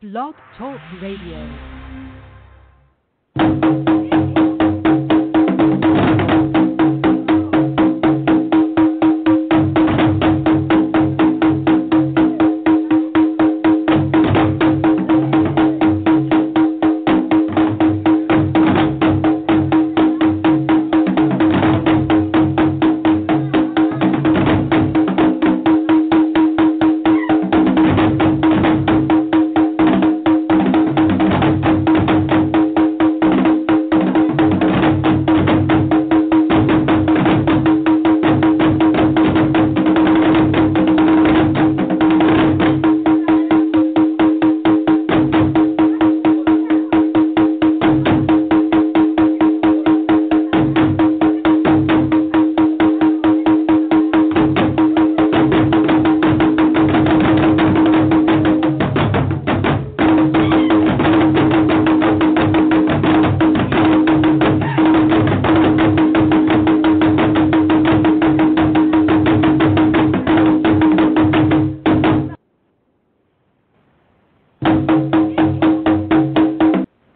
Blog Talk Radio.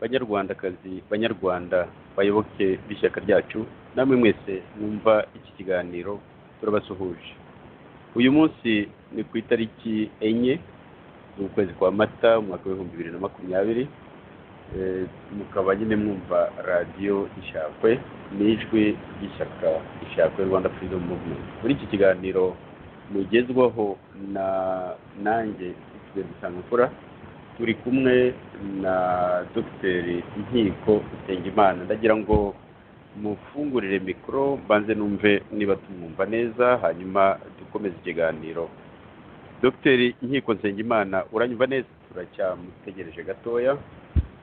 banyarwandakazi banyarwanda bayoboke b'ishyaka ryacu namwe mwese mwumva iki kiganiro turabasuhuje uyu munsi ni ku itariki enye z'ukwezi kwa mata umwaka w'ibihumbi bibiri na makumyabiri Eh, mukaba nyine mwumva radiyo ishakwe ni ijwi ry'ishyaka ishakwe rwanda freedom movement muri iki kiganiro mugezwaho na nanjye ikigali gisanzwe turi kumwe na dogiteri nkiko usengimana ndagira ngo mufungurire mikoro mbanze numve niba tumwumva neza hanyuma dukomeze ikiganiro dogiteri nkiko nsengimana uranyumva neza turacyamutegereje gatoya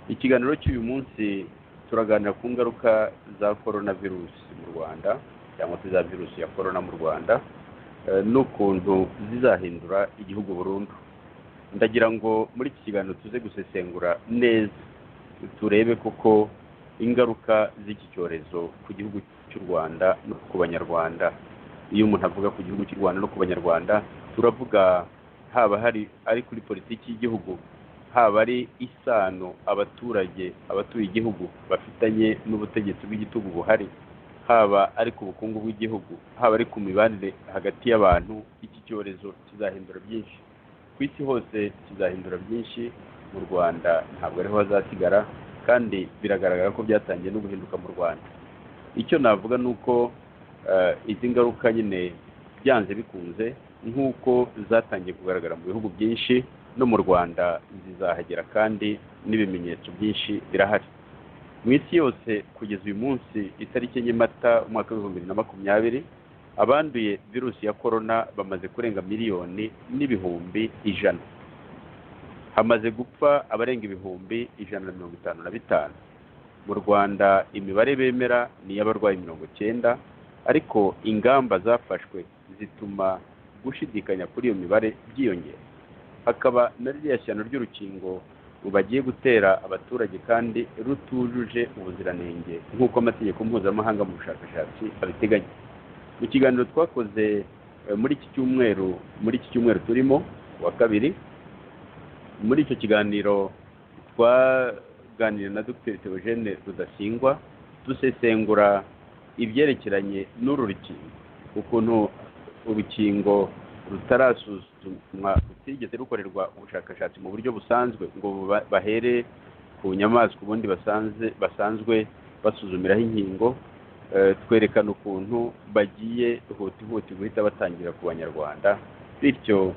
ikiganiro cy'uyu munsi turaganira ku ngaruka za korona virusi mu rwanda cyangwa se za virusi ya korona mu rwanda eh, n'ukuntu zizahindura igihugu burundu ndagira ngo muri iki kiganiro tuze gusesengura neza turebe koko ingaruka z'iki cyorezo ku gihugu cy'u rwanda no ku banyarwanda iyo umuntu avuga ku gihugu cy'u rwanda no ku banyarwanda turavuga haba hari ari kuri politiki y'igihugu haba ari isano abaturage abatuye igihugu bafitanye n'ubutegetsi bw'igitugu buhari haba ari ku bukungu bw'igihugu haba ari ku mibanire hagati y'abantu iki cyorezo kizahindura byinshi ku isi hose kizahindura byinshi mu rwanda ntabwo ariho hazasigara kandi biragaragara ko byatangiye no guhinduka mu rwanda icyo navuga ni uko eh, izi ngaruka nyine byanze bikunze nk'uko zatangiye kugaragara mu bihugu byinshi no mu rwanda zizahagera kandi n'ibimenyetso byinshi birahari mu isi yose kugeza uyu munsi itariki enye mata umwaka w'ibihumbi bibiri na makumyabiri abanduye virusi ya korona bamaze kurenga miliyoni n'ibihumbi ijana hamaze gupfa abarenga ibihumbi ijana na mirongo itanu na bitanu mu rwanda imibare bemera ni iy'abarwayi mirongo icyenda ariko ingamba zafashwe zituma gushidikanya kuri iyo mibare byiyongera hakaba na ririya shyano ry'urukingo bagiye gutera abaturage kandi rutujuje ubuziranenge nk'uko amategeko mpuzamahanga mu bushakashatsi abiteganya mu kiganiro twakoze eh, muri iki cyumweru muri iki cyumweru turimo wa kabiri muri icyo kiganiro twaganiriye na dr theogene rudasingwa dusesengura ibyerekeranye n'uru rukingo ukuntu urukingo rutarasuzumwa rutigeze rukorerwa ubushakashatsi mu buryo busanzwe ngo ba- bahere ku nyamaswa ubundi basanze basanzwe basuzumiraho inkingo Eh, twerekana ukuntu bagiye huti huti guhita batangira ku banyarwanda bityo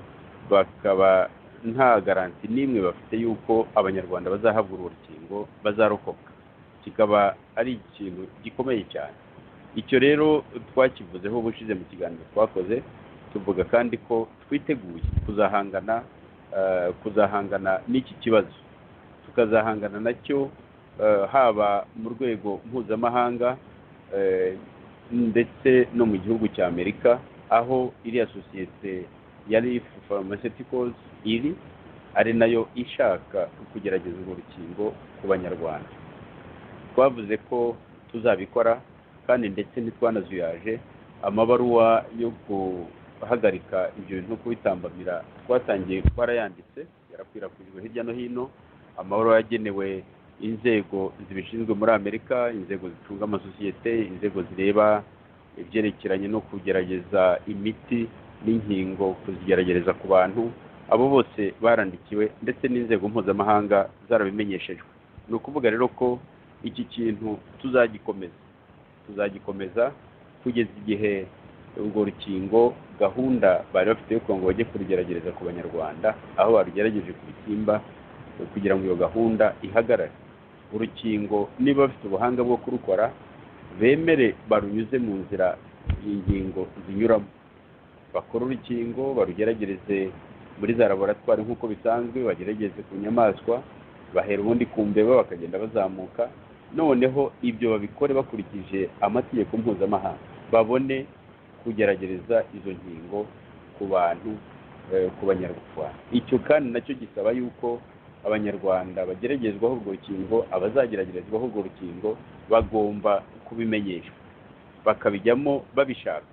bakaba nta garanti n'imwe bafite y'uko abanyarwanda bazahabwa uru rukingo bazarokoka kikaba ari ikintu gikomeye cyane icyo rero twakivuzeho ubushize mu kiganiro twakoze tuvuga kandi ko twiteguye kuzahangana eh, kuzahangana n'iki kibazo tukazahangana nacyo eh, haba mu rwego mpuzamahanga eh, ndetse no mu gihugu cya amerika aho iriya sosiyete ya rif pharmaceuticals iri ari nayo ishaka kugerageza urwo rukingo ku banyarwanda twavuze ko tuzabikora kandi ndetse ntitwanazuyaje amabaruwa yo guhagarika ibyo bintu no kubitambamira twatangiye twarayanditse ya yarakwirakwijwe hirya no hino amahoro yagenewe inzego zibishinzwe muri amerika inzego zicunga amasosiyete inzego zireba ibyerekeranye no kugerageza imiti n'inkingo kuzigerageza ku bantu abo bose barandikiwe ndetse n'inzego mpuzamahanga zarabimenyeshejwe ni ukuvuga rero ko iki kintu tuzagikomeza tuzagikomeza kugeza igihe urwo rukingo gahunda bari bafite yo kugira ngo bajye kurugerageza ku banyarwanda aho barugerageje ku bisimba kugira ngo iyo gahunda ihagarare urukingo niba bafite ubuhanga bwo kurukora bemere barunyuze mu nzira ingingo zinyuramo bakore urukingo barugeragereze muri za laboratwari nk'uko bisanzwe bagerageze ku nyamaswa bahera ubundi ku mbeba bakagenda bazamuka noneho ibyo babikore bakurikije amategeko mpuzamahanga babone kugerageza izo nkingo ku bantu eh, ku banyarwanda icyo kandi nacyo gisaba yuko abanyarwanda bageragezwaho urwo rukingo abazageragerezwaho urwo rukingo bagomba kubimenyeshwa bakabijyamo babishaka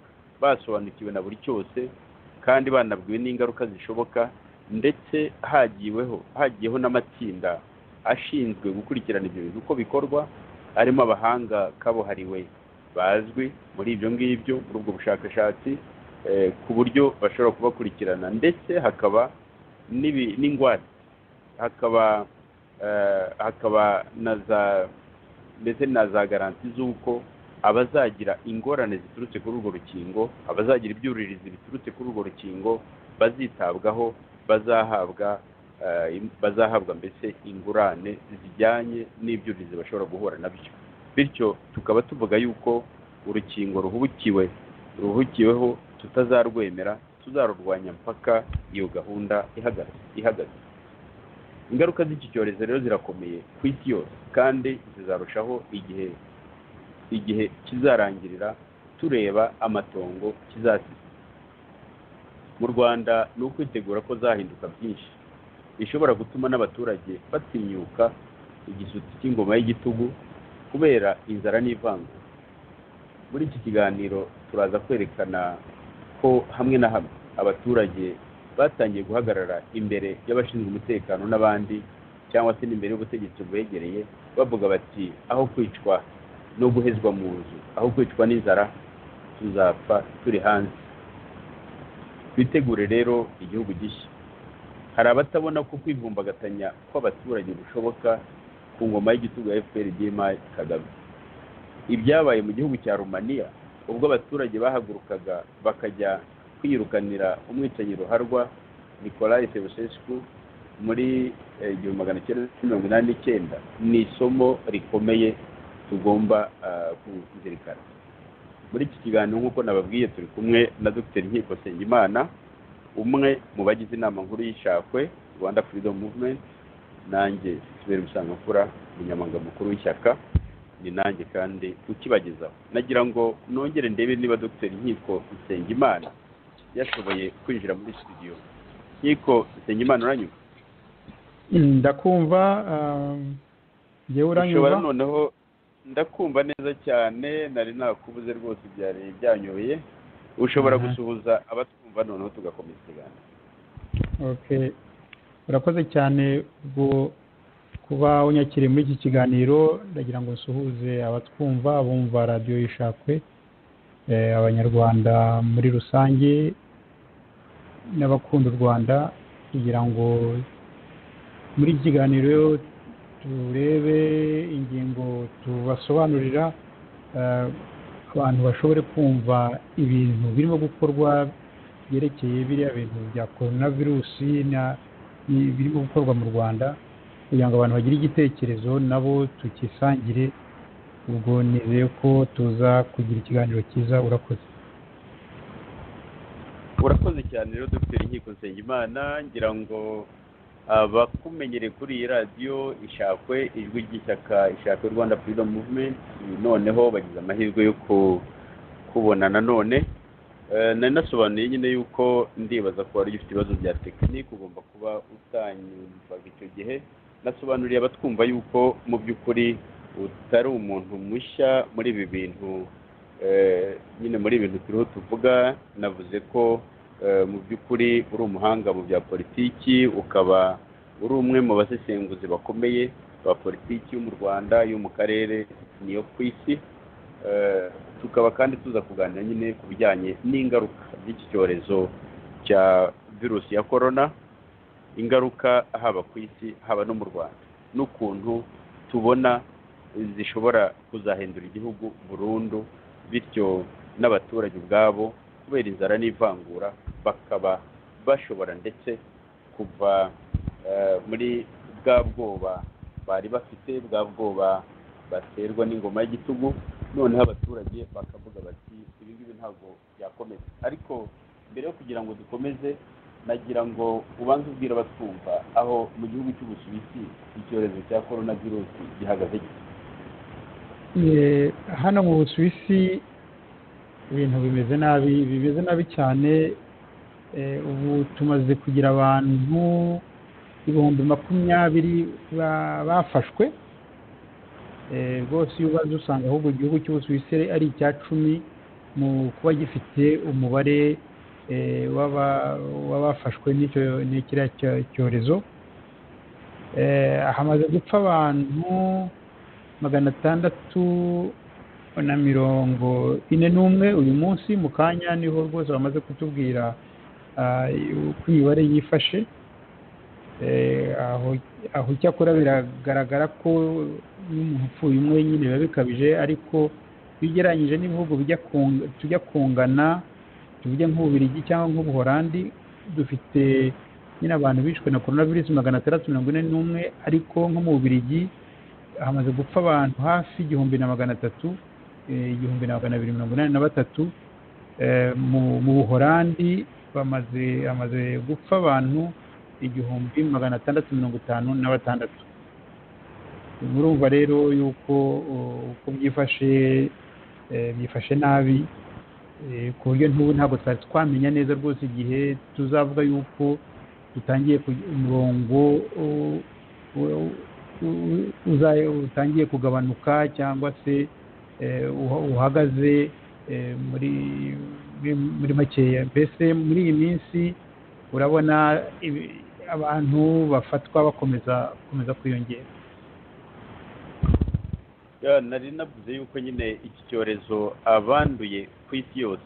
basobanukiwe na buri cyose kandi banabwiwe n'ingaruka zishoboka ndetse hagiweho hagiyeho n'amatsinda ashinzwe gukurikirana ibyo bintu uko bikorwa arimo abahanga kabuhariwe bazwi muri ibyo ngibyo muri ubwo bushakashatsi eh, ku buryo bashobora kubakurikirana ndetse hakaba n'ibi- n'ingwate hakaba eh, hakaba na za ndetse na za garanti z'uko abazagira ingorane ziturutse kuri urwo rukingo abazagira ibyuririzi biturutse kuri urwo rukingo bazitabwaho bazahabwa eh, im- bazahabwa mbese ingurane zijyanye n'ibyuririzi bashobora guhura nabyo bityo tukaba tuvuga yuko urukingo ruhubukiwe ruhubukiweho tutazarwemera tuzarurwanya mpaka iyo gahunda ihagaze ihagaze ingaruka z'iki cyorezo rero zirakomeye ku isi yose kandi zizarushaho igihe igihe kizarangirira tureba amatongo kizasize mu rwanda ni ukwitegura ko zahinduka byinshi bishobora gutuma n'abaturage batinyuka igisutsi cy'ingoma y'igitugu kubera inzara n'ivangura muri iki kiganiro turaza kwerekana ko hamwe na hamwe abaturage batangiye guhagarara imbere y'abashinzwe umutekano n'abandi cyangwa se n'imbere y'ubutegetsi bubegereye bavuga bati aho kwicwa no guhezwa mu nzu aho kwicwa n'inzara tuzapfa turi hanze twitegure rero igihugu gishya hari abatabona ko kwivumbagatanya kw'abaturage bishoboka ku ngoma y'igitugu ya fpr dma kagame ibyabaye mu gihugu cya rumaniya ubwo abaturage bahagurukaga bakajya kwirukanira umwicanyi ruharwa nikolai sevusescu muri eh, igihumbi magana cyenda mirongo inani n'icyenda ni isomo rikomeye tugomba ah, kuzirikana muri iki kiganiro nk'uko nababwiye turi kumwe na dr nkiko nsengimana umwe mu bagize inama nkuru y'ishakwe rwanda freedom movement nanjye sibera musangamfura umunyamabanga mukuru w'ishyaka ni nanjye kandi ukibagezaho nagira ngo nongere ndebe niba dr nkiko nsengimana yashoboye kwinjira muri studio nkiko nsengimana uranyumva ndakumva um, njyewe ushobora uranyumva noneho ndakumva neza cyane nari nakubuze rwose byari byanyoye ushobora Mhm. gusuhuza abatwumva noneho tugakomeza ikiganiro okay urakoze cyane ubwo kuba unyakiriye muri iki kiganiro ndagira ngo nsuhuze abatwumva abumva radiyo ishakwe eh, abanyarwanda muri rusange n'abakunda u rwanda kugira ngo muri iki kiganiro turebe ingingo tubasobanurira eh, abantu bashobore kumva ibintu birimo gukorwa byerekeye biriya bintu bya korona virusi na- ni- birimo gukorwa mu rwanda kugira ngo abantu bagire igitekerezo nabo tukisangire ubwo nizeye ko tuza kugira ikiganiro cyiza urakoze urakoze cyane rero dr nkiko nsengimana ngira ngo abakumenyereye kuri iyi radiyo ishakwe ijwi ry'ishyaka ishakwe rwanda freedom movement noneho bagize amahirwe yo ku- kubona nanone Eh, nari nasobanuye nyine yuko ndibaza ko wari ugifite ibibazo bya tekinike ugomba kuba utanyumvaga icyo gihe nasobanuriye abatwumva yuko mu by'ukuri utari umuntu mushya muri ibi bintu eh, nyine muri ibi bintu turiho tuvuga navuze ko eh, mu by'ukuri uri umuhanga mu bya politiki ukaba uri umwe mu basesenguzi bakomeye ba politiki yo mu rwanda yo mu karere n'iyo ku isi Eh, tukaba kandi tuza kuganira nyine ku bijyanye n'ingaruka z'iki cyorezo cya virusi ya korona ingaruka haba ku isi haba no mu rwanda n'ukuntu tubona zishobora kuzahindura igihugu burundu bityo n'abaturage ubwabo kubera inzara n'ivangura bakaba bashobora ndetse kuva eh, muri bwa bwoba bari bafite bwa bwoba baterwa n'ingoma y'igitugu noneho abaturage bakavuga bati ibi ngibi ntabwo byakomeza ariko mbere yo kugira ngo dukomeze nagira ngo ubanze ubwira abatwumva aho mu gihugu cy'ubusuwisi icyorezo cya korona virusi gihagaze gito Eh, hano mu busuwisi ibintu bimeze nabi bimeze nabi cyane Eh, ubu tumaze kugira abantu ibihumbi makumyabiri ba- bafashwe Eh, rwose iyo ubaze usanga ahubwo igihugu cy'ubusuwisi ari icya cumi mu kuba gifite umubare eh, w'aba- w'abafashwe n'icyo- n'ikiriya cyo- cyorezo Eh, hamaze gupfa abantu magana atandatu na mirongo ine n'umwe uyu munsi mu kanya niho rwose bamaze kutubwira ah, uko imibare yifashe Eh, aho aho icyakora biragaragara ko iyo umuntu upfuye umwe nyine biba bikabije ariko iyo ugereranyije n'ibihugu bijya kunga- tujya kungana tuvuge nk'ububiligi cyangwa nk'ubuholandi dufite nyine abantu bishwe na korona virusi magana atandatu mirongo ine n'umwe ariko nko mu bubiligi hamaze gupfa abantu hafi igihumbi na magana atatu eh, igihumbi na magana abiri mirongo inani na batatu Eh, mu mu buholandi bamaze hamaze gupfa abantu igihumbi magana atandatu mirongo itanu na batandatu murumva rero yuko uh, uko byifashe eh, byifashe nabi eh, ku buryo n'ubu ntabwo twari twamenya neza rwose igihe tuzavuga yuko dutangiye ku- umurongo uh, u- u- uza- utangiye kugabanuka cyangwa se eh, uha- uhagaze eh, muri muri- muri makeya mbese muri iyi minsi urabona ibi- abantu bafatwa bakomeza bakomeza kwiyongera Ya, nari navuze yuko nyine iki cyorezo abanduye ku isi yose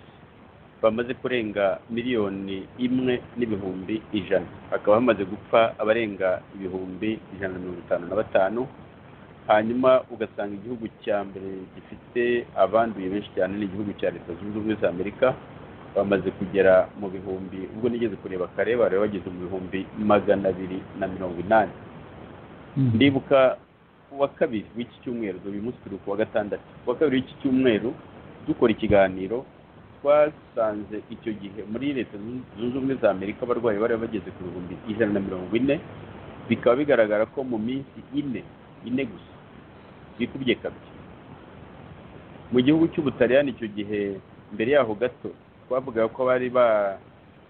bamaze kurenga miliyoni imwe n'ibihumbi ijana hakaba hamaze gupfa abarenga ibihumbi ijana na mirongo itanu na batanu hanyuma ugasanga igihugu cya mbere gifite abanduye benshi cyane ni igihugu cya leta zunze ubumwe za amerika bamaze kugera mu bihumbi ubwo nigeze kureba kare bari bageze mu bihumbi magana abiri na mirongo inani ndibuka kuwa kabiri w'iki cyumweru dore uyu munsi turi kuwa gatandatu kuwa kabiri w'iki cyumweru dukora ikiganiro twasanze icyo gihe muri leta zunze ubumwe za amerika abarwayi bari bageze ku bihumbi ijana na mirongo ine bikaba bigaragara ko mu minsi ine ine gusa bikubye kabiri mu gihugu cy'ubutaliyani icyo gihe mbere yaho gato twavugaga ko bari ba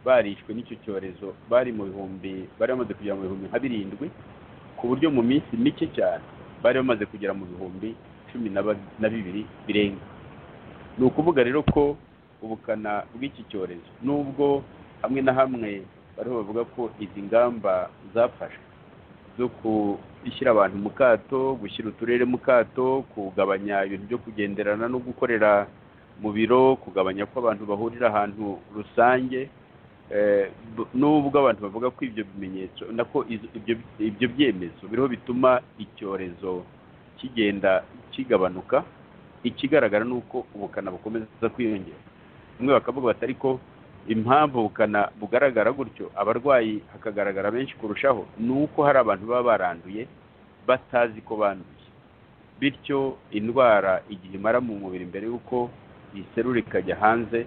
barishwe n'icyo cyorezo bari mu bihumbi bari bamaze kugera mu bihumbi nka birindwi ku buryo mu minsi mike cyane bari bamaze kugera mu bihumbi cumi na ba- na bibiri birenga ni ukuvuga rero ko ubukana bw'iki cyorezo nubwo hamwe na hamwe bariho bavuga ko izi ngamba zafashwe zo gushyira abantu mu kato gushyira uturere mu kato kugabanya ibintu byo kugenderana no gukorera mu biro kugabanya ko abantu bahurira ahantu rusange Eh, bu- nubwo abantu bavuga ko ibyo bimenyetso nako izo- ibyo ibyo byemezo biriho bituma icyorezo kigenda kigabanuka ikigaragara ni uko ubukana bukomeza kwiyongera bamwe bakavuga bati ariko impamvu ubukana bugaragara gutyo abarwayi hakagaragara benshi kurushaho ni uko hari abantu baba baranduye batazi ko banduye bityo indwara igihe imara mu mubiri mbere y'uko iserura ikajya hanze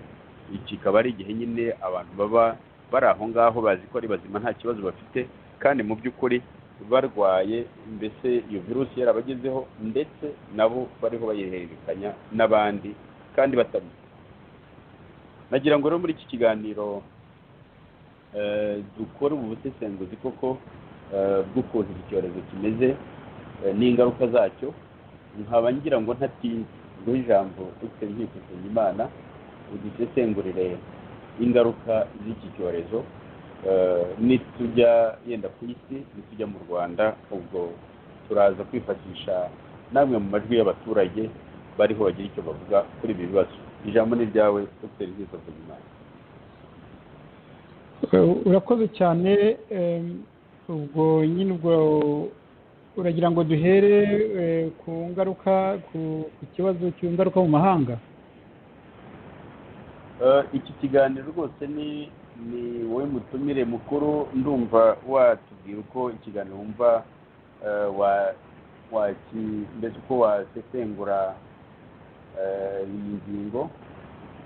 iki kikaba ari igihe nyine abantu baba bari aho ngaho bazi ko ari bazima nta kibazo bafite kandi mu by'ukuri barwaye mbese iyo virusi yarabagezeho ndetse nabo bariho bayihererekanya n'abandi kandi batabizi nagira ngo rero muri iki kiganiro eh, dukore ubu busesenguzi koko eh, bw'ukuntu iki cyorezo kimeze eh, n'ingaruka zacyo nkaba ngira ngo ntatinze guha ijambo dr nkikusenye imana udusesengurire ingaruka z'iki cyorezo Eh, nitujya yenda ku isi nitujya mu rwanda ubwo turaza kwifashisha namwe mu majwi y'abaturage bariho bagira icyo bavuga kuri ibi bibazo ijambo ni ryawe dr bwiza buzimana Eh, urakoze cyane em, ubwo nyine ubwo uragira ngo duhere eh, ku ngaruka ku ku kibazo cy'ingaruka mu mahanga Eh, iki kiganiro rwose ni ni wowe mutumire mukuru ndumva watubwira uko ikiganiro wumva eh, wa- waki mbese uko wasesengura eh, iyi ngingo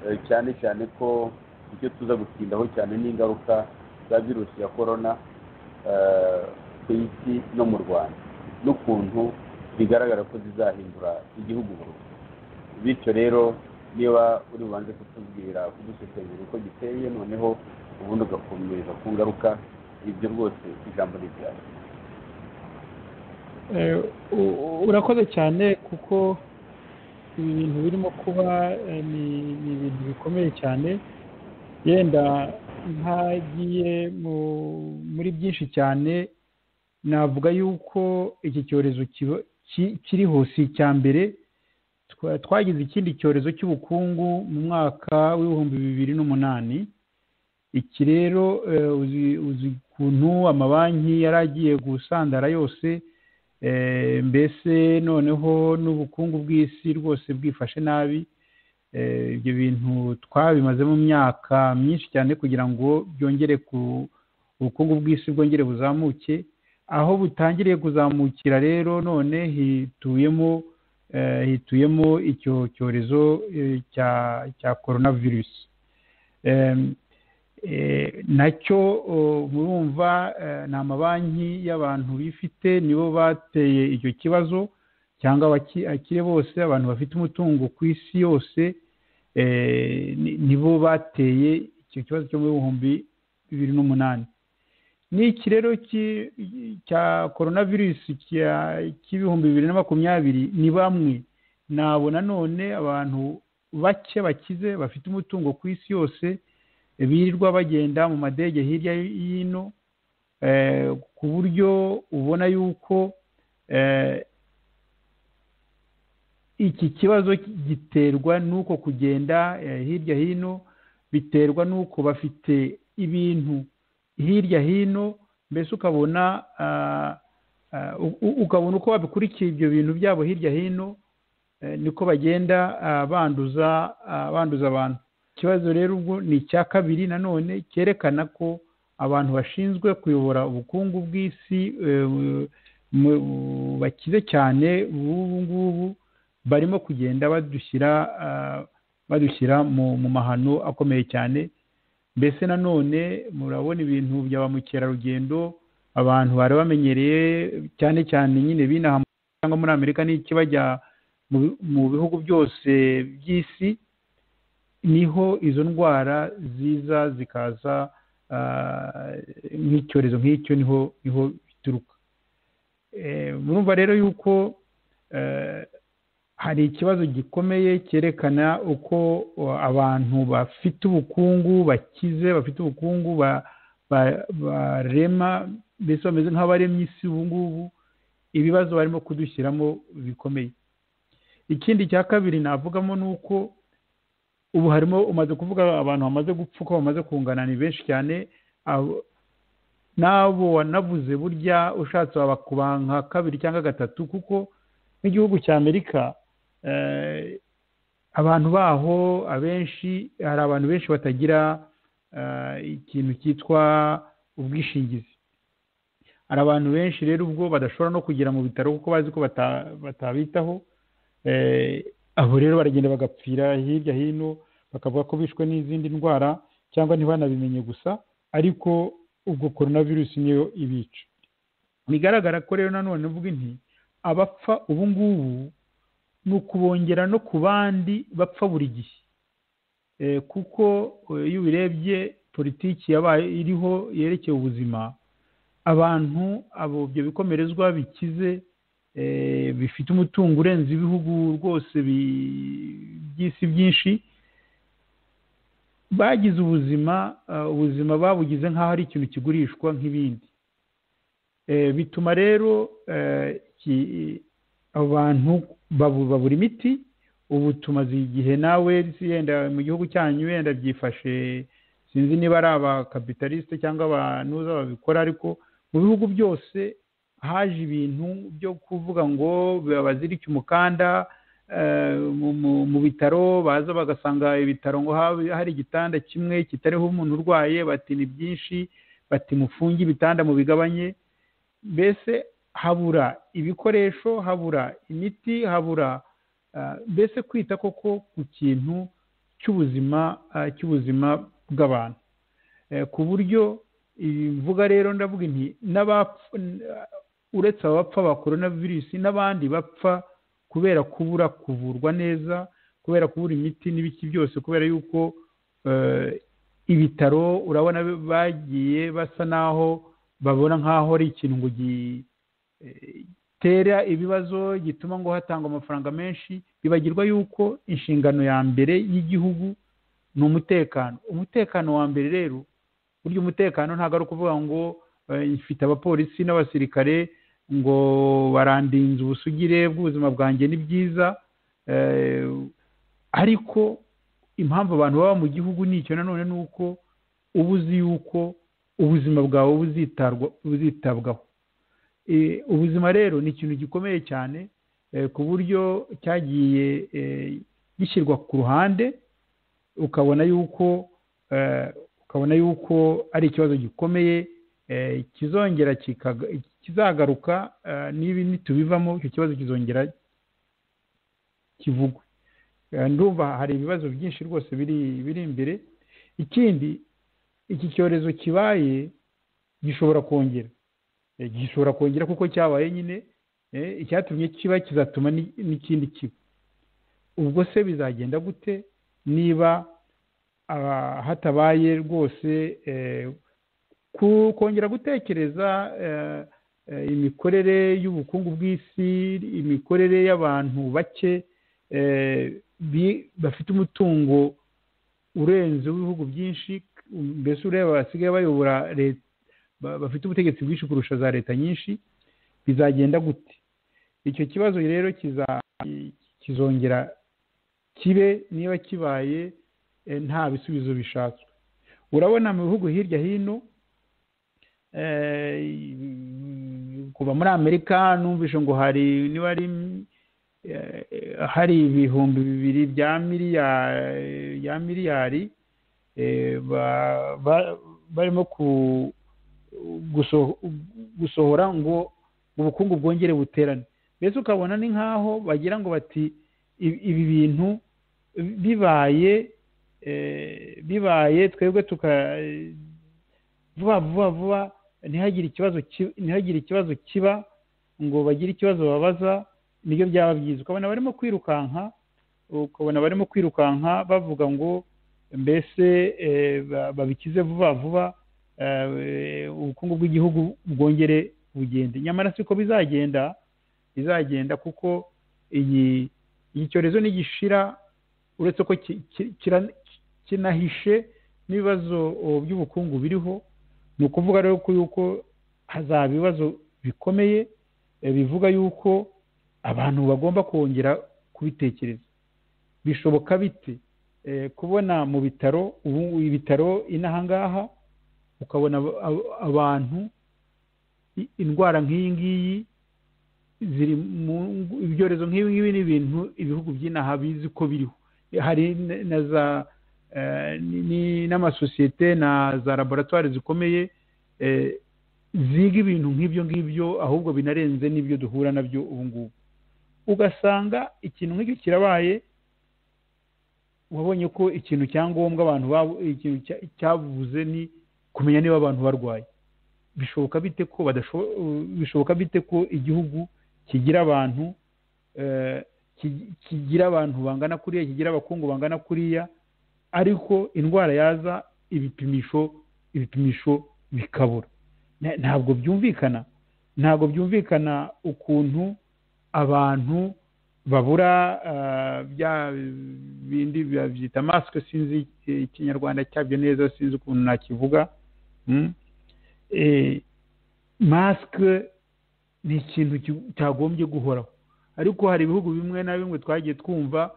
eh, cyane cyane ko icyo tuza gutindaho cyane ni ingaruka za virusi ya korona eh, ku isi no mu rwanda n'ukuntu bigaragara ko zizahindura igihugu mu rugo bityo rero niba uri bubanze kutubwira kudusesengura uko giteye noneho ubundi ugakomereza ku ngaruka ibyo rwose ijambo ni ryawe Eh, u- u- urakoze cyane kuko ibi bintu birimo kuba eh, ni ni ibintu bikomeye cyane yenda ntagiye mu- muri byinshi cyane navuga yuko iki cyorezo kiba- ki- kiriho si icya mbere Twa- twagize ikindi cyorezo cy'ubukungu mu mwaka w'ibihumbi bibiri n'umunani iki rero eh, uzi- uzi ukuntu amabanki yari agiye gusandara yose Eh, mbese noneho n'ubukungu bw'isi rwose bwifashe nabi Eh, ibyo bintu twabimaze mu myaka myinshi cyane kugira ngo byongere ku ubukungu bw'isi bwongere buzamuke aho butangiriye kuzamukira rero none hituyemo eh, hituyemo icyo cyorezo eh, cya cya coronavirus Em, eh, nacyo oh, murumva eh, ni amabanki y'abantu bifite nibo bateye icyo kibazo cyangwa abaki- abakire bose abantu bafite umutungo ku isi yose eh, ni- nibo bateye icyo kibazo cyo mu bihumbi bibiri n'umunani n'iki rero ki- cya korona virusi cy'ibihumbi bibiri na makumyabiri ni bamwe nabo nanone abantu bake bakize bafite umutungo ku isi yose birirwa bagenda mu madege hirya y'ino eh, ku buryo ubona yuko eh, iki kibazo giterwa n'uko kugenda eh, hirya hino biterwa n'uko bafite ibintu hirya hino mbese ukabona ah, ah, u- u- ukabona uko babikurikiye ibyo bintu byabo hirya hino eh, niko bagenda ah, banduza ah, banduza abantu ikibazo rero ubwo ni icya kabiri nanone cyerekana ko abantu bashinzwe kuyobora ubukungu bw'isi eh, mu- bakize cyane b'ubu ngubu barimo kugenda badushyira ah, badushyira mu mu mahano akomeye cyane mbese nanone murabona ibintu bya ba mukerarugendo abantu bari bamenyereye cyane cyane nyine binaha cyangwa muri amerika n'ikibajya mu mu bihugu byose by'isi niho izo ndwara ziza zikaza ah, nk'icyorezo nk'icyo niho niho bituruka Eh, murumva rero yuko eh, hari ikibazo gikomeye cyerekana uko uh, abantu bafite ubukungu bakize bafite ubukungu ba- ba- barema mbese bameze nk'abaremye isi ubu ngubu ibibazo barimo kudushyiramo bikomeye ikindi cya kabiri navugamo ni uko ubu harimo umaze kuvuga abantu bamaze gupfa uko bamaze kungana ni benshi cyane abo- n'abo wanavuze burya ushatse wabakuba nka kabiri cyangwa gatatu kuko nk'igihugu cya amerika eh, abantu baho abenshi hari abantu benshi batagira eh, ikintu cyitwa ubwishingizi hari abantu benshi rero ubwo badashobora no kugera mu bitaro kuko bazi ko bata- batabitaho Eh, abo rero baragenda bagapfira hirya hino bakavuga ko bishwe n'izindi ndwara cyangwa ntibanabimenye gusa ariko ubwo korona virusi niyo ibica bigaragara ko rero nanone mvuga nti abapfa ubu ngubu ni ukubongera no ku bandi bapfa buri gihe Eh, kuko eh, iyo ubirebye politiki yabaye iriho yerekeye ubuzima abantu abo ibyo bikomerezwa bikize eh, bifite umutungo urenze ibihugu rwose bi- by'isi byinshi bagize ubuzima eh, ubuzima babugize nk'aho ari ikintu kigurishwa nk'ibindi Eh, bituma rero eh, ki- abantu babu- babura imiti ubu tumaze igihe nawe nzi yenda mu gihugu cyanyu wenda byifashe sinzi niba ari abakapitalisite cyangwa abantuza babikora ariko mu bihugu byose haje ibintu byo kuvuga ngo bazirike umukanda eh, mu- mu- mu bitaro baza bagasanga ibitaro ngo habe- hari igitanda kimwe kitariho umuntu urwaye bati ni byinshi bati mufunge ibitanda mu bigabanye mbese habura ibikoresho habura imiti habura ah, mbese kwita koko ku kintu cy'ubuzima ah, cy'ubuzima bw'abantu Eh, ku buryo imvuga rero ndavuga nti n'abapfa uretse abapfa ba korona virusi n'abandi bapfa kubera kubura kuvurwa neza kubera kubura imiti n'ibiki byose kubera yuko eh, ibitaro urabona bagiye basa n'aho babona nk'aho ari ikintu ngo gitera ibibazo gituma ngo hatangwa amafaranga menshi bibagirwa yuko inshingano ya mbere y'igihugu ni umutekano umutekano wa mbere rero burya umutekano ntabwo ari ukuvuga ngo eh, mfite abapolisi n'abasirikare ngo barandinze ubusugire bw'ubuzima bwanjye ni byiza eh, ariko impamvu abantu baba mu gihugu ni icyo nanone ni uko uba uzi yuko ubuzima bwawe buzitarwa- buzitabwaho Eh, ubuzima rero ni ikintu gikomeye cyane eh, ku buryo cyagiye eh, gishyirwa ku ruhande ukabona yuko eh, ukabona yuko ari ikibazo gikomeye eh, kizongera kikaga- kizagaruka eh, nibi nitubivamo icyo kibazo kizongera kivugwe Eh, ndumva hari ibibazo byinshi rwose biri biri imbere ikindi iki cyorezo kibaye gishobora kongera Eh, gishobora kongera kuko cyabaye nyine eh, icyatumye kiba kizatuma ni- n'ikindi kiba ubwo se bizagenda gute niba ah, hatabaye rwose eh, ku- kongera gutekereza eh, eh, imikorere y'ubukungu bw'isi imikorere y'abantu bake eh, bi- bafite umutungo urenze w'ibihugu byinshi mbese ureba basigaye bayobora leta ba- bafite ubutegetsi bwinshi kurusha za leta nyinshi bizagenda gute icyo kibazo rero kiza- kizongera kibe niba kibaye eh, nta bisubizo bishatswe urabona mu bihugu hirya hino eh, kuva muri amerika numvise ngo hari niba ari eh, hari ibihumbi bibiri bya miliyari ya miliyari eh, ba- ba- barimo ku- guso- gusohora ngo ubukungu bwongere buterane mbese ukabona ni nk'aho bagira ngo bati ibi ibi bintu bibaye eh, bibaye twebwe tuka vuba vuba vuba ntihagire ikibazo ki- ntihagire ikibazo kiba ngo bagire ikibazo babaza nibyo byaba byiza ukabona barimo kwirukanka ukabona barimo kwirukanka bavuga ngo mbese eh, ba- babikize vuba vuba eh, ubukungu bw'igihugu bwongere bugende nyamara siko bizagenda bizagenda kuko iyi iki cyorezo nigishira uretse ko ki- ki- kira- kinahishe n'ibibazo oh, by'ubukungu biriho ni ukuvuga rero ko yuko hazaba ibibazo bikomeye eh, bivuga yuko abantu bagomba kongera kubitekereza bishoboka bite Eh, kubona mu bitaro ubu ibitaro inaha ngaha ukabona aba- aba- abantu i- indwara nk'iyi ngiyi ziri mu ngu- ibyorezo nk'ibi ngibi ni ibintu ibihugu by'inaha bizi ko biriho hari n- na za eh, ni- ni- n'amasosiyete na za laboratwari zikomeye eh, ziga ibintu nk'ibyo ngibyo ahubwo binarenze n'ibyo duhura nabyo ubu ngubu ugasanga ikintu nk'icyo kirabaye wabonye ko ikintu cya ngombwa abantu babo- ikintu cya- cyabuze ni kumenya niba abantu barwaye bishoboka bite ko badashobo- bishoboka bite ko igihugu kigira abantu eh, ki- kigira abantu bangana kuriya kigira abakungu bangana kuriya ariko indwara yaza ibipimisho ibipimisho bikabura Na- ntabwo byumvikana ntabwo byumvikana ukuntu abantu babura ah, bya bindi babyita masike sinzi ikinyarwanda cyabyo neza sinzi ukuntu nakivuga Mm. Eh, masike ni ikintu ki- cyagombye guhoraho ariko hari ibihugu bimwe na bimwe twagiye twumva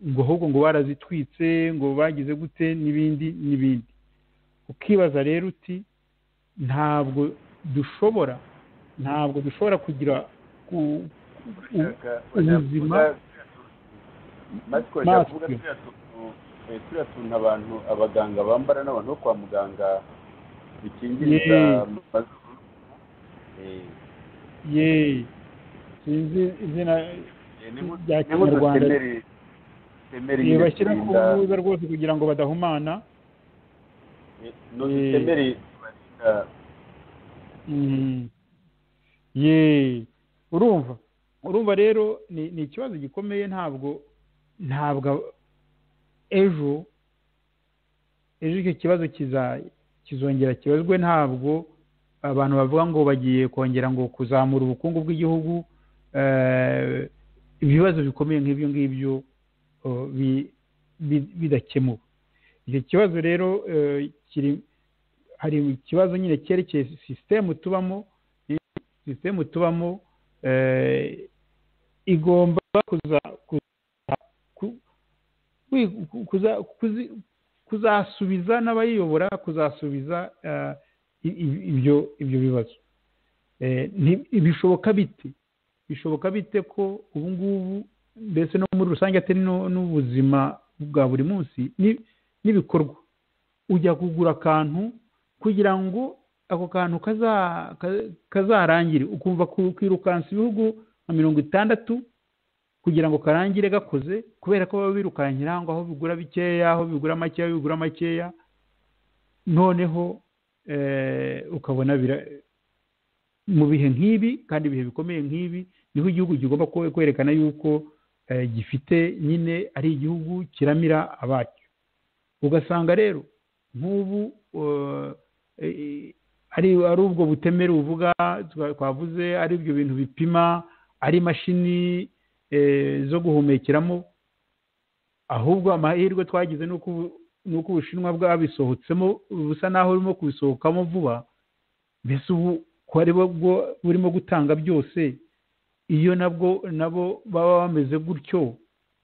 ngo ahubwo ngo barazitwitse ngo bagize gute n'ibindi n'ibindi ukibaza rero uti ntabwo dushobora ntabwo dushobora kugira ku- u- ubuzima turavuga Mask. turiya tuntu eh, turiya tuntu abantu abaganga bambara n'abantu bo kwa muganga bikingiriza Yeah. mu mazuru Eh, ye sinzi izina eh, ni nku- Bya ni nk'udu Kinyarwanda. temeri- temeri ye nyine bashyira ku turinda- rubuga rwose kugira ngo badahumana eh, ni udutemeri tubarinda Mm. ye urumva urumva rero ni ni ikibazo gikomeye ntabwo ntabwo ejo ejo icyo kibazo kiza- kizongera kibazwe ntabwo abantu bavuga ngo bagiye kongera ngo kuzamura ubukungu bw'igihugu eh, ibibazo bikomeye nk'ibyo ngibyo oh, bi- bi- bidakemuwe icyo kibazo rero eh, kiri hari ikibazo nyine cyerekeye sisitemu tubamo sisitemu tubamo eh, igomba kuza kuza- ku- wi- ku- kuza- kuzi- kuzasubiza n'abayiyobora kuzasubiza eh, i- i- ibyo ibyo bibazo Eh, nti- bishoboka bite bishoboka bite ko ubu ngubu mbese no muri rusange atari no- n'ubuzima bwa buri munsi ni- n'ibikorwa ujya kugura akantu kugira ngo ako kantu kaza- ka- kazarangire ukumva ku- kwirukansa ibihugu nka mirongo itandatu kugira ngo karangire gakoze kubera ko baba birukankira ngo aho bigura bikeya aho bigura makeya aho bigura makeya noneho eh, ukabona bira- mu bihe nk'ibi kandi ibihe bikomeye nk'ibi niho igihugu kigomba kwe- kwerekana yuko eh, gifite nyine ari igihugu kiramira abacyo ugasanga rero nk'ubu eh, eh, ari ari ubwo butemere uvuga twa- twavuze ari ibyo bintu bipima ari imashini eh, zo guhumekeramo ahubwo amahirwe twagize ni uko ubu- ni uko ubushinwa bwabisohotsemo busa n'aho burimo kubisohokamo vuba mbese ubu ko ari bo bwo- burimo gutanga byose iyo nabwo nabo baba bameze gutyo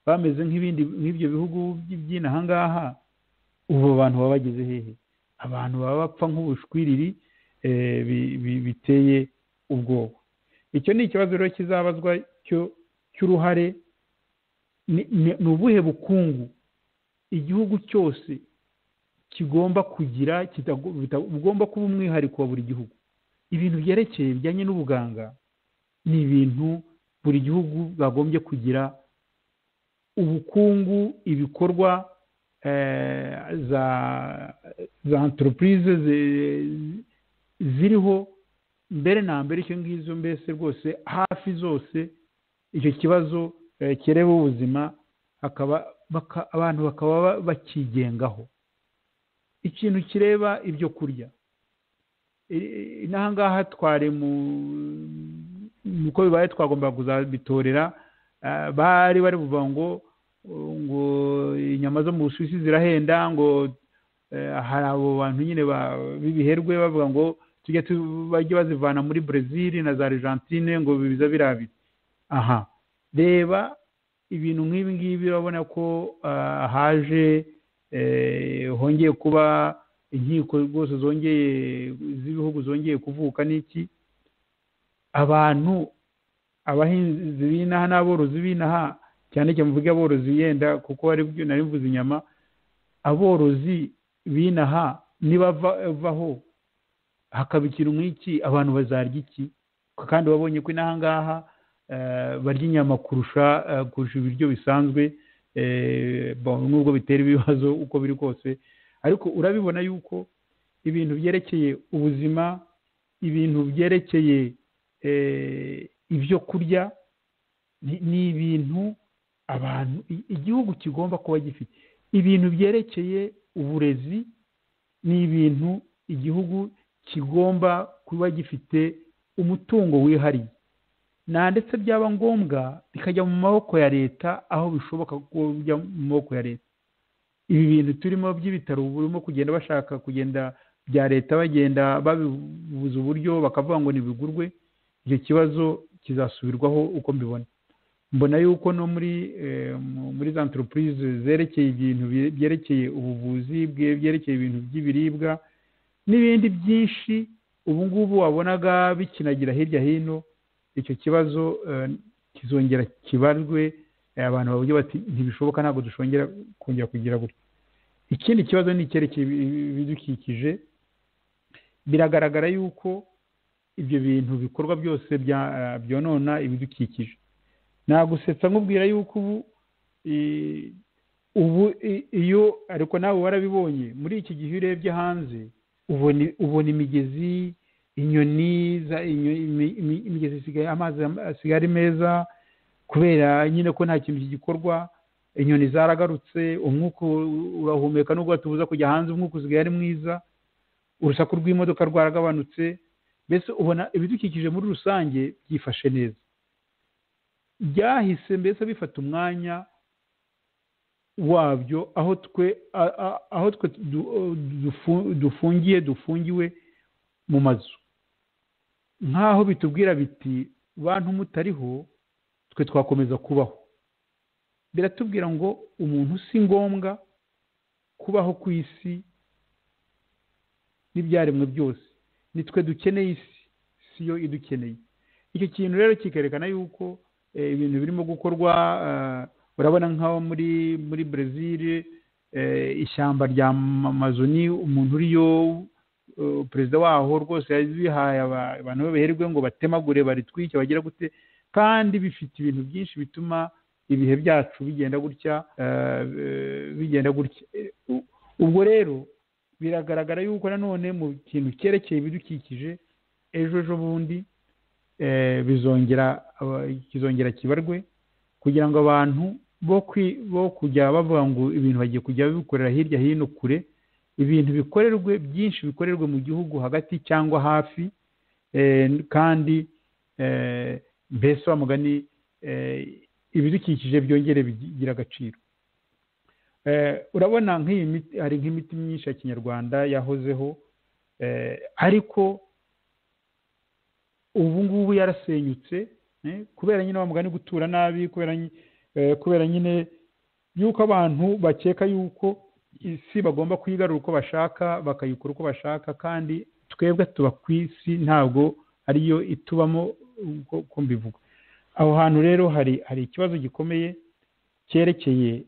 bameze nk'ibindi nk'ibyo bihugu by- by'inaha ngaha ubu abo bantu baba bageze hehe abantu baba bapfa nk'ubushwiriri eh, bi- bi- biteye ubwoba icyo ni ikibazo rero kizabazwa cyo- cy'uruhare ni- ni ni ubuhe bukungu igihugu cyose kigomba kugira kitago- bita- bugomba kuba umwihariko wa buri gihugu ibintu byerekeye bijyanye n'ubuganga ni ibintu buri gihugu bwagombye kugira ubukungu ibikorwa eh, za za enterprise zi- ziriho mbere na mbere icyo ngicyo mbese rwose hafi zose icyo kibazo eh, kireba ubuzima hakaba baka- abantu bakaba ba- bakigengaho ikintu kireba ibyo kurya I- i- n'aha ngaha twari mu uko bibaye twagombaga kuzabitorera ah, bari bari buvuga ngo uh, ngo inyama zo mu Busuwisi zirahenda ngo eh, hari abo bantu nyine ba- b'ibiherwe bavuga ngo tujya tu- bajye bazivana muri Brazil na za Argentine ngo biza birabira aha reba ibintu nk'ibi ngibi urabona ko ah, haje eh, hongeye kuba inkiko rwose zongeye z'ibihugu zongeye kuvuka n'iki abantu abahinzi b'inaha n'aborozi b'inaha cyane cyane mvuge aborozi yenda kuko ari byo nari mvuze inyama aborozi b'inaha nibavaho hakaba ikintu nk'iki abantu bazarya iki kandi babonye ko inaha ngaha eh, barya inyama kurusha eh, kurusha ibiryo bisanzwe eh, bon, nubwo bitera ibibazo uko biri kose ariko urabibona yuko ibintu byerekeye ubuzima ibintu byerekeye eh, ibyo kurya ni- ni ibintu abantu i- igihugu kigomba kuba gifite ibintu byerekeye uburezi ni ibintu igihugu kigomba kuba gifite umutungo wihariye nta ndetse byaba ngombwa bikajya mu maboko ya leta aho bishoboka ko bijya mu maboko ya leta ibi bintu turimo by'ibitaro burimo kugenda bashaka kugenda bya leta bagenda babibuza uburyo bakavuga ngo ntibigurwe icyo kibazo kizasubirwaho uko mbibona mbona yuko no muri muri za antoropurize zerekeye ibintu byerekeye ubuvuzi byerekeye ibintu by'ibiribwa n'ibindi byinshi ubu ngubu wabonaga bikinagira hirya hino icyo kibazo kizongera kibarwe abantu bavuga bati ntibishoboka ntabwo dushongera kongera kugira gutya ikindi kibazo ni icyerekeye ibidukikije biragaragara yuko ibyo bintu bikorwa byose byonona ibidukikije nagusetsa nkubwira yuko ubu ubu iyo ariko nawe warabibonye muri iki gihe iyo urebye hanze ubona imigezi inyoni imigezi isigaye amazi asigaye ari meza kubera nyine ko nta kintu kigikorwa inyoni zaragarutse umwuka urahumeka nubwo batubuza kujya hanze umwuka usigaye ari mwiza urusaku rw'imodoka rwaragabanutse mbese ubona ibidukikije muri rusange byifashe neza byahise mbese bifata umwanya wabyo aho twe aho twe dufungiye dufungiwe mu mazu nk'aho bitubwira biti bantu mutariho twe twakomeza kubaho biratubwira ngo umuntu si ngombwa kubaho ku isi n'ibyaremwe byose nitwe dukeneye isi si yo idukeneye icyo kintu rero kikerekana yuko ibintu birimo gukorwa urabona nk'aho muri muri brezil ishyamba rya Amazoni umuntu uriyo perezida waho rwose yabihaye abantu babiherwe ngo batemagure baritwike bagira gute kandi bifite ibintu byinshi bituma ibihe byacu bigenda gutya bigenda gutya ubwo rero biragaragara yuko nanone mu kintu cyerekeye ibidukikije ejo ejo bundi bizongera kizongera kibarwe kugira ngo abantu bo kujya bavuga ngo ibintu bagiye kujya babikorera hirya hino kure ibintu bikorerwe byinshi bikorerwe mu gihugu hagati cyangwa hafi kandi mbese wa mugani ibidukikije byongere bigira agaciro urabona nk'iyi miti hari nk'imiti myinshi ya kinyarwanda yahozeho ariko ubu ngubu yarasenyutse kubera nyine wa mugani gutura nabi kubera nyine yuko abantu bakeka yuko isi bagomba kuyigarura uko bashaka bakayikora uko bashaka kandi twebwe tuba ku isi ntabwo ariyo itubamo uko mbivuga aho hantu rero hari hari ikibazo gikomeye cyerekeye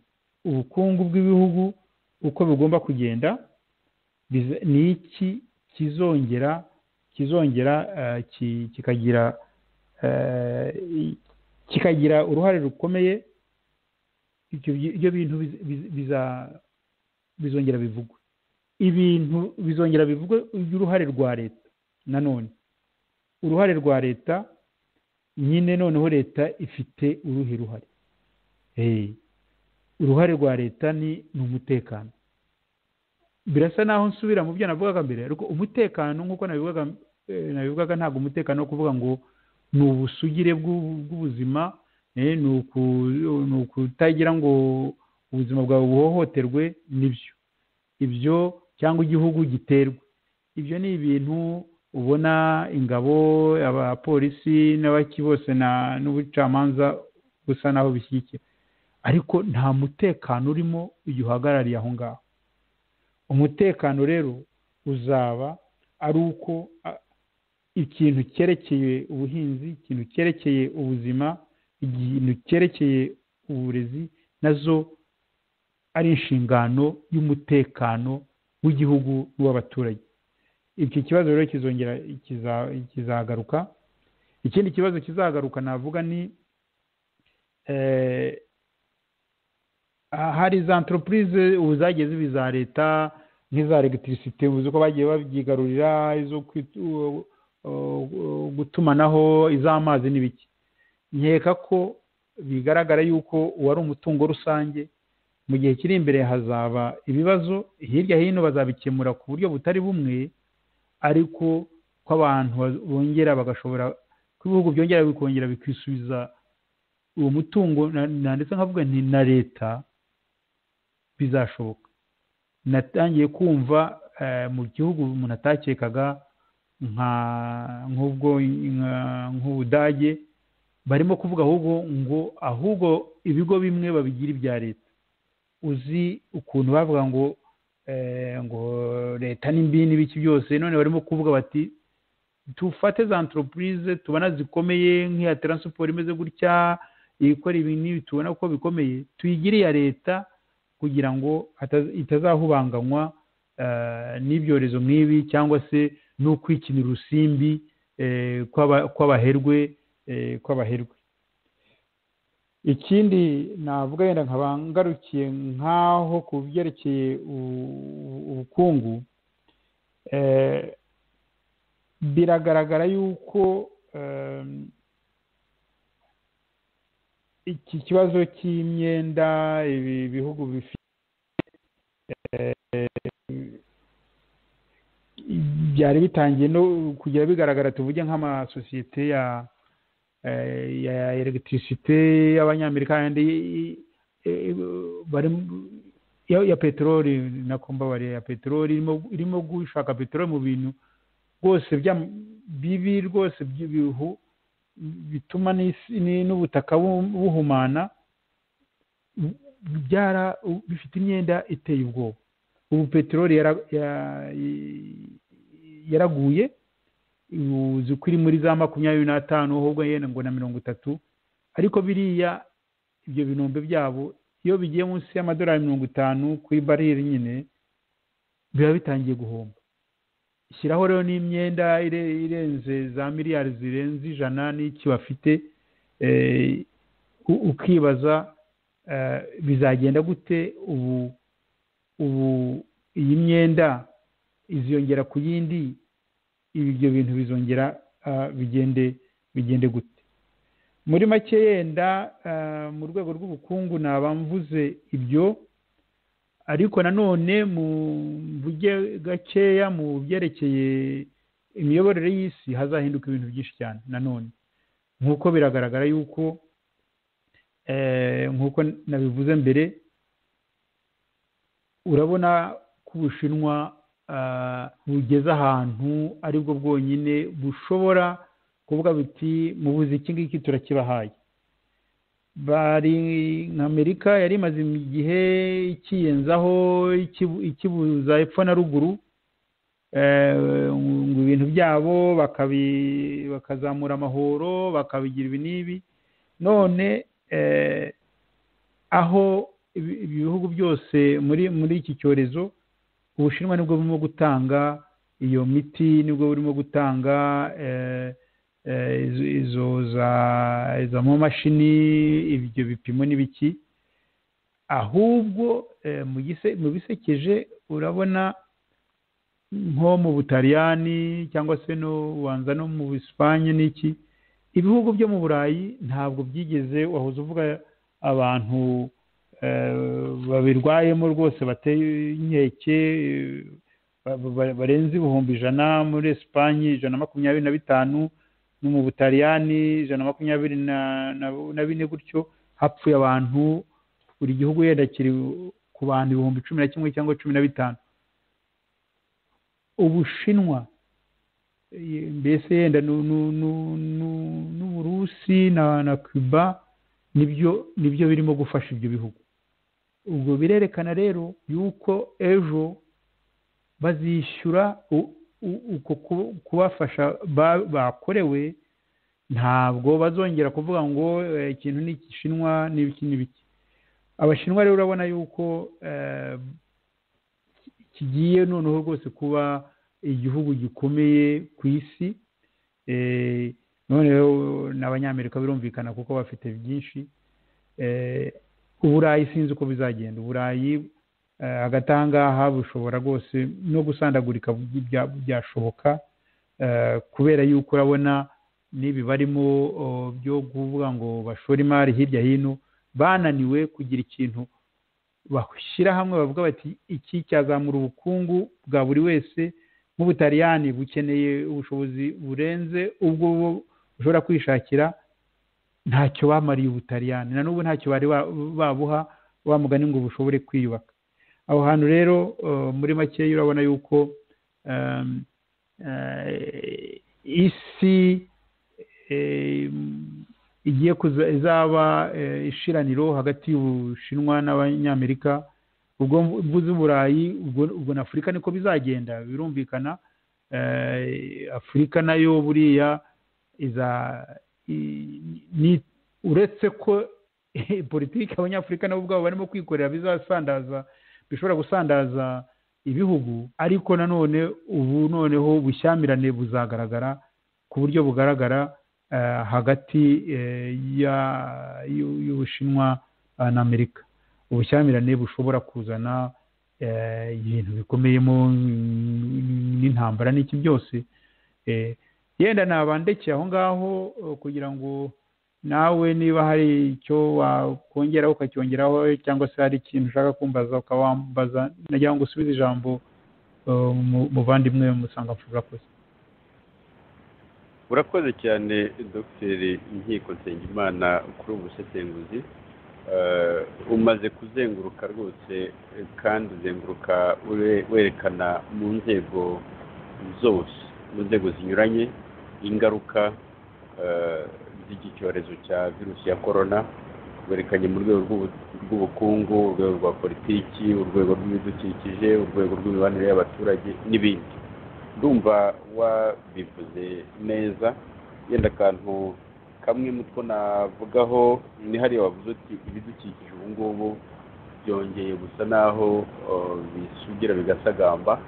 ubukungu bw'ibihugu uko bigomba kugenda ni iki kizongera kizongera kikagira kikagira uruhare rukomeye ibyo bintu biza bizongera bivugwe ibintu bizongera bivugwe uruhare rwa leta nanone uruhare rwa leta nyine noneho leta ifite uruhe ruhare uruhare rwa leta ni umutekano birasa naho nsubira mu byo navugaga mbere ariko umutekano nk'uko nabivugaga ntabwo umutekano wo kuvuga ngo ni ubusugire bw'ubuzima ni ukutagira ngo ubuzima bwawe buhohoterwe nibyo ibyo cyangwa igihugu giterwa ibyo ni ibintu ubona ingabo abapolisi n'abaki bose n'ubucamanza busa naho bishyigikira ariko nta mutekano urimo igihe uhagarariye aho ngaho umutekano rero uzaba ari uko ikintu cyerekeye ubuhinzi ikintu cyerekeye ubuzima ikintu cyerekeye uburezi nazo ari inshingano y'umutekano w'igihugu n'uw'abaturage iki kibazo rero kizongera kizagaruka ikindi kibazo kizagaruka navuga ni hari za antoropurize ubu zagiye ziba iza leta nk'iza elegitirisite ubuze uko bagiye babyigarurira izo gutumanaho iz'amazi n'ibiki nkeka ko bigaragara yuko uwari umutungo rusange mu gihe kiri imbere hazaba ibibazo hirya hino bazabikemura ku buryo butari bumwe ariko ko abantu bongera bagashobora ko ibihugu byongera bikongera bikisubiza uwo mutungo na- na- ndetse nkavuga nti na leta bizashoboka natangiye kumva eh, mu gihugu umuntu atakekaga nka nk'ubwo nka- nk'ubudage barimo kuvuga ahubwo ngo ahubwo ibigo bimwe babigira ibya leta uzi ukuntu bavuga ngo eh, ngo leta n'imbi n'ibiki byose none barimo kuvuga bati dufate za antoropurize tubona zikomeye nk'iya taransiporo imeze gutya ikora ibi n'ibi tubona ko bikomeye tuyigire iya leta kugira ngo hataza- itazahubanganywa eh, n'ibyorezo nk'ibi cyangwa se n'ukwikinira urusimbi eh, kw'aba- kw'abaherwe eh, kw'abaherwe ikindi navuga yenda nkaba ngarukiye nk'aho ku byerekeye u- u- ubukungu eh, biragaragara yuko em, iki kibazo cy'imyenda ibi bihugu bifite eh, byari bitangiye no kujya bigaragara tuvuge nk'amasosiyete ya eh, ya elegitirisite y'abanyamerika yandi eh, barimo ya, ya peteroli nako mbabariye ya peteroli irimo irimo gushaka peteroli mu bintu rwose bya- bibi rwose by'ibihu bituma n'isi- ni- n'ubutaka bu- buhumana byara bifite imyenda iteye ubwoba ubu peteroli yara- ya- yaraguye uzi ko iri muri za makumyabiri n'atanu ahubwo yenda ngo na mirongo itatu ariko biriya ibyo binombe byabo iyo bigiye munsi y'amadolari mirongo itanu kuri bariri nyine biba bitangiye guhomba shyiraho rero n'imyenda ire- irenze za miliyari zirenze ijana n'iki bafite eh, u- ukibaza eh, bizagenda gute ubu ubu iyi myenda iziyongera ku yindi ibi- ibyo bintu bizongera ah, bigende bigende gute muri make yenda ah, mu rwego rw'ubukungu naba mvuze ibyo ariko nanone mu mvuge gakeya mu byerekeye imiyoborere y'isi hazahinduka ibintu byinshi cyane nanone nk'uko biragaragara yuko eh, nk'uko nabivuze mbere urabona ko ubushinwa ah, bugeze ahantu aribwo bwonyine bushobora kuvuga buti mubuze iki ngiki turakibahaye bari amerika yari imaze igihe ikiyenzaho ikibu- ikibuza epfo na ruguru eh, ngo ibintu byabo bakabi- bakazamura amahoro bakabigira ibi n'ibi none eh, aho ibi- ibi bihugu byose muri muri iki cyorezo ubushinwa nibwo burimo gutanga iyo miti nibwo burimo gutanga eh, eh, izo izo za izo mamashini ibyo bipimo n'ibiki ahubwo eh, mu gise- mu bisekeje urabona nko mu butaliyani cyangwa se no ubanza no mu busipanye n'iki ibihugu byo mu burayi ntabwo byigeze wahoze uvuga abantu eh, babirwayemo rwose bateye inkeke eh, ba- ba- barenze ibihumbi ijana muri esipanye ijana na makumyabiri na bitanu no mu butaliyani ijana na makumyabiri na- na- na bine gutyo hapfuye abantu buri gihugu yenda kiri ku bantu ibihumbi cumi na kimwe cyangwa cumi na bitanu ubushinwa eh, mbese yenda n'u- n'u- n'u- n'u- n'uburusi na na cuba nibyo nibyo birimo gufasha ibyo bihugu ubwo birerekana rero yuko ejo bazishyura u- u- uko ku- kubafasha ba- bakorewe ntabwo bazongera kuvuga ngo eh, ikintu ni igishinwa n'ibiki n'ibiki abashinwa rero urabona yuko eh, kigiye noneho rwose kuba igihugu gikomeye ku isi eh, noneho n'abanyamerika birumvikana kuko bafite byinshi eh, uburayi sinzi uko bizagenda uburayi eh, hagati aha ngaha bushobora rwose no gusandagurika byi- bya- byashoboka eh, kubera yuko urabona n'ibi barimo oh, byo kuvuga ngo bashore imari hirya hino bananiwe kugira ikintu bashyira hamwe bavuga bati iki cyazamura ubukungu bwa buri wese nk'ubutaliyani bukeneye ubushobozi burenze ubwo ushobora kwishakira ntacyo wamariye ubutaliyani na n'ubu ntacyo bari ba- babuha wa mugani ngo bushobore kwiyubaka aho hantu rero eh, muri make urabona yuko ehm, eh, isi eh, igiye kuza izaba eh, ishiraniro hagati y'ubushinwa n'abanyamerika ubwo mvuze uburayi ubwo ubwo na afurika niko bizagenda birumvikana eh, afurika nayo buriya iza i- ni- uretse ko politiki abanyafurika nabo ubwabo barimo kwikorera bizasandaza bishobora gusandaza ibihugu ariko nanone ubu noneho ubushyamirane buzagaragara ku buryo bugaragara eh, hagati eh, ya- y'u- y'ubushinwa eh, na amerika ubushyamirane bushobora kuzana eh, ibintu bikomeyemo mm, n'intambara n'iki byose Eh, yenda nabandekeye aho ngaho eh, kugira ngo nawe niba hari icyo wakongeraho ukacyongeraho cyangwa se hari ikintu ushaka kumbaza ukawambaza nagira ngo usubize ijambo eh, mu- muvandimwe musangamfura urakoze urakoze cyane dogiteri inkiko nsengimana kuri ubu busesenguzi Eh, umaze kuzenguruka rwose eh, kandi uzenguruka ure- werekana mu nzego zose mu nzego zinyuranye ingaruka eh, z'iki cyorezo cya virusi ya korona werekanye mu rwego rw'ubu- rw'ubukungu urwego rwa politiki urwego rw'ibidukikije urwego rw'imibanire y'abaturage n'ibindi ndumva wabivuze neza yenda akantu kamwe mu two navugaho ni hariya wavuze uti ibidukikije ubu ngubu byongeye gusa naho eh, bisugira bigasagamba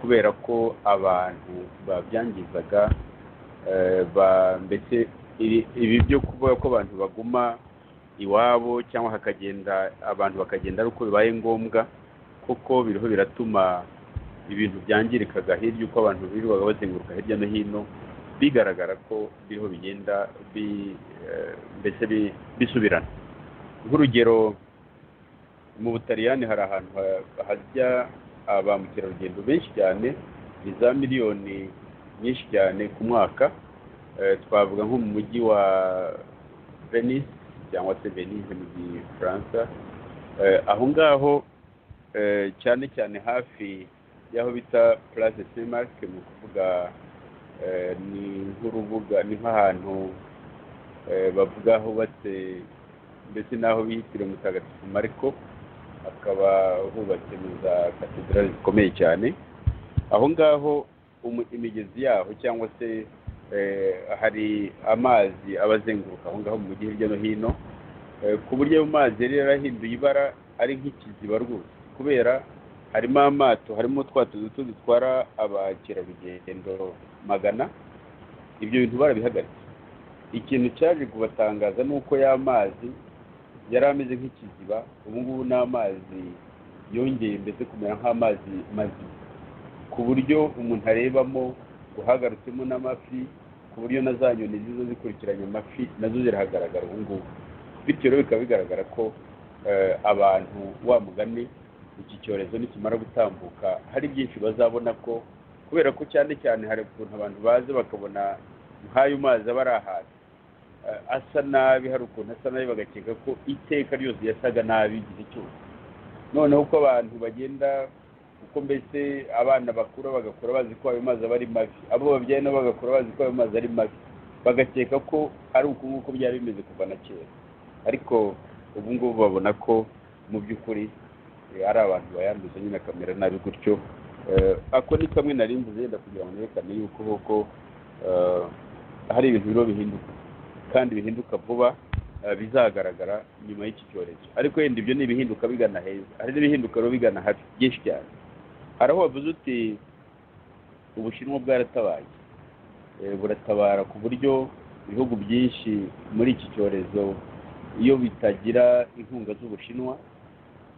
kubera ko abantu babyangizaga eh, ba- mbese iri- ibi byo kuvuga ko abantu baguma iwabo cyangwa hakagenda abantu bakagenda ari uko bibaye ngombwa kuko biriho biratuma ibintu byangirikaga hirya uko abantu birirwaga bazenguruka hirya no hino bigaragara ko biriho bigenda bi, eh, mbese bi- bisubirana nk'urugero mu butaliyani hari ahantu ha- hajya ba mukerarugendo benshi cyane ni za miliyoni nyinshi cyane ku mwaka Eh, twavuga nko mu mujyi wa venice cyangwa se venise mu gifaransa Eh, aho ngaho eh, cyane cyane hafi y'aho bita place semarike ni ukuvuga eh, ni nk'urubuga ni nk'ahantu eh, bavuga hubatse mbese n'aho biyitiriwe mutagatifu mariko hakaba hubatse mu za katedrali zikomeye cyane aho ngaho umu- imigezi yaho cyangwa se eh, hari amazi aba azenguruka aho ngaho mu mujyi hirya no hino Eh, ku buryo ayo mazi yari yarahinduye ibara ari nk'ikiziba rwose kubera harimo amato harimo twa tuzu tundi dutwara abakerarugendo magana ibyo bintu barabihagaritse ikintu cyaje kubatangaza ni uko ya mazi yari ameze nk'ikiziba ubu ngubu ni amazi yongeye mbese kumera nk'amazi mazima ku buryo umuntu arebamo uhagarutsemo n'amafi ku buryo na za nyoni zizo zikurikiranye amafi nazo zirahagaragara ubu ngubu bityo rero bikaba bigaragara ko eh, abantu wa mugani iki cyorezo nikimara gutambuka hari byinshi bazabona ko kubera ko cyane cyane hari ukuntu abantu baza bakabona nk'ayo mazi aba ari ahantu eh, asa nabi hari ukuntu asa nabi bagakeka ko iteka ryose yasaga nabi igihe cyose noneho uko abantu bagenda uko mbese abana bakura bagakura bazi ko ayo mazi aba ari mabi abo babyaye nabo bagakura bazi ko ayo mazi ari mabi bagakeka ko ari uku nguku byari bimeze kuva na kera ariko ubu ngubu babona ko mu by'ukuri eh, ari abantu bayanduza nyine akamera nabi gutyo Eh, ako ni kamwe nari mvuze yenda kugira ngo nerekane yuko koko eh, hari ibintu biriho bihinduka kandi bihinduka vuba eh, bizagaragara nyuma y'iki cyorezo ariko yenda ibyo ni ibihinduka bigana heza hari n'ibihinduka rero bigana habi byinshi cyane hari aho wavuze uti ubushinwa bwaratabaye Eh, buratabara ku buryo ibihugu byinshi muri iki cyorezo iyo bitagira inkunga z'ubushinwa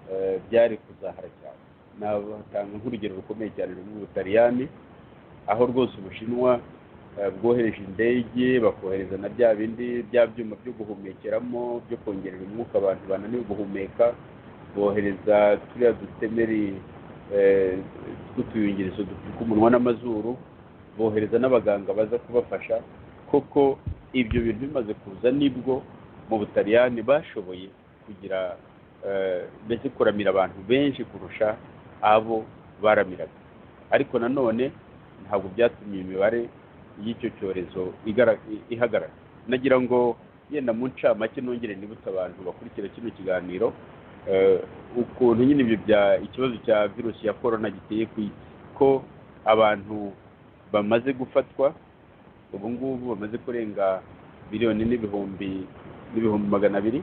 eh, byari kuzahara cyane natanga nk'urugero rukomeye cyane ruri mu butaliyani aho rwose ubushinwa eh, bwohereje indege bakohereza na bya bindi bya byuma byo guhumekeramo byo kongerera umwuka abantu bananiwe guhumeka bohereza turiya dutemeri eh, tw'utuyungirizo dupfuka umunwa n'amazuru bohereza n'abaganga baza kubafasha koko ibyo bintu bimaze kuza nibwo mu butaliyani bashoboye kugira eh, mbese kuramira abantu benshi kurusha abo baramiraga ariko nanone ntabwo byatumye imibare y'icyo cyorezo igara- i- ihagarara nagira ngo yenda mu ncamake nongere nibutse abantu bakurikira kino kiganiro eh, ukuntu nyine ibyo bya ikibazo cya virusi ya korona giteye ku isi ko abantu bamaze gufatwa ubu ngubu bamaze kurenga miliyoni n'ibihumbi n'ibihumbi magana abiri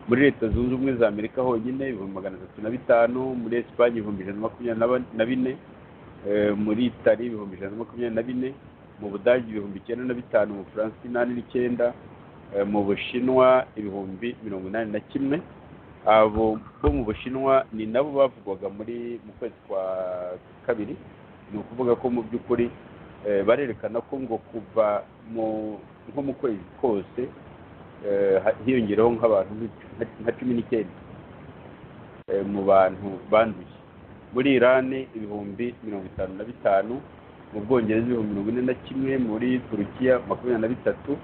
muri leta zunze ubumwe za amerika honyine ibihumbi magana atatu na bitanu muri esipanye ibihumbi ijana na makumyabiri na ba- na bine eh, muri itali ibihumbi ijana na makumyabiri na bine mu budage ibihumbi icyenda na bitanu mu bufaransa inani n'icyenda eh, mu bushinwa ibihumbi mirongo inani na kimwe abo bo mu bushinwa ni nabo bavugwaga muri mu kwezi kwa kabiri ni ukuvuga ko mu by'ukuri eh, barerekana ko ngo kuva mu- nko mu kwezi kose eh, ha- hiyongereho nk'abantu nka- nka cumi n'icyenda eh, mu bantu banduye muri irani ibihumbi mirongo itanu na bitanu mu bwongereza ibihumbi mirongo ine na kimwe muri turukiya makumyabiri na bitatu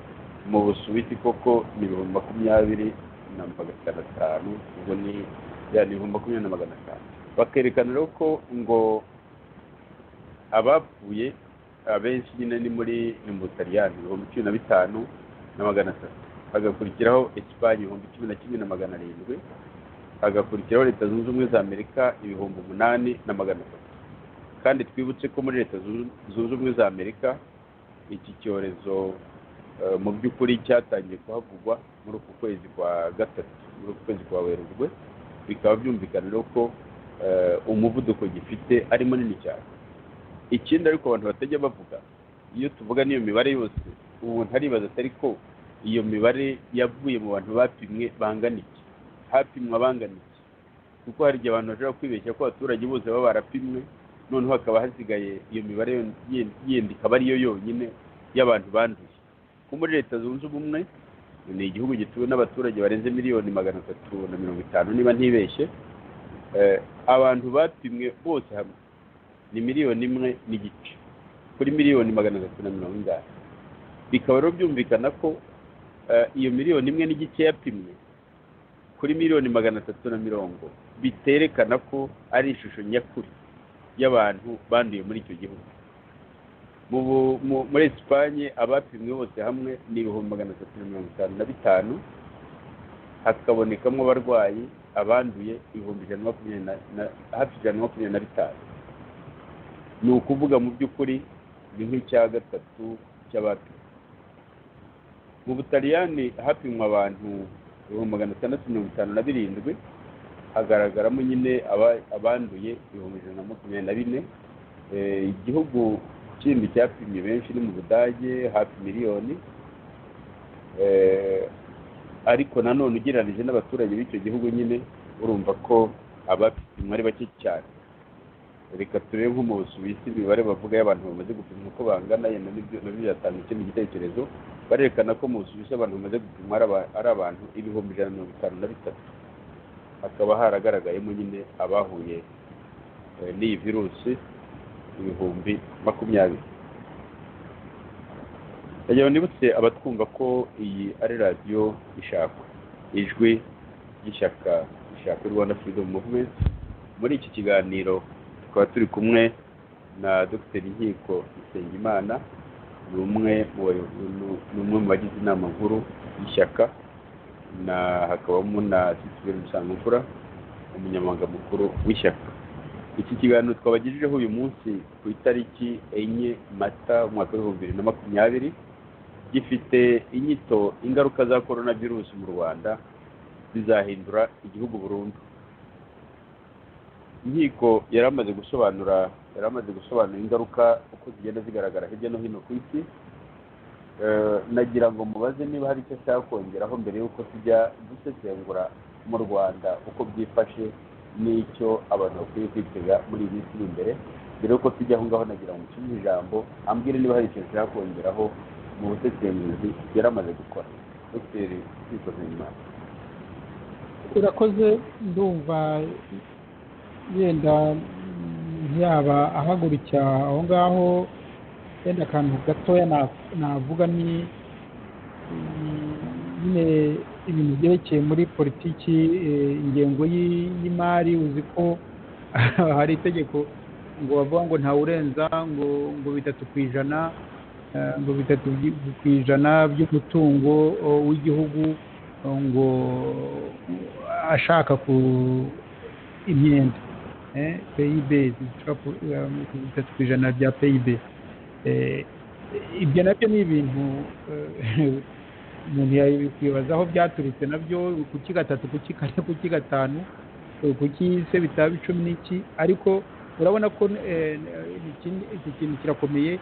mu busuwisi koko ni ibihumbi makumyabiri na magana atanu ubwo ni ya ni ibihumbi makumyabiri na magana atanu bakerekana rero ko ngo abapfuye abenshi nyine ni muri ni mu butaliyani ibihumbi cumi na bitanu na magana atatu hagakurikiraho esipanye ibihumbi cumi na kimwe na magana arindwi hagakurikiraho leta zunze ubumwe za amerika ibihumbi umunani na magana atatu kandi twibutse ko muri leta Zunze- zunze ubumwe za amerika iki cyorezo eh, mu by'ukuri cyatangiye kuhavugwa muri uku kwezi kwa gatatu muri uku kwezi kwa werurwe bikaba byumvikana rero ko eh, umuvuduko gifite ari munini cyane ikindi ariko abantu batajya bavuga iyo tuvuga n'iyo mibare yose ubu ntaribaza atari ko iyo mibare yavuye mu bantu bapimwe bangana iki hapimwa bangana iki kuko hari igihe abantu bashobora kwibeshya ko abaturage bose baba barapimwe noneho hakaba hasigaye iyo mibare yon- yen- yindi ikaba ariyo yonyine y'abantu banduye ko muri leta zunze ubumwe ni igihugu gituwe n'abaturage barenze miliyoni magana atatu na mirongo itanu niba ntibeshye Eh, abantu bapimwe bose hamwe ni miliyoni imwe n'igice kuri miliyoni magana atatu na mirongo inani bikaba rero byumvikana ko eh, iyo miliyoni imwe n'igice yapimwe kuri miliyoni magana atatu na mirongo biterekana ko ari ishusho nyakuri y'abantu banduye muri icyo gihugu mu bu- mu- muri esipanye abapimwe bose hamwe ni ibihumbi magana atatu na mirongo itanu na bitanu hakabonekamo abarwayi abanduye ibihumbi ijana na makumyabiri na- na hafi ijana na makumyabiri na bitanu ni ukuvuga mu by'ukuri ni nk'icya gatatu cy'abapimwe mu butaliyani hapimwa abantu ibihumbi magana atandatu mirongo itanu na birindwi hagaragaramo nyine aba- abanduye ibihumbi ijana na makumyabiri na bine Eh, igihugu kindi cyapimye benshi ni mu budage hafi miliyoni Eh, ariko nanone ugereranije n'abaturage b'icyo gihugu nyine urumva ko abapimwa ari bake cyane reka turebe nko mu busuwisi imibare bavuga y'abantu bamaze gupimwa uko bangana yenda nibyo nabyo byatanga ikindi gitekerezo barerekana ko mu busuwisi abantu bamaze gupimwa ari aba- ari abantu ibihumbi ijana na mirongo itanu na bitatu hakaba haragaragayemo nyine abahuye eh, n'iyi virusi ibihumbi makumyabiri ndagira ngo nibutse abatwumva ko iyi ari radiyo ishakwa ijwi ry'ishyaka rishaka rwanda freedom movement muri iki kiganiro tukaba turi kumwe na dr nkiko Isengimana ni umwe mu bayobozi- ni umwe mu bagize inama nkuru y'ishyaka na hakabamo na sisiberi musangamfura umunyamabanga mukuru w'ishyaka iki kiganiro twabagejejeho uyu munsi ku itariki enye mata umwaka w'ibihumbi bibiri na makumyabiri gifite inyito ingaruka za korona virusi mu rwanda zizahindura igihugu burundu inkiko yari amaze gusobanura yari amaze gusobanura ingaruka uko zigenda zigaragara hirya no hino ku isi Eh, nagira ngo mubaze niba hari icyo ashaka kongeraho mbere y'uko tujya dusesengura mu rwanda uko byifashe n'icyo abantu bakwiye kwitega muri iyi minsi iri imbere mbere y'uko tujya aho ngaho nagira ngo musubize ijambo ambwire niba hari ikintu ashaka kongeraho mu busesenguzi yari amaze gukora dr twikoze nyuma urakoze ndumva yenda mm, yaba ahagurukira aho ngaho yenda akantu gatoya na- navuga ni nyine ibintu byerekeye muri politiki eh, ingengo y'i- y'imari uzi ko hari itegeko ngo bavuga ngo ntawurenza ngo ngo bitatu ku ijana eh, ngo bitatu by- ku ijana by'umutungo oh, w'igihugu oh, ngo ashaka ku imyenda eh, peyibe zishobora ku- um, ku bitatu ku ijana bya peyibe Eh, ibyo nabyo ni ibintu eh, umuntu yakwibaza aho byaturutse nabyo kuki gatatu kuki kane kuki gatanu eh, kuki se bitaba icumi n'iki ariko urabona ko eh, iki iki kintu kirakomeye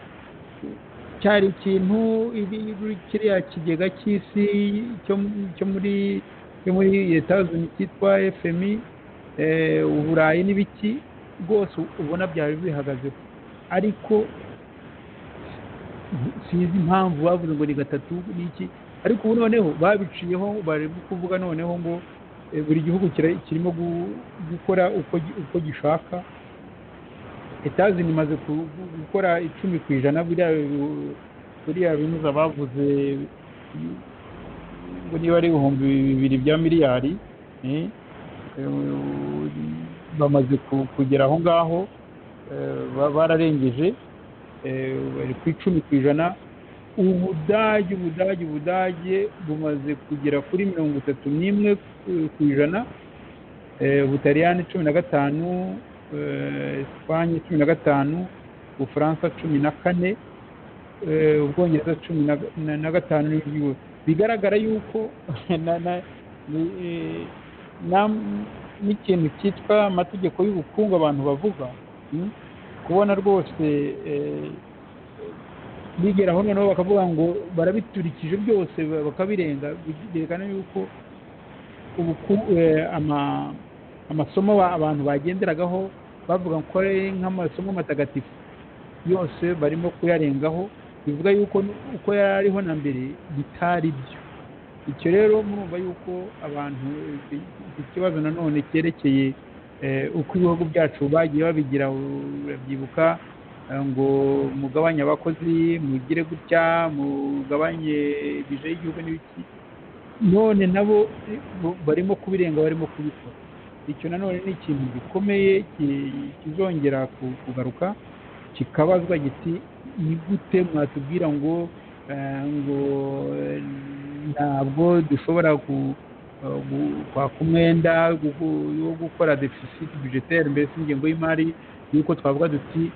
cyari ikintu ibi- ibi- kiriya kigega cy'isi cyo mu- cyo muri cyo muri leta cyitwa fmi eh, uburayi n'ibiki rwose ubona byari bihagazeho ariko sinzi impamvu bavuze ngo ni gatatu n'iki ariko ubu noneho babiciyeho bari kuvuga noneho ngo eh, buri gihugu kira- kirimo gu- gukora uko gi- uko gishaka etazini imaze ku- gu- gukora icumi ku ijana biriya bi- biriya binuza bavuze ngo niba ari ibihumbi bibiri bya miliyari eh, eh, bamaze ku- kugera aho ngaho eh, ba- bararengeje eh, bari ku icumi ku ijana ubudage ubudage ubudage bumaze kugera kuri mirongo itatu n'imwe ku- ku ijana Eh, ubutaliyani cumi na gatanu eh, esipanye cumi na gatanu ubufaransa cumi na kane eh, ubwongereza cumi na- na- na gatanu n'igihugu bigaragara yuko na- na- ni- eh, na- n'ikintu cyitwa amategeko y'ubukungu abantu bavuga mm, kubona rwose eh, bigera aho noneho bakavuga ngo barabiturikije byose ba- bakabirenga byerekana yuko ubuku- eh, ama- amasomo ba- abantu bagenderagaho bavuga ko ari nk'amasomo matagatifu yose barimo kuyarengaho bivuga yuko n- uko yari ariho na mbere bitari byo icyo rero murumva yuko abantu iki iki kibazo nanone cyerekeye eh, uko ibihugu byacu bagiye babigira urabyibuka eh, ngo mugabanye abakozi mugire gutya mugabanye bije y'igihugu n'ibiki none nabo eh, bo- barimo kubirenga barimo kubikora icyo nanone ni ikintu gikomeye ki- kizongera ku- kugaruka kikabazwa giti ni gute mwatubwira ngo eh, ngo eh, ntabwo dushobora ku eh, gu- kwaka umwenda gugu- wo gukora deficit budgetaire mbese ingengo y'imari yuko twavuga duti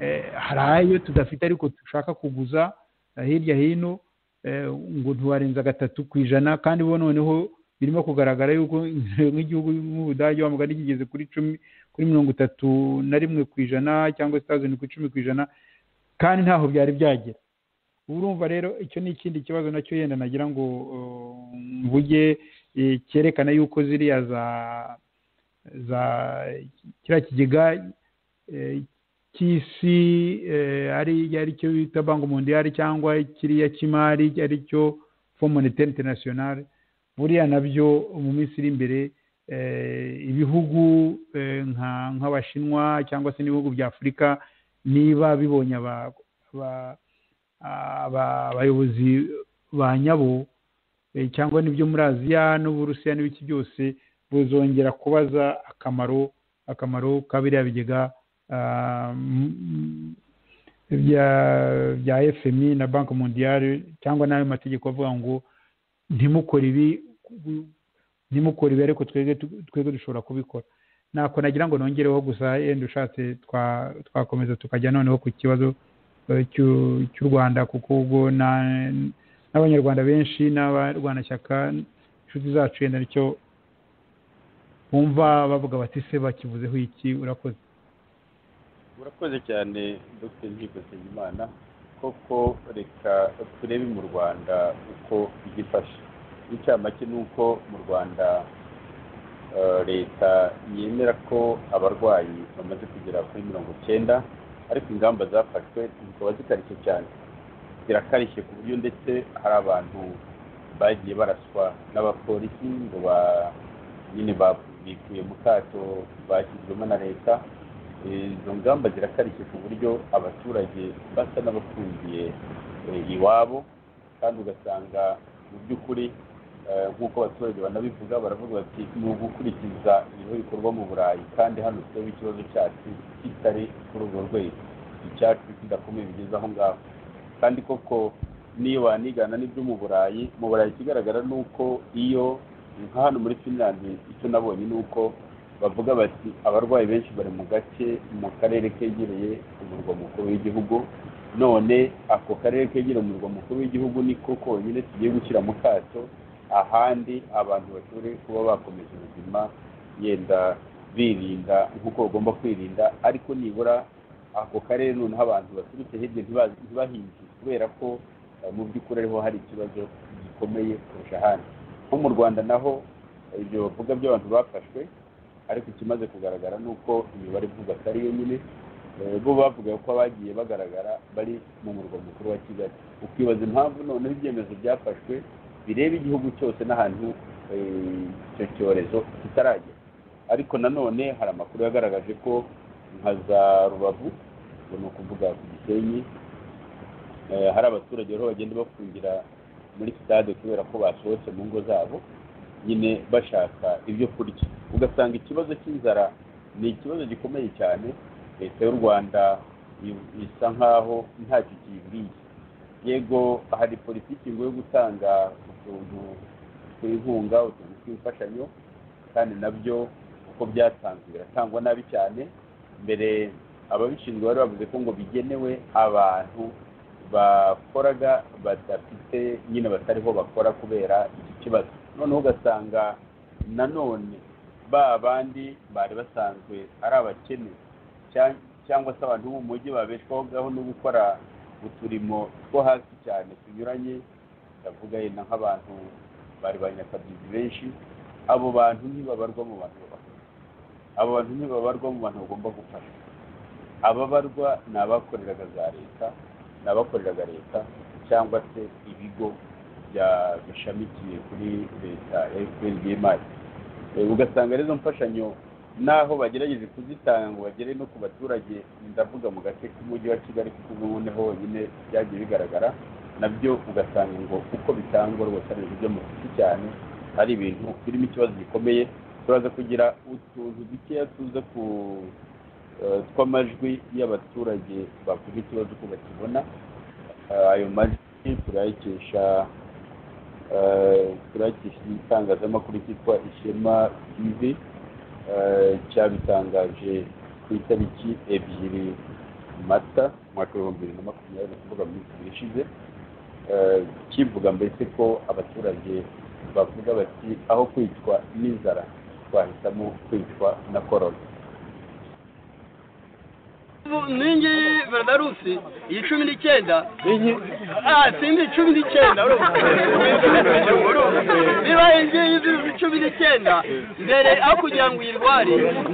eh, hari ayo tudafite ariko dushaka kuguza eh, hirya hino eh, ngo ntiwarenza gatatu ku ijana kandi bo noneho birimo kugaragara yuko nk'igihugu nk'ubudage wa mugani kigeze kuri cumi kuri mirongo itatu na rimwe ku ijana cyangwa se tazini ku icumi ku ijana kandi ntaho byari byagera ubu urumva rero icyo ni ikindi kibazo nacyo yenda nagira ngo uh, mvuge eh, cyerekana yuko ziriya za za kiriya kigega eh, cy'isi eh, ari ari cyo bita banki mondiyari cyangwa kiriya cy'imari ari cyo fo monetaire internationale buriya nabyo mu minsi iri imbere eh, ibihugu eh, nka- nk'abashinwa cyangwa se n'ibihugu bya afurika niba bibonye aba- aba- aba- abayobozi ba nyabo eh, cyangwa n'ibyo muri aziya n'uburusiya n'ibiki byose buzongera kubaza akamaro akamaro ka biriya bigega ah, m- m- bya bya fmi na banki mondiyari cyangwa n'ayo mategeko avuga ngo ntimukore ibi ntimukore ibi ariko twebwe tu- twebwe dushobora kubikora nako nagira ngo nongereho gusa yenda ushatse twa- twakomeza tukajya noneho ku kibazo eh, cy'u cy'u rwanda kuko ubwo na- n'abanyarwanda benshi n'abarwanashyaka inshuti zacu yenda nicyo bumva bavuga bati se bakivuzeho iki urakoze urakoze cyane dr nkigo nsengimana koko reka turebe mu rwanda uko byifashe inshamake ni uko mu rwanda eh, leta yemera ko abarwayi bamaze kugera kuri mirongo icyenda ariko ingamba zafashwe zikaba zikarishye cyane zirakarishye ku buryo ndetse hari abantu bagiye baraswa n'abapolisi ngo ba nyine babikuye mu kato bashyizwemo na leta izo ngamba zirakarishye ku buryo abaturage basa n'abafungiye eh, iwabo kandi ugasanga mu by'ukuri eh, nk'uko abaturage banabivuga baravuga bati ni ugukurikiza ibiriho bikorwa mu burayi kandi hano tureba ikibazo cyacu kitari kuri urwo rwego icyacu kidakomeye bigeze aho ngaho kandi koko niyo wanigana n'ibyo mu burayi mu burayi ikigaragara ni uko iyo nka hano muri finland icyo nabonye ni uko bavuga bati abarwayi benshi bari mu gace mu karere kegereye umurwa mukuru w'igihugu none ako karere kegereye umurwa mukuru w'igihugu niko konyine tugiye gushyira mu kato ahandi abantu bashobore kuba bakomeje ubuzima yenda birinda nk'uko bagomba kwirinda ariko nibura ako karere noneho abantu baturutse hirya ntiba- ntibahinjire kubera ko eh, mu by'ukuri ariho hari ikibazo gikomeye kurusha ahandi nko mu rwanda naho eh, ibyo bavuga by'abantu bafashwe ariko ikimaze kugaragara ni uko imibare ivuga atari yo nyine Eh, bo bavuga ko abagiye bagaragara bari mu murwa mukuru wa kigali ukibaza impamvu noneho ibyemezo byafashwe bireba igihugu cyose n'ahantu eh, icyo cyorezo kitaragera ariko nanone hari amakuru yagaragaje ko nka za rubavu ubwo ni ukuvuga ku gisenyi eh, hari abaturage rero bagenda bafungira muri sitade kubera ko basohotse mu ngo zabo nyine bashaka ibyo kurya ugasanga ikibazo cy'inzara ni ikibazo gikomeye cyane leta y'u rwanda i- isa nkaho ntacyo kiyibwiye yego hari politiki ngo yo gutanga utuntu tw'inkunga utuntu tw'imfashanyo kandi nabyo uko byatanzwe biratangwa nabi cyane mbere ababishinzwe bari bavuze ko ngo bigenewe abantu bakoraga badafite nyine batariho bakora kubera iki kibazo noneho ugasanga nanone ba bandi bari basanzwe ari abakene cya- cyangwa se abantu bo mu mujyi babeshwaho no gukora uturimo two hasi cyane tunyuranye ndavuga yenda nk'abantu bari ba nyakabyizi benshi abo bantu ntibabarwa mu bantu babafasha abo bantu ntibabarwa mu bantu bagomba gufasha ababarwa ni abakoreraga za leta ni abakoreraga leta cyangwa se ibigo bya- bishamikiye kuri leta fpr imari Eh, ugasanga rero izo mfashanyo naho bagerageje kuzitanga ngo bagere no ku baturage ndavuga mu gace k'umujyi wa kigali kuko ubu noneho honyine byagiye bigaragara nabyo ugasanga ngo uko bitangwa rwose ari ibintu byo mu giti cyane ari ibintu birimo ikibazo gikomeye turaza kugira utuntu dukeya tuza ku eh, tw'amajwi y'abaturage bavuga ikibazo uko bakibona Eh, ayo majwi turayakesha eh, turayakesha itangazamakuru cyitwa ishema tv eh, cyabitangaje ku itariki ebyiri mata umwaka w'ibihumbi bibiri na makumyabiri ni ukuvuga mu minsi ibiri ishize eh, kivuga mbese ko abaturage bavuga bati aho kwicwa n'inzara twahitamo kwicwa na korona ningi verdarusi iyi cumi n'icyenda ah simbi cumi n'icyenda urumva niba iyi ngiyi cumi n'icyenda mbere aho kugira ngo uyirware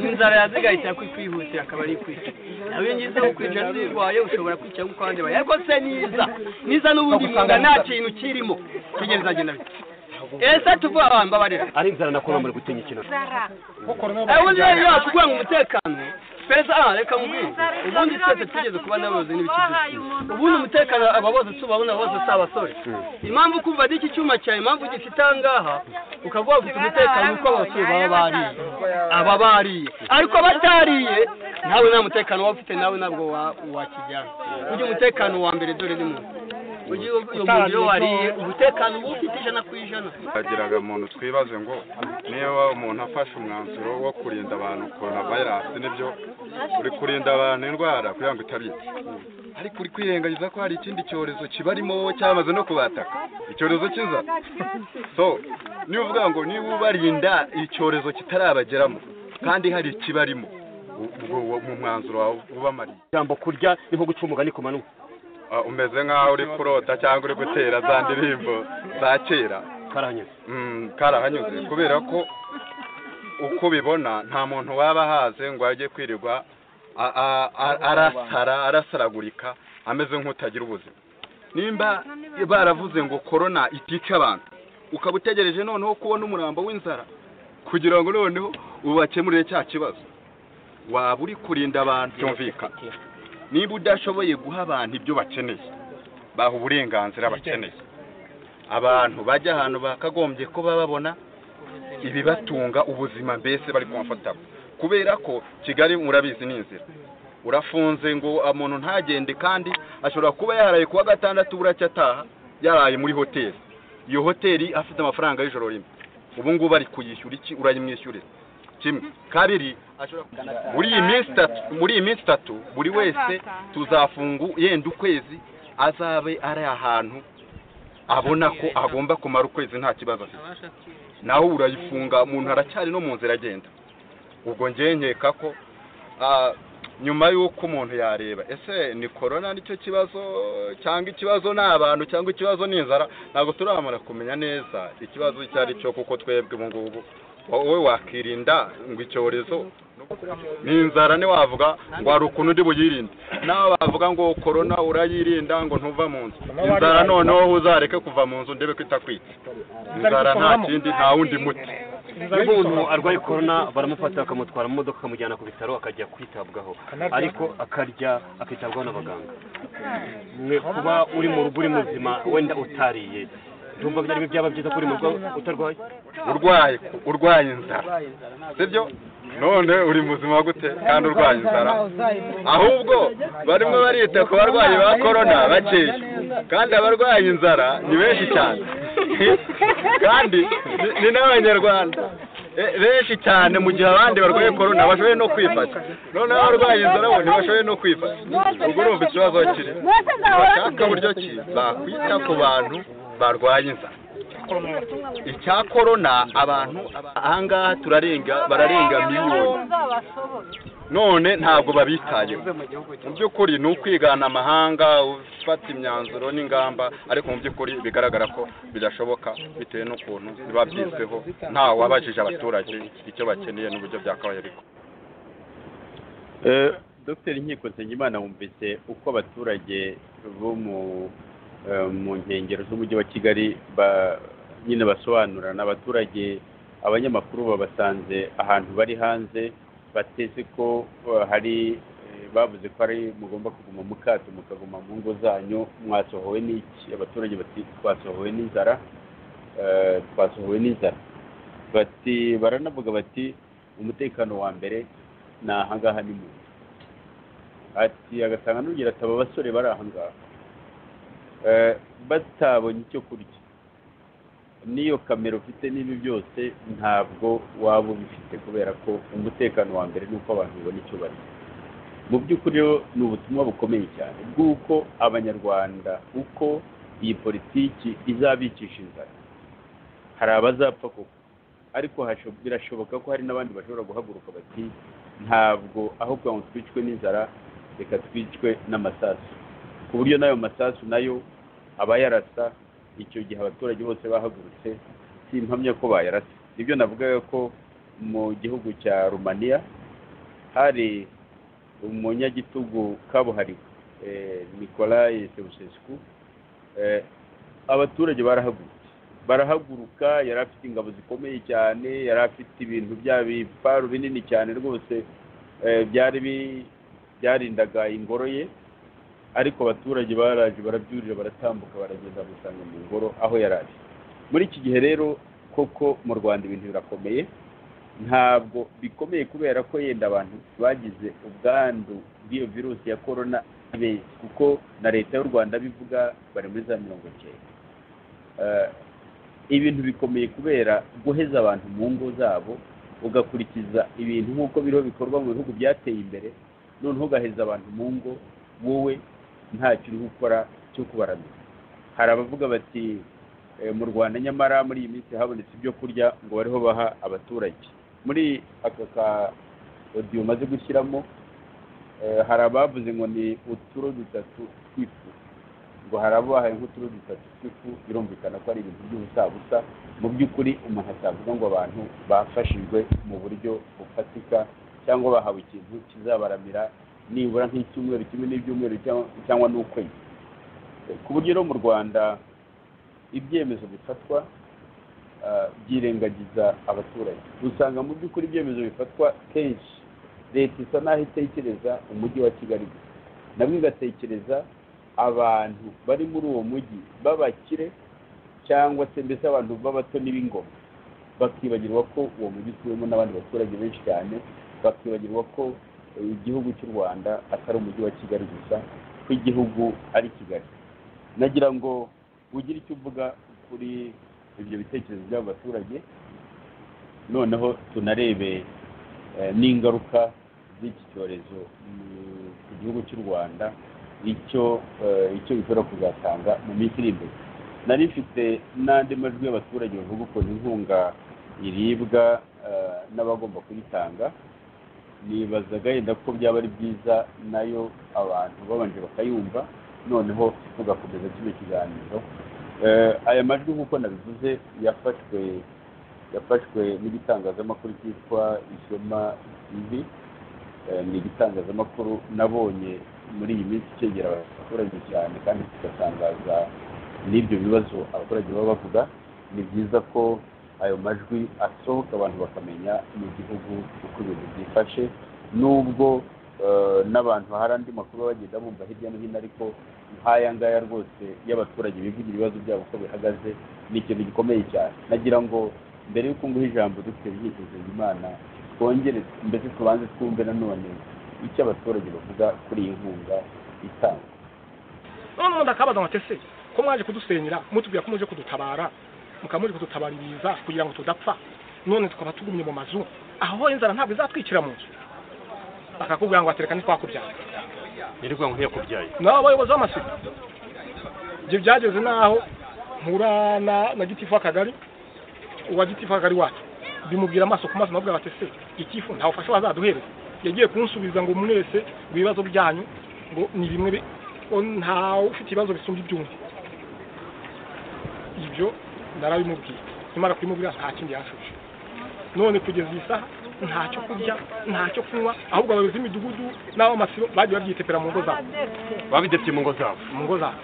inzara yazigahita kwihutira akaba ari kwica nawe iyi ngiyi zo kwica zirwaye ushobora kwica nk'uko abandi bayi ariko se niza niza n'ubundi mwuga nta kintu kirimo tegereza agenda bite ese tuvuga abantu babarira ari inzara na korona muri gutinya ikintu ubundi rero yakubwira ngo umutekano pesa aha reka mubwire ubundi twese tugeze kuba n'abayobozi n'ibicuruzwa ubundi umutekano aba bose tubabona bose si abasore impamvu kumva n'iki cyuma cyawe impamvu ugifite aha ngaha ukavuga ufite umutekano kuko abasore baba bariye aba bariye ariko abatariye nawe nta mutekano waba ufite nawe ntabwo wa- wakijyana ujye umutekano wa mbere dore ni muntu ujye uyu muntu iyo wariye umutekano uba ufite ijana ku ijana hagiraga muntu twibaze ngo niba umuntu afashe umwanzuro wo kurinda abantu korona vayirasi nibyo uri kurinda abantu indwara kugira ngo itabica ariko uri kwirengagiza ko hari ikindi cyorezo kibarimo wowe cyamaze no kubataka icyorezo kiza so niba uvuga ngo niba ubarinda icyorezo kitarabageramo kandi hari ikibarimo u- ubwo uwo mu mwanzuro wawe ubamariye ijambo kurya ni nko guca umugani ku manywa Ah, umeze nk'aho uri kurota cyangwa uri gutera za ndirimbo za kera karahanyuze Mm, karahanyuze kubera ko uko ubibona nta muntu waba ahaze ngo ajye kwirirwa a- a- a- arasara arasaragurika ameze nk'utagira ubuzima nimba baravuze ngo korona itica abantu ukaba utegereje noneho kubona umurambo w'inzara kugira ngo noneho ubakemurire cya kibazo waba uri kurinda abantu byumvikana niba udashoboye guha abantu ibyo bakeneye baha uburenganzira bakeneye abantu bajya ahantu bakagombye kuba babona ibibatunga ubuzima mbese bari komfatabo kubera ko kigali murabizi ni inzira urafunze ngo umuntu ntagende kandi ashobora kuba yaraye kuwa gatandatu buracya ataha yaraye muri hoteli iyo hoteli afite amafaranga y'ijoro rimwe ubu ngubu ari kuyishyura iki urayimwishyurira kimwe kabiri ashobora muri iyi minsi itatu muri iyi minsi itatu buri wese tuzafungu yenda ukwezi azabe ari ahantu abona ko agomba kumara ukwezi nta kibazo afite nawe urayifunga umuntu aracyari no mu nzira agenda ubwo ngewe nkeka ko ah, nyuma y'uko umuntu yareba ese ni korona nicyo kibazo cyangwa ikibazo ni abantu cyangwa ikibazo ni inzara ntabwo turamara kumenya neza ikibazo icyo ari cyo kuko twebwe ubu ngubu wowe wakirinda ngo icyorezo ni inzara ntiwavuga ngo hari ukuntu undi buyirinde nawe bavuga ngo korona urayirinda ngo ntuva mu nzu inzara noneho uzareke kuva mu nzu ndebe ko itakwitse inzara nta kindi nta wundi muti iyo umuntu arwaye korona baramufata bakamutwara mu modoka bakamujyana ku bitaro akajya kwitabwaho ariko akarya akitabwaho n'abaganga mwe kuba uri mu rugo uri muzima wenda utariye ndumva byari byaba byiza ko uri mu rugo utarwaye urwaye urwaye inzara sibyo none uri muzima gute kandi urwaye inzara ahubwo barimo barita ku barwayi ba korona bakeya kandi abarwaye inzara ni benshi cyane kandi ni- ni n'abanyarwanda E- benshi cyane mu gihe abandi barwaye korona bashoboye no kwifata noneho abarwaye inzara bo ntibashoboye no kwifata ubwo urumva ikibazo kiri bashaka buryo ki bakwita ku bantu barwaye inzara icya korona abantu aba- ahangaha turarenga bararenga miliyoni none ntabwo babitayeho mu by'ukuri ni ukwigana amahanga ufata imyanzuro n'ingamba ariko mu by'ukuri bigaragara ko bidashoboka bitewe n'ukuntu biba byizweho ntawe wabajije abaturage icyo bakeneye n'uburyo byakabaye ariko Eh, Dr Nkiko Nsengimana wumvise uko abaturage bo mu eh, mu nkengero z'umujyi wa Kigali ba nyine basobanura n'abaturage abanyamakuru babasanze ahantu bari hanze bateze ko eh, hari eh, bavuze ko ari mugomba kuguma mu kato mukaguma mu ngo zanyu mwasohowe n'iki abaturage bati twasohowe n'inzara eh, twasohowe n'inzara bati baranavuga bati umutekano wa mbere ni ahangaha ni mu nzu ati agasanga n'ugira ati aba basore bari ahangaha Eh, batabonye icyo kurya n'iyo kamera ufite n'ibi byose ntabwo waba ubifite kubera ko umutekano wa mbere ni uko abantu babona icyo barya mu by'ukuri rero ni ubutumwa bukomeye cyane bw'uko abanyarwanda uko iyi politiki izabicisha inzara hari abazapfa koko ariko hasho- birashoboka ko hari n'abandi bashobora guhaguruka bati ntabwo aho kugira ngo twicwe n'inzara reka twicwe n'amasasu ku buryo n'ayo masasu nayo aba yarasa icyo gihe abaturage bose bahagurutse simpamya ko bayarasa nibyo navugaga ko mu gihugu cya rumaniya hari umunyagitugu kabuhariwe eh, nikolai sebusesku eh, abaturage barahagurutse barahaguruka yari afite ingabo zikomeye cyane yari afite ibintu bya biparu binini cyane rwose eh, byari bi- byarindaga ingoro ye ariko abaturage baraje barabyurira baratambuka baragenda gusanga mu ngoro aho yari ari muri iki gihe rero koko mu rwanda ibintu birakomeye ntabwo bikomeye kubera ko yenda abantu bagize ubwandu bw'iyo virusi ya korona ni benshi kuko na leta y'u rwanda bivuga bari muri za mirongo icyenda Eh, ibintu bikomeye kubera guheza abantu mu ngo zabo ugakurikiza ibintu nk'uko biriho bikorwa mu bihugu byateye imbere noneho ugaheza abantu mu ngo wowe ntacyo uri gukora cyo kubaramira hari abavuga bati "Eh, mu rwanda nyamara muri iyi minsi habonetse ibyo kurya ngo bariho baha abaturage muri aka ka odiyo umaze gushyiramo eh, hari abavuze ngo ni uturo dutatu twifu ngo harabahaye nk'uturo dutatu tw'ifu birumvikana ko ari ibintu by'ubusabusa mu by'ukuri umuntu atavuga ngo abantu bafashijwe mu buryo bufatika cyangwa bahawe ikintu kizabaramira nibura nk'icyumweru kimwe n'ibyumweru cyangwa- cyangwa n'ukwezi ku buryo no mu rwanda ibyemezo bifatwa ah, byirengagiza abaturage usanga mu by'ukuri ibyemezo bifatwa kenshi leta isa n'aho itekereza umujyi wa kigali gusa nabwo igatekereza abantu bari muri uwo mujyi b'abakire cyangwa se mbese abantu b'abato n'ib'ingoma bakibagirwa ko uwo mujyi utuwemo n'abandi baturage benshi cyane bakibagirwa ko igihugu cy'u rwanda atari umujyi wa kigali gusa ko igihugu ari kigali nagira ngo ugire icyo uvuga kuri ibyo bitekerezo by'abo baturage noneho tunarebe eh, n'ingaruka z'iki cyorezo mu- ku gihugu cy'u rwanda icyo eh, icyo bishobora kuzatanga mu minsi iri imbere nari mfite n'andi majwi y'abaturage bavuga ukuntu inkunga iribwa eh, n'abagomba kuyitanga nibazaga yenda ko byaba ari byiza nayo abantu babanje bakayumva noneho tugakomeza kino kiganiro Eh, aya majwi nk'uko nabivuze yafashwe yafashwe n'igitangazamakuru cyitwa ishema tv Eh, ni igitangazamakuru nabonye muri iyi minsi cyegera abaturage cyane kandi kigatangaza n'ibyo bibazo abaturage baba bavuga ni byiza ko ayo majwi asohoka abantu bakamenya mu gihugu uko ibintu byifashe nubwo eh, n'abantu hari andi makuru baba bagenda bumva hirya no hino ariko nk'aya ngaya rwose y'abaturage bivugira ibibazo byabo uko bihagaze ni ikintu gikomeye cyane nagira ngo mbere y'uko nguha ijambo dufite byitezo imana twongere mbese tubanze twumve nanone icyo abaturage bavuga kuri iyi nkunga itangwa none ubundi akabaza ngo ati se ko mwaje kudusenyera mutubwira ko muje kudutabara mukaba muri kudutabara ibiza kugira ngo tudapfa none tukaba tugumye mu mazu aho inzara ntabwo izatwikira mu nzu bakakubwira ngo atereka ntitwakubyara nirirwa ngo ntiyakubyaye nawe abayobozi b'amasuku ibyo byageze n'aho mpura na, na gitifu w'akagari uwa gitifu w'akagari wacu bimubwira amaso ku maso nabwira bati se ikifu ntawe ufasha wazaduhereza yagiye kunsubiza ngo mwese ngo ibibazo byanyu ngo ni bimwe bi- ngo ntawe ufite ibibazo bisumba iby'undi ibyo narabimubwiye nimara kubimubwira nta kindi yanshubije none kugeza iyi saha nta cyo kurya nta cyo kunywa ahubwo abayobozi b'imidugudu n'ab'amasibo bagiye babyitepera mu ngo zabo babidefye mu ngo zabo mu ngo zabo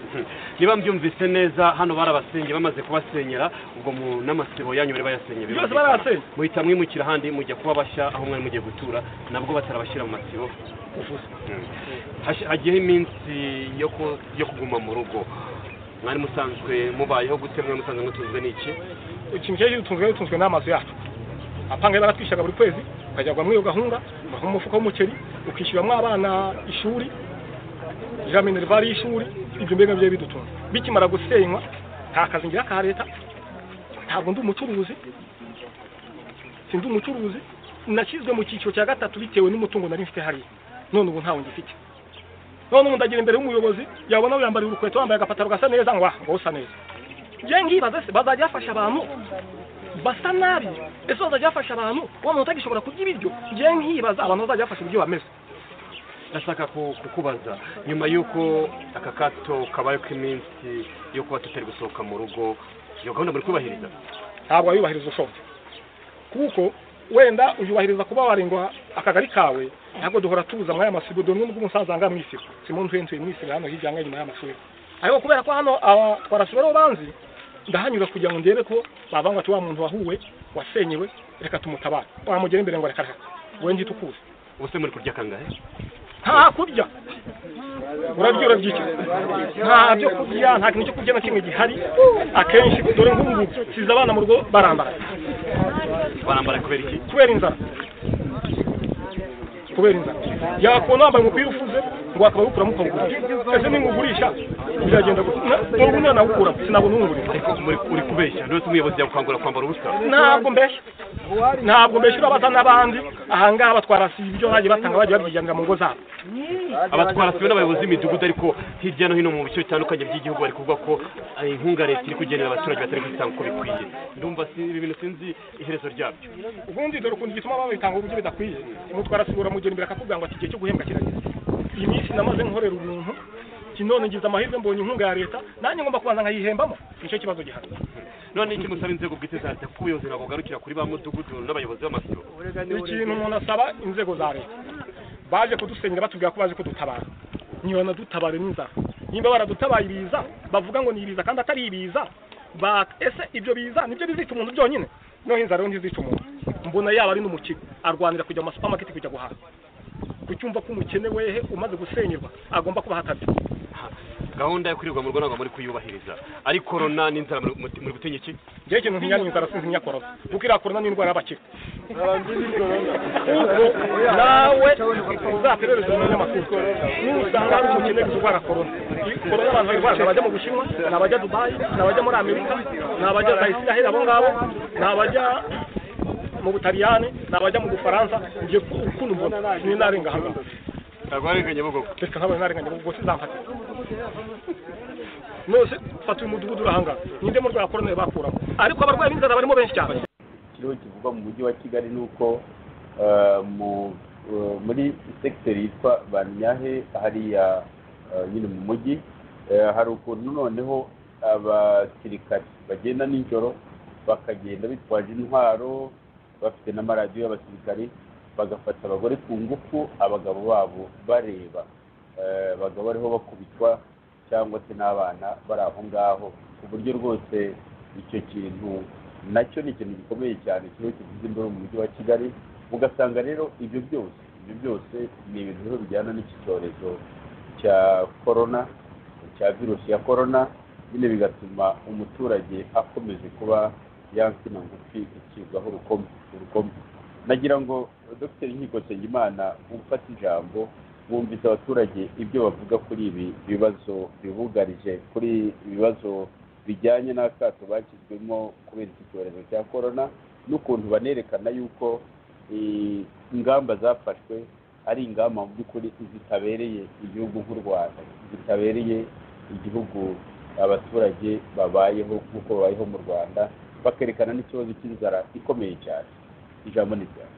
niba mbyumvise neza hano barabasengeye bamaze kubasenyera ubwo mu n'amasibo yanyu bari bayasenye Byose birumvikana. barayasenya. muhita mwimukira ahandi mujya kuba bashya aho mwari mugiye gutura nabwo batarabashyira mu masibo Mm. Hashi- hagiyeho iminsi yo ku- yo kuguma mu rugo mwari musanzwe mubayeho gute mwari musanzwe mutunzwe n'iki ikintu gitunzwe gitunzwe n'amazu yacu apanga baratwishyura buri kwezi ukajyagwa muri iyo gahunda ugaha umufuka w'umuceri ukishyuramo abana ishuri iriya minervari y'ishuri ibyo mbega byari bidutunga bikimara gusenywa nta kazi ngira ka leta ntabwo ndi umucuruzi sindi umucuruzi nashyizwe mu cyiciro cya gatatu bitewe n'umutungo nari mfite hariya none ubu ntawo ngifite none ubu ndagira imbere y'umuyobozi yabona wiyambariye urukweto wambaye agapataro gasa neza ngo ah ngo usa neza njye ngibaza se bazajya bafasha abantu basa nabi ese bazajya bafasha abantu wa muntu utagishobora kurya ibiryo njye nkibaza abantu bazajya bafasha uburyo bameze ndashaka ku- kukubaza nyuma y'uko aka kato kabaye k'iminsi yo kuba tutari gusohoka mu rugo iyo gahunda muri kubahiriza ntabwo wayubahiriza ushobora kuko wenda uyubahiriza kuba warengwa akagari kawe ntabwo duhora tubuza muri aya masibo dore n'ubwo umusaza anga mu isibo simba ntuye ntuye mu isibo hano hirya hanga inyuma y'amashuri ariko kubera ko hano aba twarasura aribo banzi ndahanyura kugira ngo ndebe ko bavanga ati wa muntu wahuwe wasenyewe reka tumutabare wamugera imbere ngo reka reka wowe ngite ukuze ubuse muri kurya kangahe nta kurya urarya urarya iki nta byo kurya nta kintu cyo kurya na kimwe gihari akenshi dore nk'ubu ngubu siza abana mu rugo barambara barambara kubera iki kubera inzara kubera inzara yakubona wambaye umupira ufuze ngo akaba awukuramo ukawugurisha ese ningugurisha biragenda ubu nanawukuramo sinabona uwungurira ariko muri- uri kubeshya ndetse umuyobozi yagukangura kwambara ubusa ntabwo mbeshya ntabwo mbeshya urabasa n'abandi ahangaha batwarasiba ibyo bagiye batanga bagiye babyiganira mu ngo zabo abatwara sibo n'abayobozi b'imidugudu ariko hirya no hino mu bice bitandukanye by'igihugu bari kuvuga ko eh, inkunga leta iri kugenera abaturage batari kuzitanga uko bikwiye ndumva si- ibi bintu sinzi iherezo ryabyo ubundi dore ukuntu igituma babitanga uburyo bidakwiye umutwara asibura mugera imbere akakubwira ngo ati igihe cyo guhembwa kirageze iyi minsi namaze nkorera ubuntu iki none ngize amahirwe mbonye inkunga ya leta nanjye ngomba kubanza nkayihembamo nicyo kibazo gihari none icyo musaba inzego bwite za leta kuko ubuyobozi ntabwo bugarukira kuri ba mudugudu n'abayobozi b'amasibo ikintu umuntu asaba inzego za leta baje kudusenyera batubwira ko baje kudutabara niyo nadutabare n'inzara nimba baradutabaye ibiza bavuga ngo ni ibiza kandi atari ibiza ba ese ibyo biza nibyo bizita umuntu byonyine noneho inzara yo ntizica umuntu mbona yaba ari n'umukire arwanira kujya mu masupamaketi kujya guhaha kucyumva ko umukene wehe umaze gusenyerwa agomba kuba hatabye gahunda yo kwirirwa mu rugo ntabwo muri kuyubahiriza ari korona n'inzara muri- muri muri gutinya iki njyewe ikintu ntinya ni inzara sinzi nyakorona kuko iriya korona ni indwara y'abakire nawe uzaterereze umunyamakuru nusanga hari umukene gusa urwara korona Iyi korona abantu bayirwara ni abajya mu bushinwa ni abajya dubayi ni abajya muri amerika ni abajya za isiraheli abo ngabo ni abajya mu butaliyani ni abajya mu bufaransa ngiye ukuntu mbona ni narenga hano ntabwo warenganye bugogo reka nkabaye narenganye mu bwose nzamfate nose fata uyu mudugudu urahangara ninde mu rwara korona bakuramo ariko abarwayi b'inzara barimo benshi cyane ikiriho kivugwa mu mujyi wa kigali ni uko eh, mu- eh, muri sekiteri yitwa banyahe hariya eh, nyine mu mujyi eh, hari ukuntu noneho abasirikari bagenda nijoro bakagenda bitwaje intwaro bafite n'amaradiyo y'abasirikari bagafata abagore ku ngufu abagabo babo bareba Eh, abagabo bariho bakubitwa cyangwa se n'abana bari aho ngaho ku buryo rwose icyo kintu nacyo ni ikintu gikomeye cyane kiriho kigize imbere mu mujyi wa kigali ugasanga rero ibyo byose ibyo byose ni ibintu rero bijyana n'iki cyorezo cya korona cya virusi ya korona nyine bigatuma umuturage akomeje kuba yansina ngufi ikirwaho urukoma urukoma nagira ngo dr nkiko nsengimana ufata ijambo bumvise abaturage ibyo bavuga kuri ibi bibazo bibugarije kuri ibi bibazo bijyanye n'akato bakizwemo kubera iki cyorezo cya korona n'ukuntu banerekana yuko eh, ingamba zafashwe ari ingamba mu by'ukuri zitabereye igihugu nk'u rwanda zitabereye igihugu abaturage babayeho nk'uko babayeho mu rwanda bakerekana n'ikibazo cy'inzara ikomeye cyane ijambo ni ryawe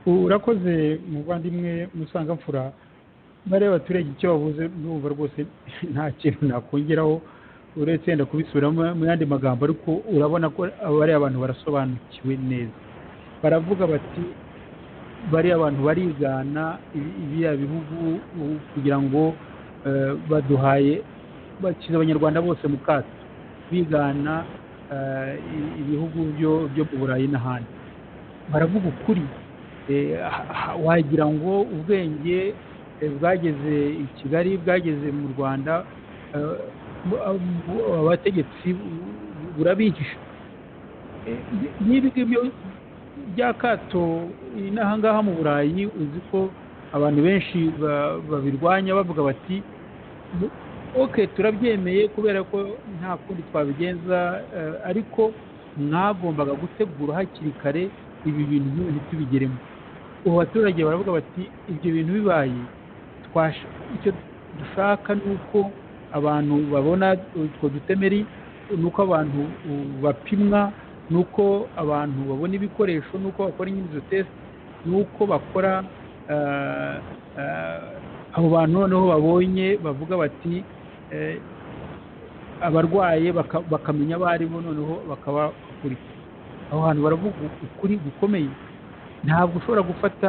urakoze muvandimwe musanga mfura bariya baturage icyo bavuze ndumva rwose nta kintu nakongeraho uretse yenda kubisubiramo mu yandi magambo ariko urabona ko bariya bantu barasobanukiwe neza baravuga bati bariya abantu barigana ibi- biriya bihugu ubu kugira ngo eh, baduhaye bashyize abanyarwanda bose mu kato bigana eh, i- ibihugu byo- byo mu burayi n'ahandi baravuga ukuri Eh, ha- ha- wagira ngo ubwenge eh, bwageze i kigali bwageze mu rwanda eh, bu- bu- abategetsi bu- bu- burabihisha Eh, ni- n'ibi ngibyo by'akato inaha ngaha mu burayi uzi ko abantu benshi ba- babirwanya bavuga bati "Bu- ok turabyemeye kubera ko nta kundi twabigenza eh, ariko mwagombaga gutegura hakiri kare ibi bintu nk'ibi tubigeremo ubu baturage baravuga bati ibyo bintu bibaye twasha- icyo dushaka ni uko abantu babona utwo dutemeri ni uko abantu uh, bapimwa ni uko abantu babona ibikoresho ni uko bakora inyungu test ni uko bakora ah, ah, abo bantu noneho babonye bavuga bati eh, abarwaye baka- bakamenya abo ari bo noneho bakabakurikira aho hantu baravuga ukuri gukomeye ntabwo ushobora gufata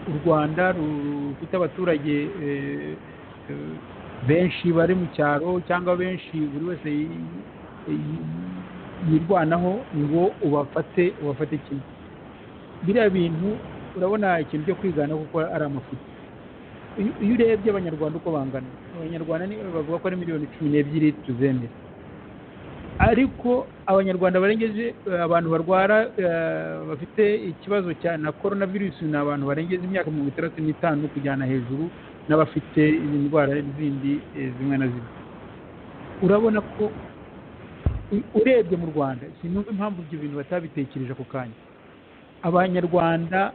u rwanda rufite abaturage eh, eh, benshi bari mu cyaro cyangwa benshi buri wese yi- yi- yirwanaho ngo ubafate ubafate kimwe biriya bintu urabona ikintu cyo kwigana kuko ari amafuti iyo iyo urebye abanyarwanda uko bangana abanyarwanda ni bavuga ko ari miliyoni cumi n'ebyiri tuzemera ariko abanyarwanda barengeje eh, abantu barwara eh, bafite ikibazo cya na korona virusi ni abantu barengeje imyaka mirongo itandatu n'itanu kujyana hejuru n'abafite izi ndwara zindi eh, zimwe na zimwe urabona ko u- urebye mu rwanda sinumva impamvu ibyo bintu batabitekereje ako kanya abanyarwanda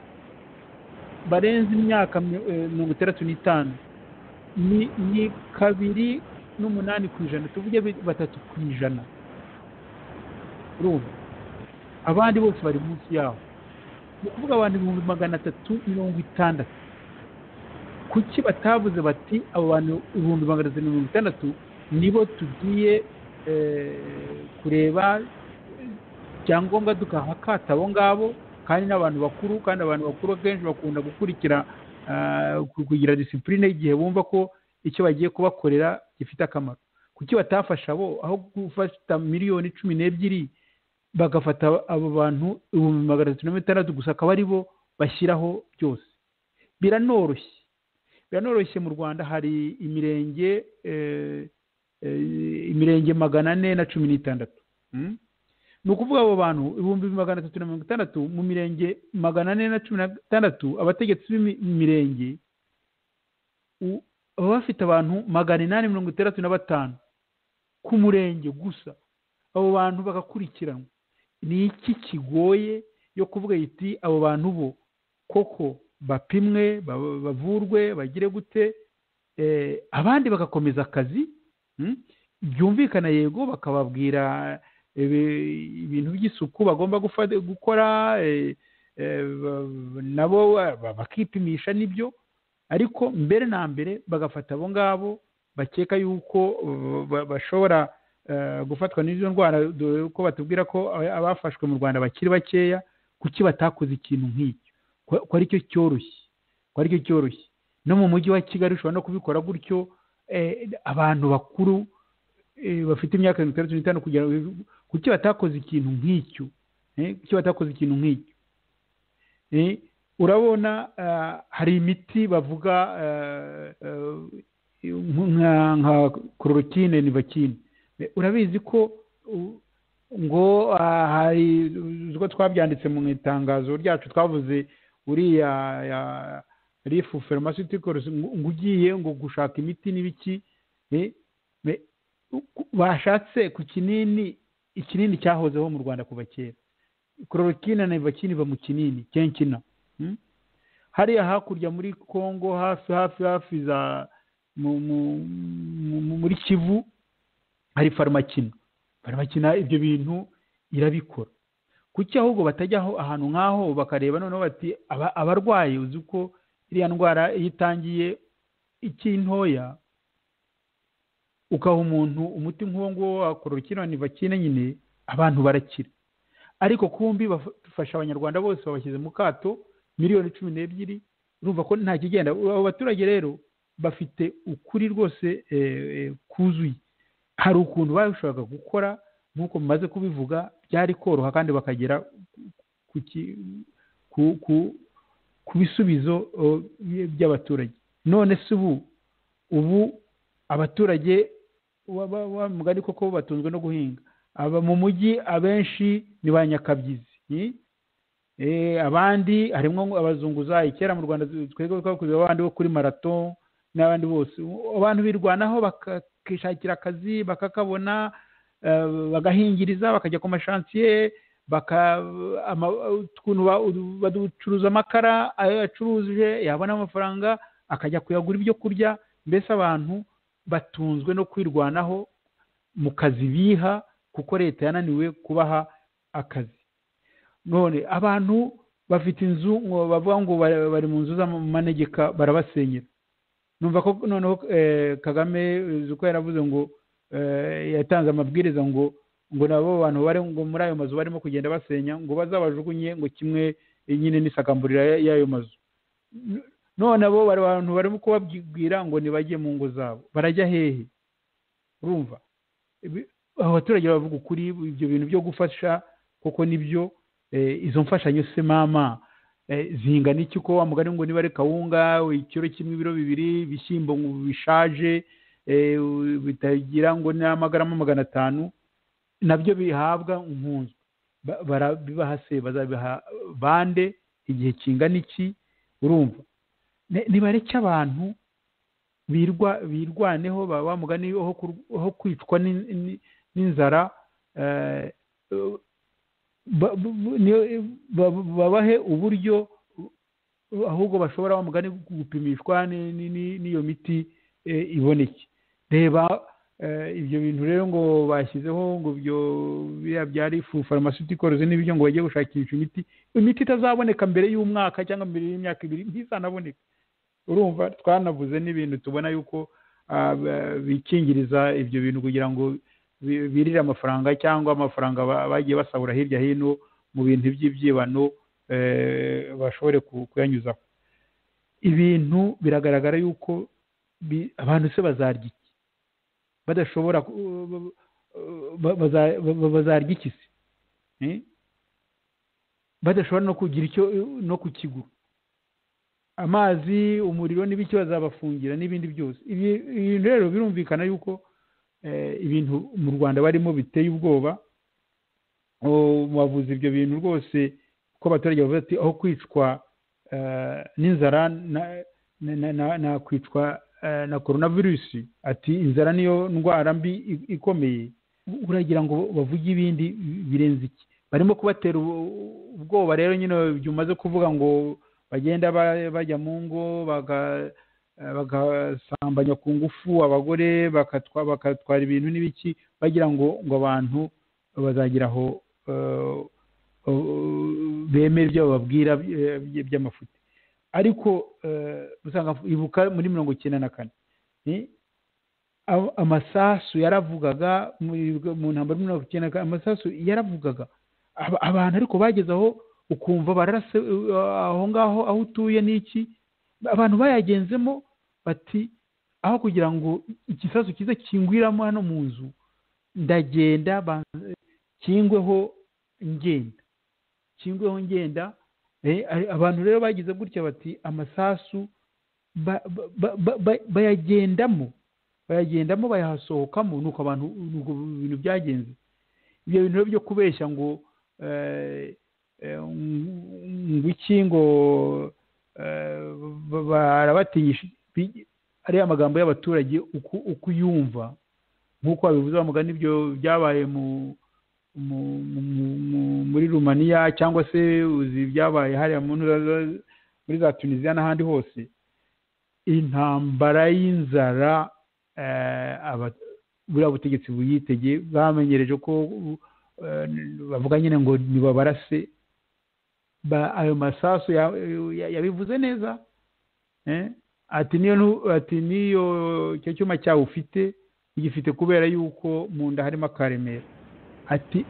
barenze imyaka mi- eh, mirongo itandatu n'itanu ni ni kabiri n'umunani ku ijana tuvuge bi- batatu ku ijana urumva abandi bose bari munsi yaho ni ukuvuga abantu ibihumbi magana atatu mirongo itandatu kuki batavuze bati abo bantu ibihumbi magana atatu mirongo itandatu nibo tugiye eh, kureba icyangombwa dukahakata abo ngabo kandi n'abantu bakuru kandi abantu bakuru akenshi bakunda gukurikira ah, ku- kugira disipurine igihe bumva ko icyo bagiye kubakorera gifite akamaro kuki batafasha bo aho gufata miliyoni cumi n'ebyiri bagafata abo bantu ibihumbi magana atatu na mirongo itandatu gusa akaba ari bo bashyiraho byose biranoroshye biranoroshye mu rwanda hari imirenge eh, eh, imirenge magana ane na cumi n'itandatu Mm? ni ukuvuga abo bantu ibihumbi magana atatu na mirongo itandatu mu mirenge magana ane na cumi n'itandatu abategetsi b'imirenge u- baba bafite abantu magana inani mirongo itandatu na batanu ku murenge gusa abo bantu bagakurikiranwa ni iki kigoye yo kuvuga iti abo bantu bo koko bapimwe ba- bavurwe bagire gute Eh, abandi bagakomeza akazi Mm? byumvikana yego bakababwira ibi- ibintu by'isuku bagomba gufata- gukora eh, eh, ba- nabo ba- bakipimisha n'ibyo ariko mbere na mbere bagafata abo ngabo bakeka yuko uh, ba- bashobora eh, gufatwa n'izo ndwara dore ko batubwira ko a- abafashwe mu rwanda bakiri bakeya kuki batakoze ikintu nk'icyo ko ko ari cyo cyoroshye ko ari cyo cyoroshye no mu mujyi wa kigali ushobora no kubikora gutyo eh, abantu bakuru eh, bafite imyaka mirongo itandatu n'itanu kugira ngo kuki batakoze ikintu nk'icyo eh, kuki batakoze ikintu nk'icyo Eh, urabona ah, hari imiti bavuga ah, ah, nka nka kororokine nivakine Eh, urabizi ko u- ngo ah, hari uzi ko twabyanditse mu itangazo ryacu twavuze uriya ya rifu pharmaceuticals ngo ngo ugiye ngo gushaka imiti n'ibiki eh, me- ku- bashatse ku kinini ikinini cyahozeho mu rwanda kuva kera kororokina na ivakini iva mu kinini kenkina Mm? hariya hakurya muri congo hafi hafi hafi za mu- mu- mu- muri kivu hari farumacina farumacina ibyo bintu irabikora kuki ahubwo batajyaho ahantu nk'aho bakareba noneho bati "Aba- abarwayi uzi ko iriya ndwara iyo itangiye ikiri ntoya ukaha umuntu umuti nk'uwo nguwo wa kororokina nivakine nyine abantu barakira ariko kumbi bafasha abanyarwanda bose babashyize mu kato miliyoni cumi n'ebyiri urumva ko nta kigenda abo baturage rero bafite ukuri rwose eh, eh, kuzuye hari ukuntu babishobora gukora nk'uko mumaze kubivuga byari koroha kandi bakagera ku ki- ku- ku- ku bisubizo oh, bye- by'abaturage none se ubu ubu abaturage wa- wa- wa mugani koko batunzwe no guhinga aba mu mujyi abenshi ni ba nyakabyizi eh? Eh, abandi harimo abazunguzayi kera mu rwanda twebwe twakuze abandi bo kuri marato n'abandi bose abantu birwanaho bakishakira akazi bakakabona eh, bagahingiriza bakajya ku mashansiye baka ama- ukuntu ba- bacuruza amakara ayo yacuruje yabona amafaranga akajya kuyagura ibyo kurya mbese abantu batunzwe no kwirwanaho mu kazi biha kuko leta yananiwe kubaha akazi none abantu bafite inzu ngo bavuga ngo bari bari mu nzu z'amanegeka barabasenyera numva ko noneho eh, kagame uzi ko yaravuze ngo eh, yatanze amabwiriza ngo ngo nabo bantu bari ngo muri ayo mazu barimo kugenda basenya ngo bazabajugunye ngo kimwe eh, nyine n'isakambura ya- y'ayo mazu N- none abo bari bantu barimo kubabwira ngo ntibajye mu ngo zabo barajya hehe urumva Ibi- abo baturage bavuga ukuri ibyo bintu byo gufasha koko nibyo eh, izo mfashanyo se mama eh, zingana iki ko wa mugani ngo niba ari kawunga ikiro kimwe ibiro bibiri ibishyimbo ngo bishaje eh, bitagira ngo ni amagarama magana atanu nabyo bihabwa nkunzwe Ba- barabibaha se bazabiha bande igihe kingana iki urumva Ne- nibareke abantu birwa birwaneho ba wa mugani ho kur- ho kwicwa n'in- n'in- n'inzara eh, ba- bu- ni- ba- babahe uburyo uh, ahubwo bashobora wa mugani gupimishwa ni- ni- ni- n'iyo miti eh, iboneke reba eh, ibyo bintu rero ngo bashyizeho ngo ibyo biriya bya rifu pharmaceuticals n'ibyo ngo bajye gushakisha imiti imiti itazaboneka mbere y'umwaka cyangwa mbere y'imyaka ibiri ntizanaboneka urumva twanavuze n'ibintu tubona yuko ah, ba- bikingiriza ibyo bintu kugira ngo bi- birire amafaranga cyangwa amafaranga ba- bagiye basahura hirya hino mu bintu by'ibyibano eh, bashobore ku- kuyanyuzaho ibintu biragaragara yuko bi- abantu se bazarya iki badashobora ku- ba- baza- ba- bazarya iki se Eh? badashobora no kugira icyo no kukigura amazi umuriro n'ibiki bazabafungira n'ibindi byose ibi ibintu rero birumvikana yuko eh, ibintu mu rwanda barimo biteye ubwoba O- bavuze ibyo bintu rwose ko abaturage bavuze ati aho kwicwa eh, n'inzara na- na- na- na- nakwicwa eh, na korona virusi ati inzara niyo ndwara mbi i- ikomeye uragira ngo bavuge ibindi birenze iki barimo kubatera ubu- ubwoba rero nyine igihe umaze kuvuga ngo bagenda ba- bajya mu ngo baga- eh, bagasambanya ku ngufu abagore bakatwa bakatwara ibintu n'ibiki bagira ngo ngo abantu bazagira aho eh, eh, bemera ibyo bababwira eh, by- by'amafuti ariko eh, usanga ibuka muri mirongo icyenda na kane ni a- amasasu yaravugaga muri- mu ntambara muri mirongo icyenda na kane amasasu yaravugaga Aba- abantu ariko bageze aho ukumva bararase uh, aho ngaho aho utuye n'iki abantu bayagenzemo bati aho kugira ngo igisasu kize kingwiramo hano mu nzu ndagenda ban- kingweho ngenda kingweho ngenda Eh, ari- abantu rero bagize gutya bati amasasu ba- ba- ba- ba- ba- bayagendamo bayagendamo bayasohokamo nuko abantu nuko ibintu byagenze ibyo bintu rero byo kubeshya ngo eh, eh, ngo iki ngo eh, ba- barabatinyisha bi- ariya magambo y'abaturage uku uko uyumva nk'uko babivuze bamugana ibyo byabaye mu mu- mu- mu- mu- muri rumaniya cyangwa se uzi ibyabaye hariya mu ntara za- muri za tunisiya n'ahandi hose intambara y'inzara eh, aba- buriya butegetsi buyitege bamenyereje ko eh, bavuga nyine ngo nibabarase ba- ayo masasu ya- ya- yabivuze neza eh? ati niyo ntu- ati niyo icyo cyuma cyawe ufite ugifite kubera yuko mu nda harimo akaremera ati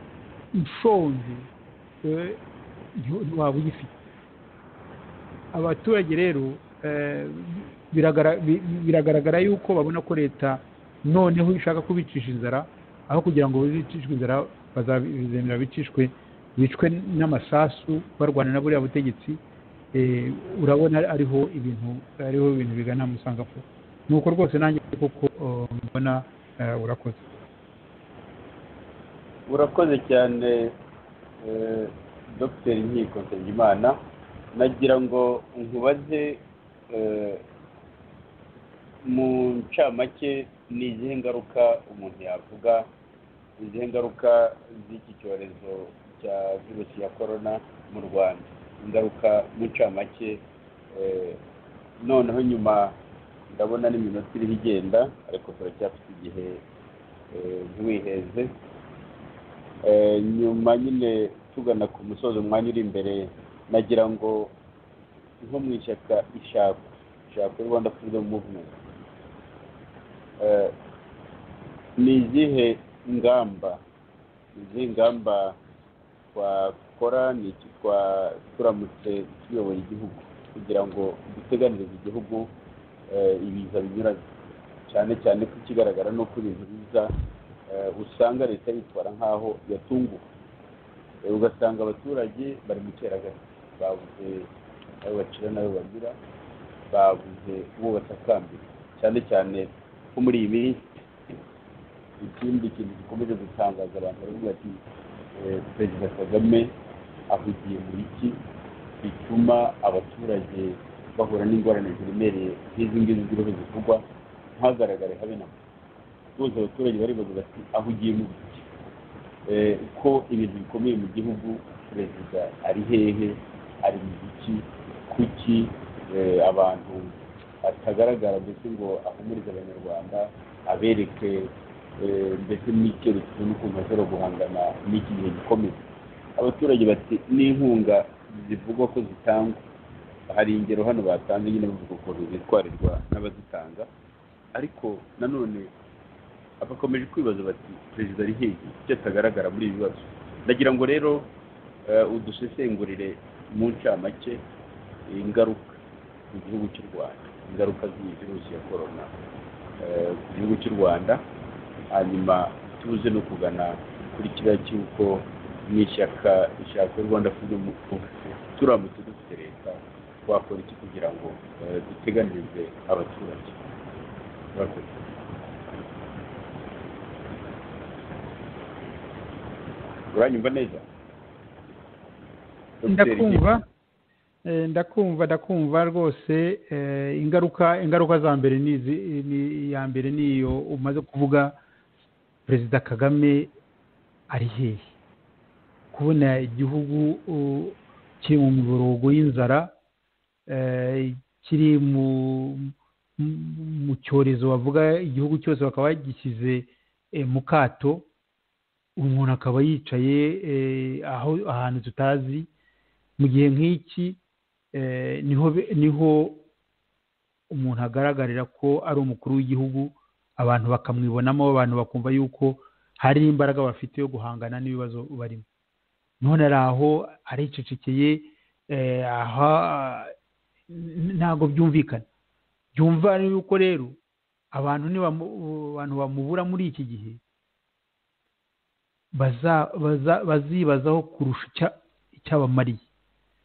ushonje eh, nti- ntiwaba ugifite abaturage rero eh, biragara- bi- biragaragara yuko babona ko leta noneho ishaka kubicisha inzara aho kugira ngo bicishwe inzara bazabizemera bicishwe bicwe n'amasasu barwana na buriya butegetsi eh, urabona ariho ibintu ariho ibintu bigana musangapfu nuko rwose nanjye koko eh, mbona eh, urakoze urakoze cyane eh, dr nkiko nsengimana nagira ngo nkubaze eh, mu ncamake ni izihe ngaruka umuntu yavuga izihe ngaruka z'iki cyorezo cya virusi ya korona mu rwanda ingaruka mu ncamake eh, noneho nyuma ndabona n'iminota iriho igenda ariko turacyafite igihe eh, ntiwiheze Eh, nyuma nyine tugana ku musozi umwanya uri imbere nagira ngo nko mu ishyaka ishakwe ishakwe rwanda freedom movement Eh, ni izihe ngamba ni izihe ngamba twakora ni iki twa- turamutse tuyoboye igihugu kugira ngo duteganirize igihugu eh, ibiza binyuranye cyane cyane ko ikigaragara ni uko ibintu biza eh, usanga leta yitwara nk'aho yatunguwe Eh, ugasanga abaturage bari mu cyeragati babuze ayo bacira n'ayo bagira babuze uwo batakambira cyane cyane nko muri iyi minsi ikindi kintu gikomeje gutangaza abantu baravuga ati eh, perezida kagame ahugiye muri iki bituma abaturage bahura n'ingorane ziremereye nk'izi ngizi ziriho zivugwa ntihagaragare habe na mba bose abaturage baribaza bati aho ugiye mu biki Eh, ko ibintu bikomeye mu gihugu perezida ari hehe ari mu biki kuki eh, abantu atagaragara mbese ngo ahumurize abanyarwanda abereke eh, mbese n'icyerekezo n'ukuntu bashobora guhangana n'iki gihe gikomeye abaturage bati n'inkunga zivugwa ko zitangwa hari ingero hano batanze nyine bavuga ukuntu bitwarirwa n'abazitanga ariko nanone bakomeje kwibaza bati perezida ari hehe icyo atagaragara muri ibi bibazo ndagira ngo rero eh, udusesengurire mu ncamake ingaruka mu gihugu cy'u rwanda ingaruka z'iyi virusi ya korona eh, ku gihugu cy'u rwanda hanyuma tubuze no kugana kuri kiriya cy'uko mu ishyaka ishaka rwanda freedom movement, turamutse dufite leta wakora iki kugira ngo eh, duteganirize abaturage Murakoze. uranyumva neza Dr. ndakumva eh, ndakumva ndakumva rwose eh, ingaruka ingaruka za mbere ni izi- ni- iya mbere ni iyo umaze kuvuga perezida kagame ari hehe kubona igihugu uh, kiri mu miborogo y'inzara eh, kiri mu mu- mu cyorezo bavuga igihugu cyose bakaba bagishyize eh, mu kato umuntu akaba yicaye eh, aho ahantu tutazi mu gihe nk'iki eh, niho be- niho umuntu agaragarira ko ari umukuru w'igihugu abantu bakamwibonamo abantu bakumva yuko hari imbaraga bafite yo guhangana n'ibibazo barimo none ari aho aricecekeye eh, aha n- ntabwo byumvikana byumva yuko rero abantu nibamu- abantu bamubura muri iki gihe baza- baza- bazibazaho kurusha icya- icyabamariye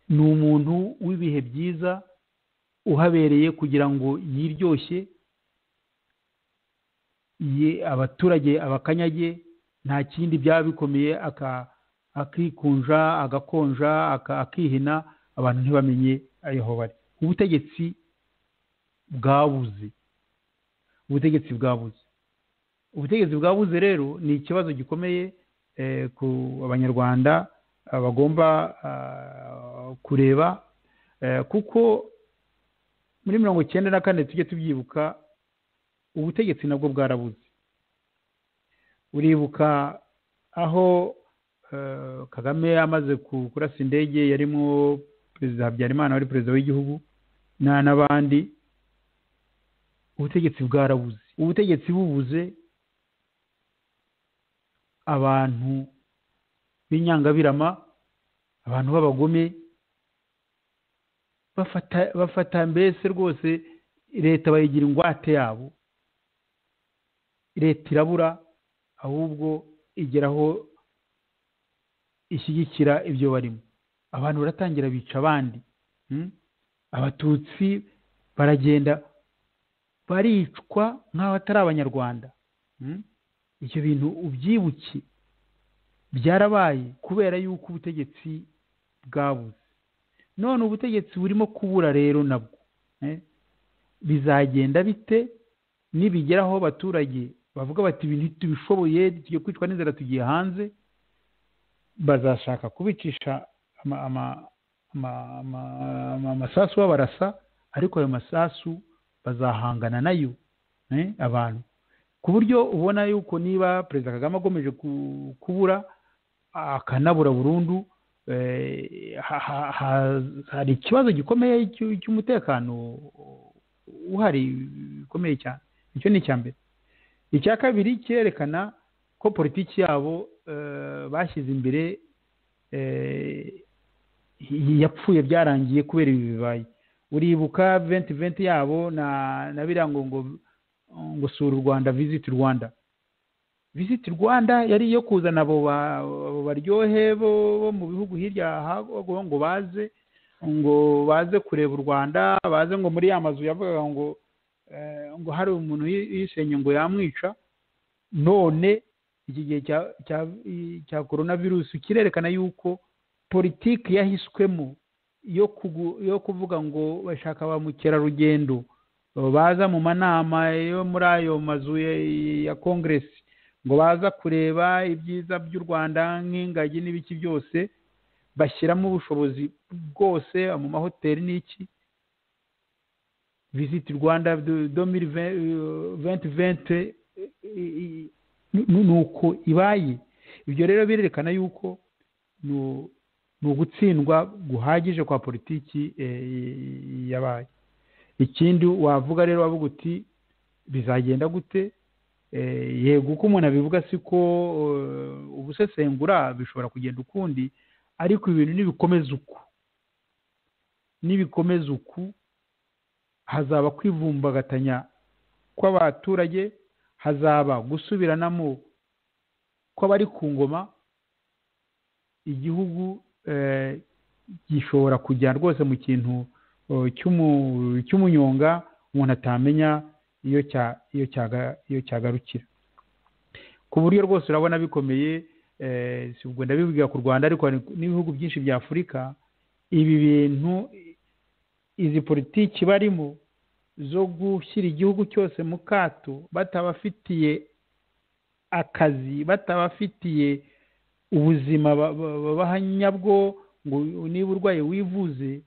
ni umuntu w'ibihe byiza uhabereye kugira ngo yiryoshye ye abaturage abakanyage nta kindi byaba bikomeye aka- akikunja agakonja aka- akihina abantu ntibamenye aho bari ubutegetsi bwabuze ubutegetsi bwabuze ubutegetsi bwabuze rero ni ikibazo gikomeye eh, ku abanyarwanda ah, bagomba ah, kureba eh, kuko muri mirongo icyenda na kane tujye tubyibuka ubutegetsi nabwo bwarabuze uribuka aho eh, kagame amaze ku- kurasa indege yarimo perezida habyarimana wari perezida w'igihugu na- n'abandi ubutegetsi bwarabuze ubutegetsi bubuze abantu b'inyangabirama abantu b'abagome bafata bafata mbese rwose leta bayigira ingwate yabo leta irabura ahubwo igeraho ishyigikira ibyo barimo abantu baratangira bica abandi mm? abatutsi baragenda baricwa nk'aho atari abanyarwanda mm? ibyo bintu ubyibuke byarabaye kubera yuko ubutegetsi bwabuze none ubutegetsi burimo kubura rero nabwo eh? bizagenda bite nibigeraho abaturage bavuga bati ibintu tubishoboye tugiye kwicwa n'inzara tugiye hanze bazashaka kubicisha ama- ama- ama- ama- ama- amasasu babarasa ariko ayo masasu bazahangana nayo eh, abantu ku buryo ubona yuko niba perezida kagame akomeje ku- kubura akanabura burundu eh, ha- ha- ha- hari ikibazo gikomeye cy'u- cy'umutekano uhari bikomeye cyane icyo ni icya mbere icya kabiri cyerekana ko politiki yabo eh, bashyize imbere eh, yapfuye byarangiye kubera ibi bibaye uribuka venti venti yabo na na biriya ngo ngo ngo sura u rwanda visiti rwanda visiti rwanda yari iyo kuzana abo ba- abo baryohe bo bo mu bihugu hirya hago ngo baze ngo baze kureba u rwanda baze ngo muri ya mazu yavugaga ngo eh, ngo hari umuntu yi- yisenye ngo yamwica none iki gihe cya cya cya korona virusi kirerekana yuko politiki yahiswemo yo kugu- yo kuvuga ngo bashaka ba mukerarugendo baza mu manama yo muri ayo mazu ya- ya kongeresi ngo baza kureba ibyiza by'u rwanda nk'ingagi n'ibiki byose bashyiramo ubushobozi bwose mu mahoteli n'iki visit rwanda domiri venti venti ni uko ibaye ibyo rero birerekana yuko ni u- ni ugutsindwa guhagije kwa politiki eh, yabaye ikindi wavuga rero wavuga uti bizagenda gute Eh, yego uko umuntu abivuga si ko eh, ubusesengura bishobora kugenda ukundi ariko ibintu nibikomeza uku nibikomeza uku hazaba kwivumbagatanya kw'abaturage hazaba gusubiranamo kw'abari ku ngoma igihugu eh, gishobora kujya rwose mu kintu uh, cy'umu- cy'umunyonga umuntu atamenya iyo cya- iyo cyaga- iyo cyagarukira ku buryo rwose urabona bikomeye eh, si ubwo ndabivuga ku rwanda ariko hari n'ibihugu byinshi bya afurika ibi bintu izi politiki barimo zo gushyira igihugu cyose mu kato batabafitiye akazi batabafitiye ubuzima ba- ba- babaha nyabwo ngo niba urwaye wivuze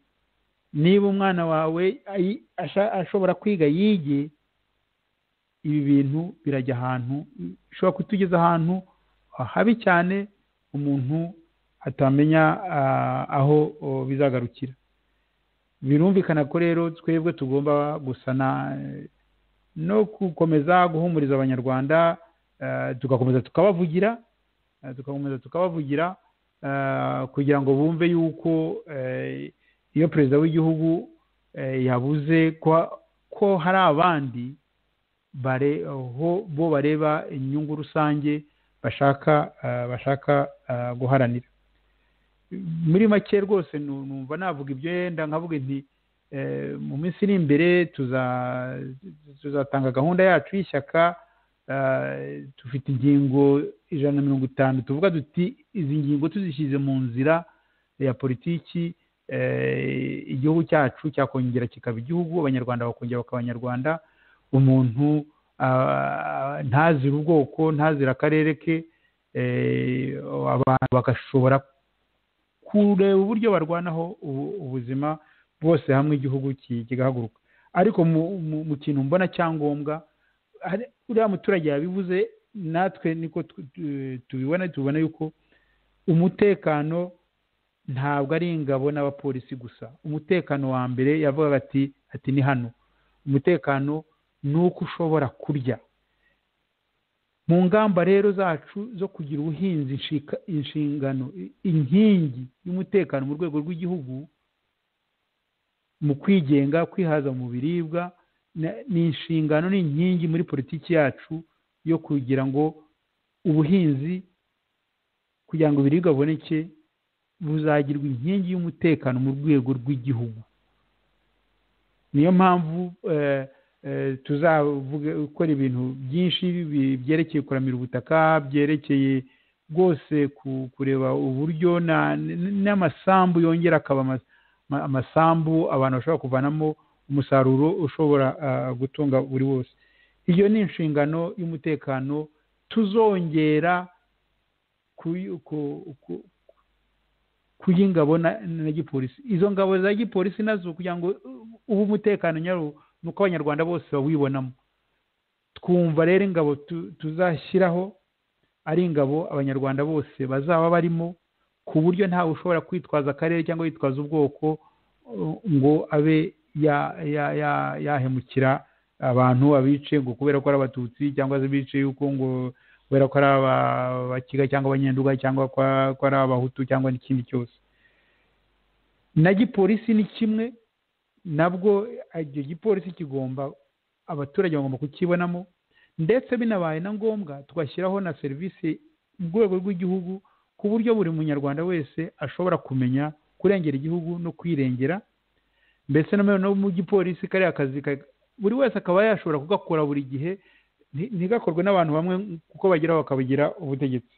niba umwana wawe ayi- asha- ashobora kwiga yige ibi bintu birajya ahantu bishobora kutugeza ahantu habi cyane umuntu atamenya ah, aho oh, bizagarukira birumvikana ko rero twebwe tugomba gusana eh, no gukomeza guhumuriza abanyarwanda eh, tugakomeza tukabavugira eh, tugakomeza tukabavugira eh, kugira ngo bumve yuko eh, iyo perezida w'igihugu eh, yabuze ko ko hari abandi bare ho bo bareba inyungu rusange bashaka ah, bashaka ah, guharanira muri make rwose nu- numva navuga ibyo yenda nkavuga nti eh, mu minsi iri imbere tuza- tuzatanga gahunda yacu y'ishyaka ah, dufite ingingo ijana na mirongo itanu tuvuga duti izi ngingo tuzishyize mu nzira ya politiki eh, igihugu cyacu cyakongera kikaba igihugu abanyarwanda bakongera bakaba abanyarwanda umuntu ah, ntazira ubwoko ntazira akarere ke eh, abantu bagashobora kureba uburyo barwanaho ubu- ubuzima bwose hamwe igihugu ki- kigahaguruka ariko mu- mu- mu kintu mbona cyangombwa hari- uriya muturage yabivuze natwe niko tu- tu- tubibona tubona yuko umutekano ntabwo ari ingabo n'abapolisi gusa umutekano wa mbere yavugaga ati ati ni hano umutekano ni uko ushobora kurya mu ngamba rero zacu zo kugira ubuhinzi inshika- inshingano i- inkingi y'umutekano mu rwego rw'igihugu mu kwigenga kwihaza mu biribwa na- ni inshingano ni inkingi muri politiki yacu yo kugira ngo ubuhinzi kugira ngo ibiribwa biboneke buzagirwa inkingi y'umutekano mu rwego rw'igihugu niyo mpamvu eh, eh, tuzavuga gukora ibintu byinshi bi- byerekeye kuramira ubutaka byerekeye rwose ku- kureba uburyo na- n- n'amasambu yongera akaba ama- ma- amasambu abantu bashobora kuvanamo umusaruro ushobora ah, gutunga buri wose iyo ni inshingano y'umutekano tuzongera kuyi- ku- ku- kuy'ingabo na, na gipolisi izo ngabo za gipolisi nazo kugira ngo ubu umutekano nyawo ni uko abanyarwanda bose bawibonamo twumva rero ingabo tu- tuzashyiraho ari ingabo abanyarwanda bose bazaba barimo ku buryo ntawe ushobora kwitwaza akarere cyangwa yitwaza ubwoko uh, ngo abe ya- ya- ya- yahemukira abantu abice ngo kubera ko ari abatutsi cyangwa se bice yuko ngo kubera ko ari abakiga cyangwa abanyenduga cyangwa kwa- ko ari abahutu cyangwa n'ikindi cyose na gipolisi ni kimwe nabwo icyo gipolisi kigomba abaturage bagomba kukibonamo ndetse binabaye na ngombwa tugashyiraho na serivisi mu rwego rw'igihugu ku buryo buri munyarwanda wese ashobora kumenya kurengera igihugu no kwirengera mbese na none no mu gipolisi kariya kazi ka- buri wese akaba yashobora kugakora buri gihe nti- ntigakorwe n'abantu bamwe kuko bageraho bakabigira ubutegetsi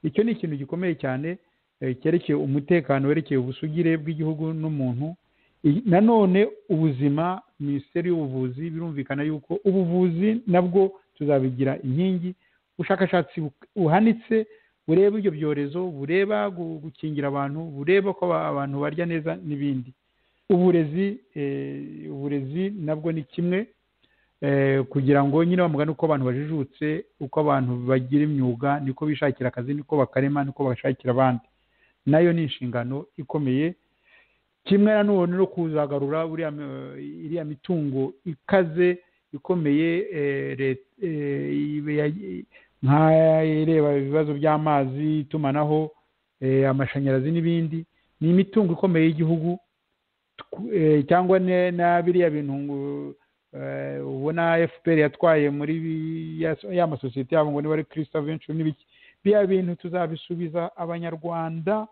icyo ni ikintu gikomeye cyane eh, cyerekeye umutekano werekeye ubusugire bw'igihugu n'umuntu I- nanone ubuzima minisiteri y'ubuvuzi birumvikana yuko ubuvuzi nabwo tuzabigira inkingi ubushakashatsi bu- buhanitse bureba ibyo byorezo bureba gu- gukingira abantu bureba ko aba- abantu barya neza n'ibindi uburezi eh, uburezi nabwo ni kimwe eh, kugira ngo nyine bamugane uko abantu bajijutse uko abantu bagira imyuga niko bishakira akazi niko bakarema niko bashakira abandi nayo ni inshingano ikomeye kimwe na none no kuzagarura buriya eh, iriya mitungo ikaze ikomeye eh, let- eh, ibe ya- nk'ireba ibibazo by'amazi itumanaho eh, amashanyarazi n'ibindi ni imitungo ikomeye y'igihugu Tw- eh, cyangwa ne- na biriya bintu ngo, eh, ubona fpr yatwaye muri bi- ya- ya masosiyete yabo ngo niba ari christa venture n'ibiki biriya bintu tuzabisubiza abanyarwanda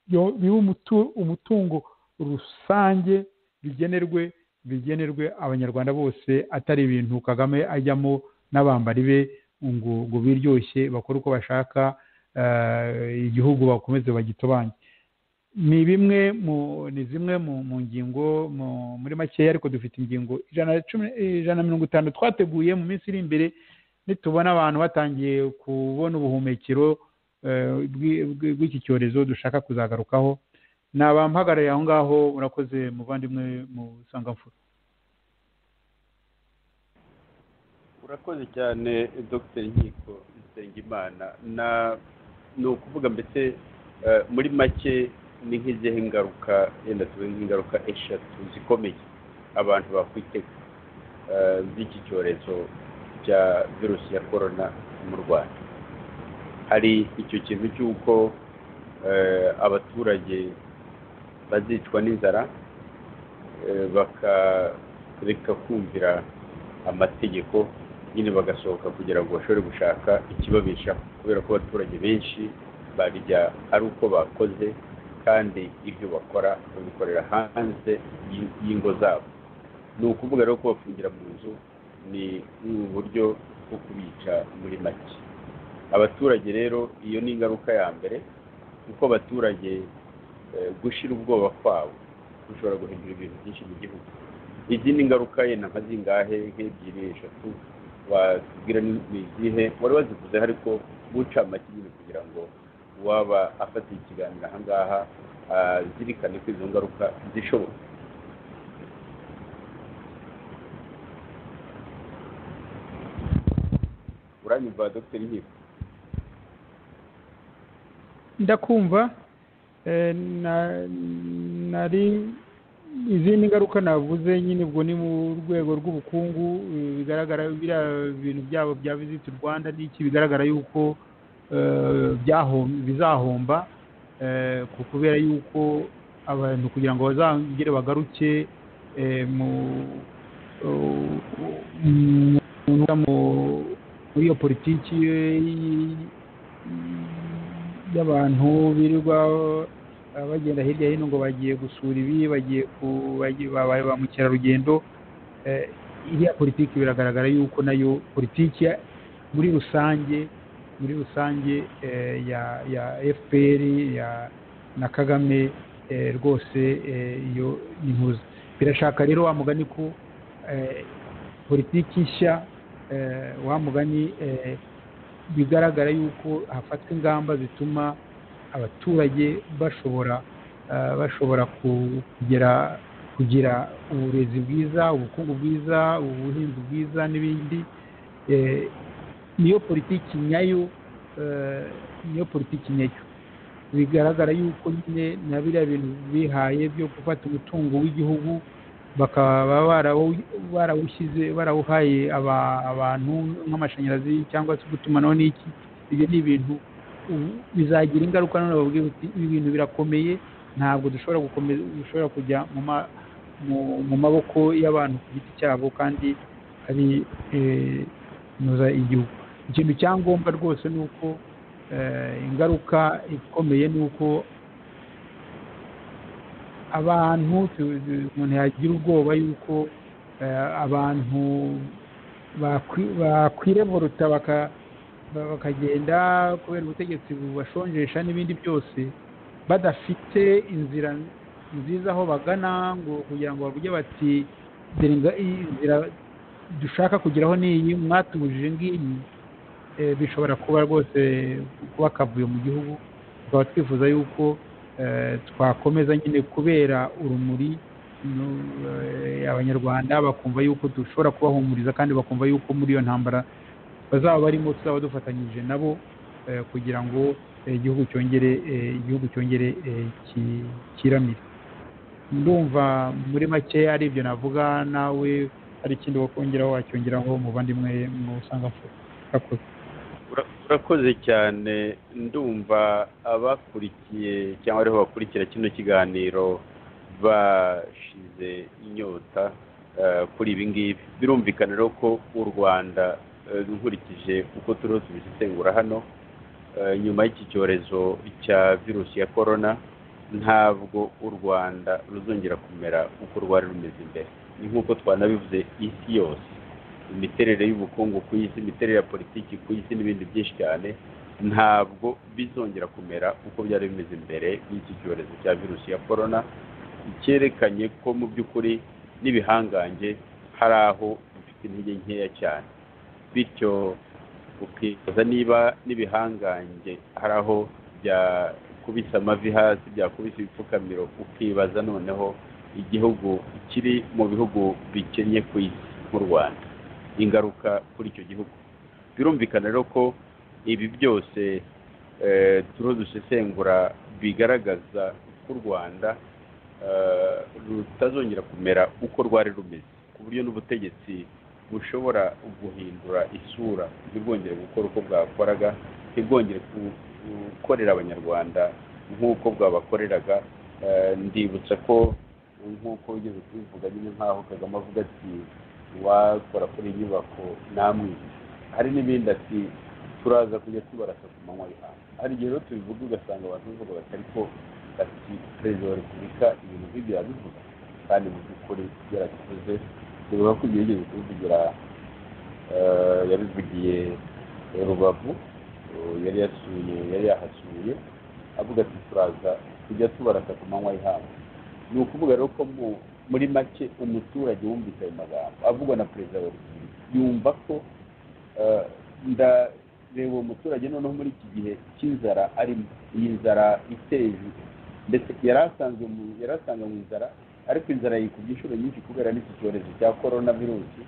yo- bibe umutu- umutungo rusange bigenerwe bigenerwe abanyarwanda bose atari ibintu kagame ajyamo n'abambari be ngo ngo biryoshye bakore uko bashaka eh, igihugu bakomeze bagitobange ni bimwe mu ni zimwe mu mu ngingo mu- muri makeya ariko dufite ingingo ijana na cumi- ijana na mirongo itanu twateguye mu minsi iri imbere nitubona abantu batangiye kubona ubuhumekero eh, bw'i- bw'i- bw'iki cyorezo dushaka kuzagarukaho ni abampagarariye aho ngaho murakoze muvandimwe mu sangamfura urakoze cyane dr nkiko nsengimana na ni ukuvuga mbese eh, muri make ni nk'izihe ngaruka yenda tuvuge nk'ingaruka eshatu zikomeye abantu bakwitega eh, z'iki cyorezo cya virusi ya korona mu rwanda hari icyo kintu cy'uko eh, abaturage bazicwa n'inzara eh, bakareka kumvira amategeko nyine bagasohoka kugira ngo bashobore gushaka ikibabeshaho kubera ko abaturage benshi barya ari uko bakoze kandi ibyo bakora babikorera hanze y- y'ingo zabo ni ukuvuga rero kubafungira mu nzu ni uburyo bwo kubica muri make abaturage rero iyo ni ingaruka ya mbere kuko abaturage eh, gushira ubwoba kwabo gushobora guhindura ibintu byinshi mu gihugu izindi ngaruka yenda nka zingahe nk'ebyiri eshatu watubwira ni ni izihe wari wazivuze ariko guca make nyine kugira ngo uwaba afatiye ikiganiro aha ngaha azirikane ko izo ngaruka zishoboka uranyumva dogiteri nkiko ndakumva eh, na- nari izindi ngaruka navuze nyine ubwo ni mu rwego rw'ubukungu eh, bigaragara biriya bintu byabo bya visiti rwanda n'iki bigaragara yuko eh, byahom- bizahomba eh, ku- kubera yuko abantu kugira ngo bazangere bagaruke eh, mu mu- mu- muri iyo politiki eh, y'abantu birirwa eh, bagenda hirya hino ngo bagiye gusura ibi bagiye ku bagiye- babaye ba mukerarugendo Eh, iriya politiki biragaragara yuko nayo politiki ya- muri rusange muri rusange eh, ya ya fpr ya na kagame eh, rwose eh, iyo ni ntuzi birashaka rero wa mugani ko eh, politiki nshya eh, wa mugani eh, bigaragara yuko hafatwa ingamba zituma abaturage bashobora eh, bashobora ku- kugera kugira uburezi bwiza ubukungu bwiza ubuhinzi bwiza n'ibindi Eh, niyo politiki nyayo eh, niyo politiki nyayo bigaragara yuko nyine na biriya bintu bihaye byo gufata umutungo w'igihugu bakaba barawu- barawushyize barawuhaye aba- abantu nk'amashanyarazi cyangwa se gutumanaho n'iki ibyo ni ibintu ubu bizagira ingaruka none bababwira uti ibi bintu birakomeye ntabwo dushobora gukomeza dushobora kujya mu ma- mu- mu maboko y'abantu ku giti cyabo kandi ari eh, kunoza igihugu ikintu cya ngombwa rwose ni uko eh, ingaruka ikomeye ni uko abantu tu- tu- umuntu yagira ubwoba yuko eh, abantu bakwi- bakwirevoluta baka- ba- bakagenda kubera ubutegetsi bubashonjesha n'ibindi byose badafite inzira nziza aho bagana ngo kugira ngo bavuge bati "Dore nga- iyi nzira dushaka kugeraho ni iyi mwatubujije ngiyi eh, bishobora kuba rwose kuba akavuyo mu gihugu tukaba twifuza yuko eh, twakomeza nyine kubera urumuri no- eh, abanyarwanda bakumva yuko dushobora kubahumuriza kandi bakumva yuko muri iyo ntambara bazaba barimo tuzaba dufatanyije nabo eh, kugira ngo eh, igihugu cyongere eh, igihugu cyongere eh, ki- kiramire ndumva muri makeya ari ibyo navuga nawe hari ikindi wakongeraho wacyongeraho muvandimwe musangamfura urakoze Ura- urakoze cyane ndumva abakurikiye cyangwa ariho bakurikira kino kiganiro bashize inyota eh, kuri ibi ngibi birumvikana rero ko u rwanda eh, nkurikije uko turiho tubisesengura hano eh, nyuma y'iki cyorezo cya virusi ya korona ntabwo u rwanda ruzongera kumera uko rwari rumeze imbere ni nk'uko twanabivuze isi yose imiterere y'ubukungu ku isi imiterere ya politiki ku isi n'ibindi byinshi cyane ntabwo bizongera kumera uko byari bimeze mbere y'iki cyorezo cya virusi ya korona cyerekanye ko mu by'ukuri n'ibihangange hari aho bifite intege nkeya cyane bityo ukibaza niba n'ibihangange hari aho byakubise amavi hasi byakubise ibipfukamiro ukibaza noneho igihugu kiri mu bihugu bikennye ku isi nk'u rwanda ingaruka kuri icyo gihugu birumvikana rero ko ibi byose turiho dusesengura bigaragaza ko u rwanda rutazongera kumera uko rwari rumeze ku buryo n'ubutegetsi bushobora guhindura isura ntibwongere gukora uko bwakoraga ntibwongere gukorera abanyarwanda nk'uko bwabakoreraga ndibutsa ko nk'uko wigeze kubivuga nyine nk'aho kagame avuga ati wakora kuri iyi nyubako namwica hari n'ibindi ati turaza kujya tubarasa ku manywa y'ihanga hari igihe rero tubivuga ugasanga abantu bivuga bati ariko ati perezida wa repubulika ibintu nk'ibyo yabivuga kandi mu by'ukuri yarabivuze bivuga ko igihe yigeze kubivugira yabivugiye rubavu yari yasuye yari yahasuye avuga ati turaza kujya tubarasa ku manywa y'ihanga ni ukuvuga rero ko mu muri make umuturage wumvise ayo magambo avugwa na perezida wa repubulika yumva ko ndareba uwo muturage noneho muri iki gihe cy'inzara arimo iyi nzara iteje ndetse yari asanzwe mu nzara ariko inzara yikubye inshuro nyinshi kubera n'iki cyorezo cya korona virusi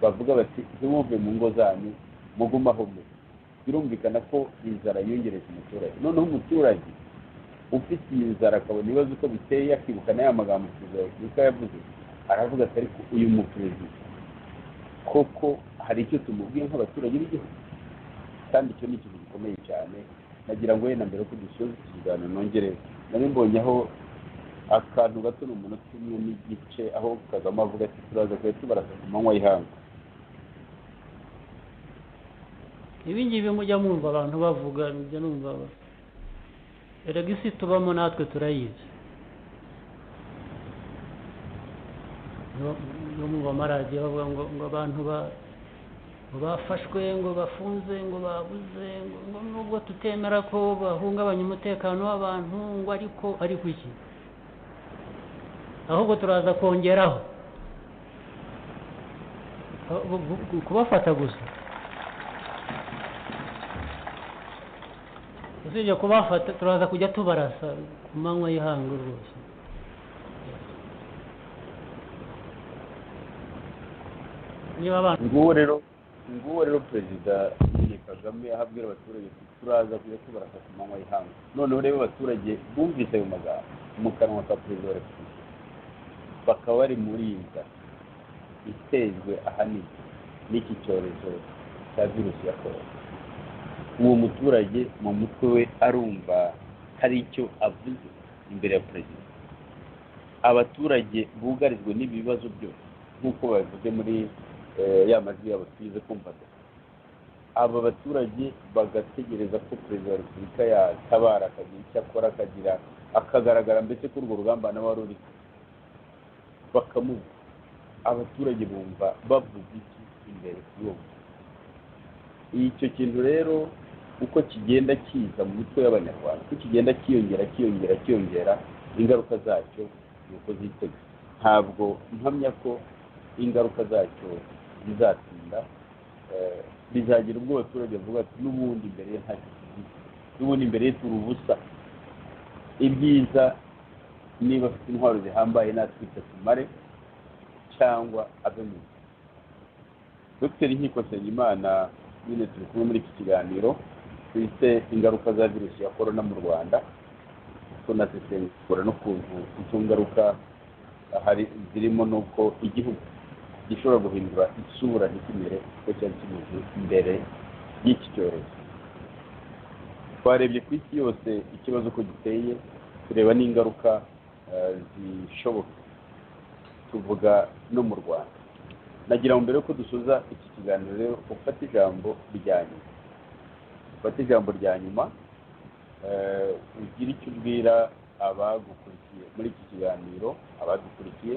bavuga bati ntimuve mu ngo zanyu mugume aho muri birumvikana ko inzara yiyongereza umuturage noneho umuturage ufite iyi nzara akabona ibibazo uko biteye akibuka na ya magambo perezida wa repubulika yavuze aravuga ati ariko uyu mu perezida koko hari icyo tumubwiye nk'abaturage b'igihugu kandi icyo ni ikintu gikomeye cyane nagira ngo wenda mbere ko dusoza iki kiganiro nongere nari mbonye aho akantu gato ni umunota umwe n'igice aho kagame avuga ati turaza kuba tubarasa ku manywa y'ihanga ibi ngibi mujya mwumva abantu bavuga mujya numva erega isi tubamo natwe turayizi no mu bamaradiyo bavuga ngo ngo abantu ba ngo bafashwe ngo bafunze ngo babuze ngo nubwo tutemera ko bahungabanya umutekano w'abantu ngo ariko ariko iki ahubwo turaza kongeraho kubafata gusa usibye kubafata turaza kujya tubarasa ku manywa y'ihanga rwose niba abantu nguwo rero nguwo rero perezida nyine kagame aho abwira abaturage ati turaza kujya tubarasa ku manywa y'ihanga noneho rero abaturage bumvise ayo magambo mu kanwa ka perezida wa repubulika bakaba bari muri iyi nzara itejwe ahanini n'iki cyorezo cya virusi ya korona uwo muturage mu mutwe we arumva hari icyo avuze imbere ya perezida abaturage bugarijwe n'ibibazo byose nk'uko babivuze muri ya majwi yabo tuyize kumvaga aba baturage bagategereza ko perezida wa repubulika yatabara akagira icyo akora akagira akagaragara mbese ko urwo rugamba nawe wari uriho bakamuha abaturage bumva bavuga iki imbere kuri uwo icyo kintu rero uko kigenda kiza mu mitwe y'abanyarwanda uko kigenda kiyongera kiyongera kiyongera ingaruka zacyo ni uko zitega ntabwo mpamya ko ingaruka zacyo zizatinda bizagira ubwo abaturage bavuga ati n'ubundi imbere ye nta n'ubundi imbere ye turi ubusa ibyiza niba afite intwaro zihambaye natwe tumare cyangwa ave mu dr nkiko nsengimana nyine turi kumwe muri iki kiganiro twite ingaruka za virusi ya korona mu rwanda tunasesengura n'ukuntu izo ngaruka hari zirimo n'uko igihugu gishobora guhindura isura ntikimere kuko cyari kimeze imbere y'iki cyorezo twarebye ku isi yose ikibazo uko giteye tureba n'ingaruka zishoboka tuvuga no mu rwanda nagira ngo mbere y'uko dusoza iki kiganiro rero ufate ijambo rya nyuma ufate ijambo rya nyuma ugira icyo ubwira abagukurikiye muri iki kiganiro abagukurikiye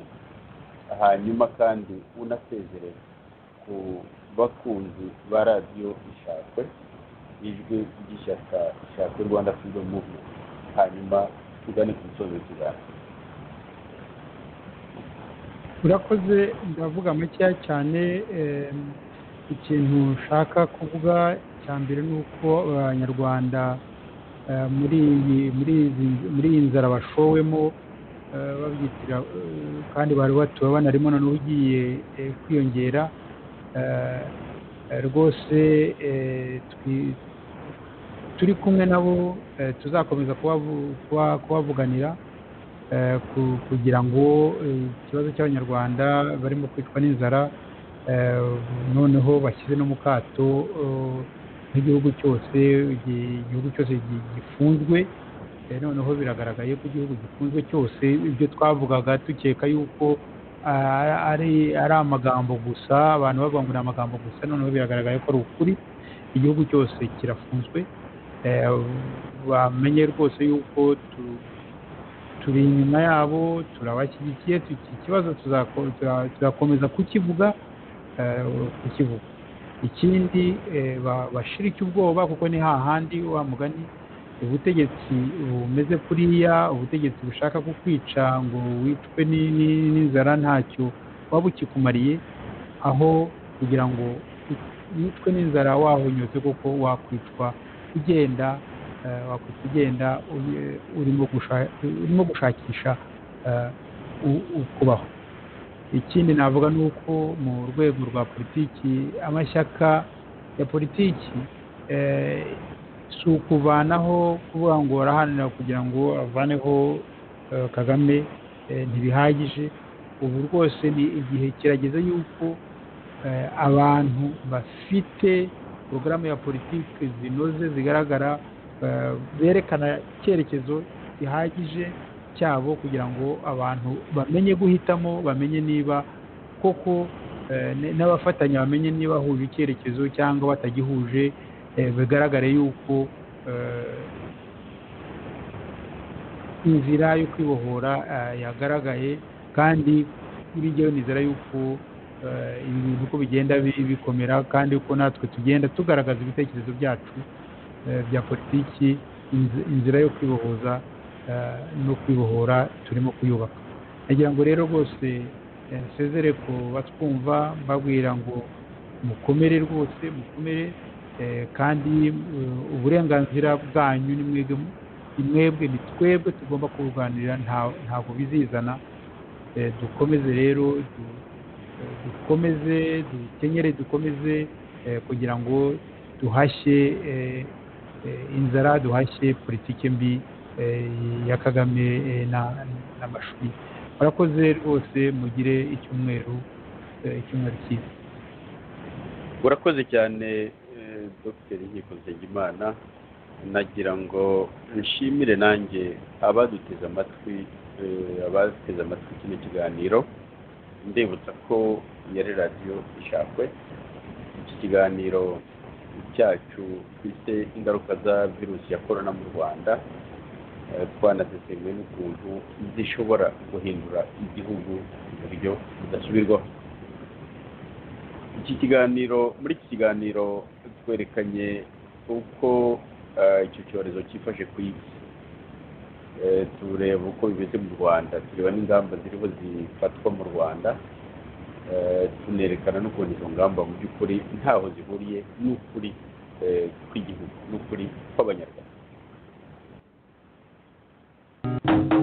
hanyuma kandi unasezerere ku bakunzi ba radiyo ishakwe ijwi ry'ishyaka ishakwe rwanda freedom movement hanyuma tugane ku musozo w'ikiganiro urakoze ndavuga makeya cyane em, ikintu nshaka kuvuga cya mbere ni uko abanyarwanda eh, muri iyi- muri izi- muri iyi nzara bashowemo eh, babyitira eh, kandi bari batuwe banarimo noneho ugiye eh, kwiyongera eh, eh, rwose eh, twi- turi kumwe nabo eh, tuzakomeza kubavu- kuba- kubavuganira eh, ku- kugira ngo eh, ikibazo cy'abanyarwanda barimo kwicwa n'inzara eh, noneho bashyize no mu kato eh, nk'igihugu cyose igi- igihugu cyose gi- gifunzwe eh, noneho biragaragaye ko igihugu gifunzwe cyose ibyo twavugaga dukeka yuko ah, ari ari amagambo gusa abantu bavuga ngo ni amagambo gusa noneho biragaragaye ko ari ukuri igihugu cyose kirafunzwe eh, bamenye rwose yuko tu- turi inyuma yabo turabashyigikiye iki kibazo tuzako- tuza- tuzakomeza kukivuga eh, kukivuga ikindi eh, ba- bashirike ubwoba kuko ni hahandi wa mugani ubutegetsi bumeze kuriya ubutegetsi bushaka kukwica ngo wicwe ni- ni- n'inzara ntacyo waba ukikumariye aho kugira ngo wicwe n'inzara wahonyotse kuko wakwicwa ugenda eh, wakwita ugenda uye- urimo gusha- urimo gushakisha eh, u- ukubaho ikindi navuga ni uko mu rwego rwa politiki amashyaka ya politiki eh, si ukuvanaho kuvuga ngo araharanira kugira ngo avaneho eh, kagame eh, ntibihagije ubu rwose ni igihe kirageze yuko eh, abantu bafite porogaramu ya politiki zinoze zigaragara eh, berekana icyerekezo gihagije cyabo kugira ngo abantu bamenye guhitamo bamenye niba koko eh, n- n'abafatanya bamenye niba bahuje icyerekezo cyangwa batagihuje eh, bigaragare yuko eh, inzira yo kwibohora eh, yagaragaye kandi kuri jyewe nizera yuko eh, ibi bintu uko bigenda bi- bikomera kandi uko natwe tugenda tugaragaza ibitekerezo byacu eh, bya politiki inz- inzira yo kwibohoza eh, no kwibohora turimo kuyubaka nagira ngo rero rwose eh, nsezere ku batwumva mbabwira ngo mukomere rwose mukomere eh, kandi eh, uburenganzira bwanyu ni mwebwe mu- ni mwebwe ni twebwe tugomba kubuganira nta- ntabwo bizizana Eh, dukomeze rero du- eh, dukomeze dukenyere dukomeze eh, kugira ngo duhashye eh, eh, inzara duhashye politiki mbi eh, ya kagame eh, na- n'amashuri murakoze rwose mugire icyumweru eh, icyumweru cyiza urakoze cyane eh, dr nkiko nsengimana nagira ngo nshimire nanjye abaduteze amatwi eh, abateze amatwi kino kiganiro ndibutsa ko yari radiyo ishakwe iki kiganiro cyacu twise ingaruka za virusi ya korona mu rwanda eh, twanasesenguye n'ukuntu zishobora guhindura igihugu mu buryo budasubirwaho iki kiganiro muri iki kiganiro twerekanye uko eh, icyo cyorezo cyifashe ku isi Eh, tureba uko bimeze mu rwanda tureba n'ingamba ziriho zifatwa mu rwanda Eh, tunerekana n'ukuntu izo ngamba mu by'ukuri ntaho zihuriye n'ukuri eh, kw'igihugu n'ukuri kw'abanyarwanda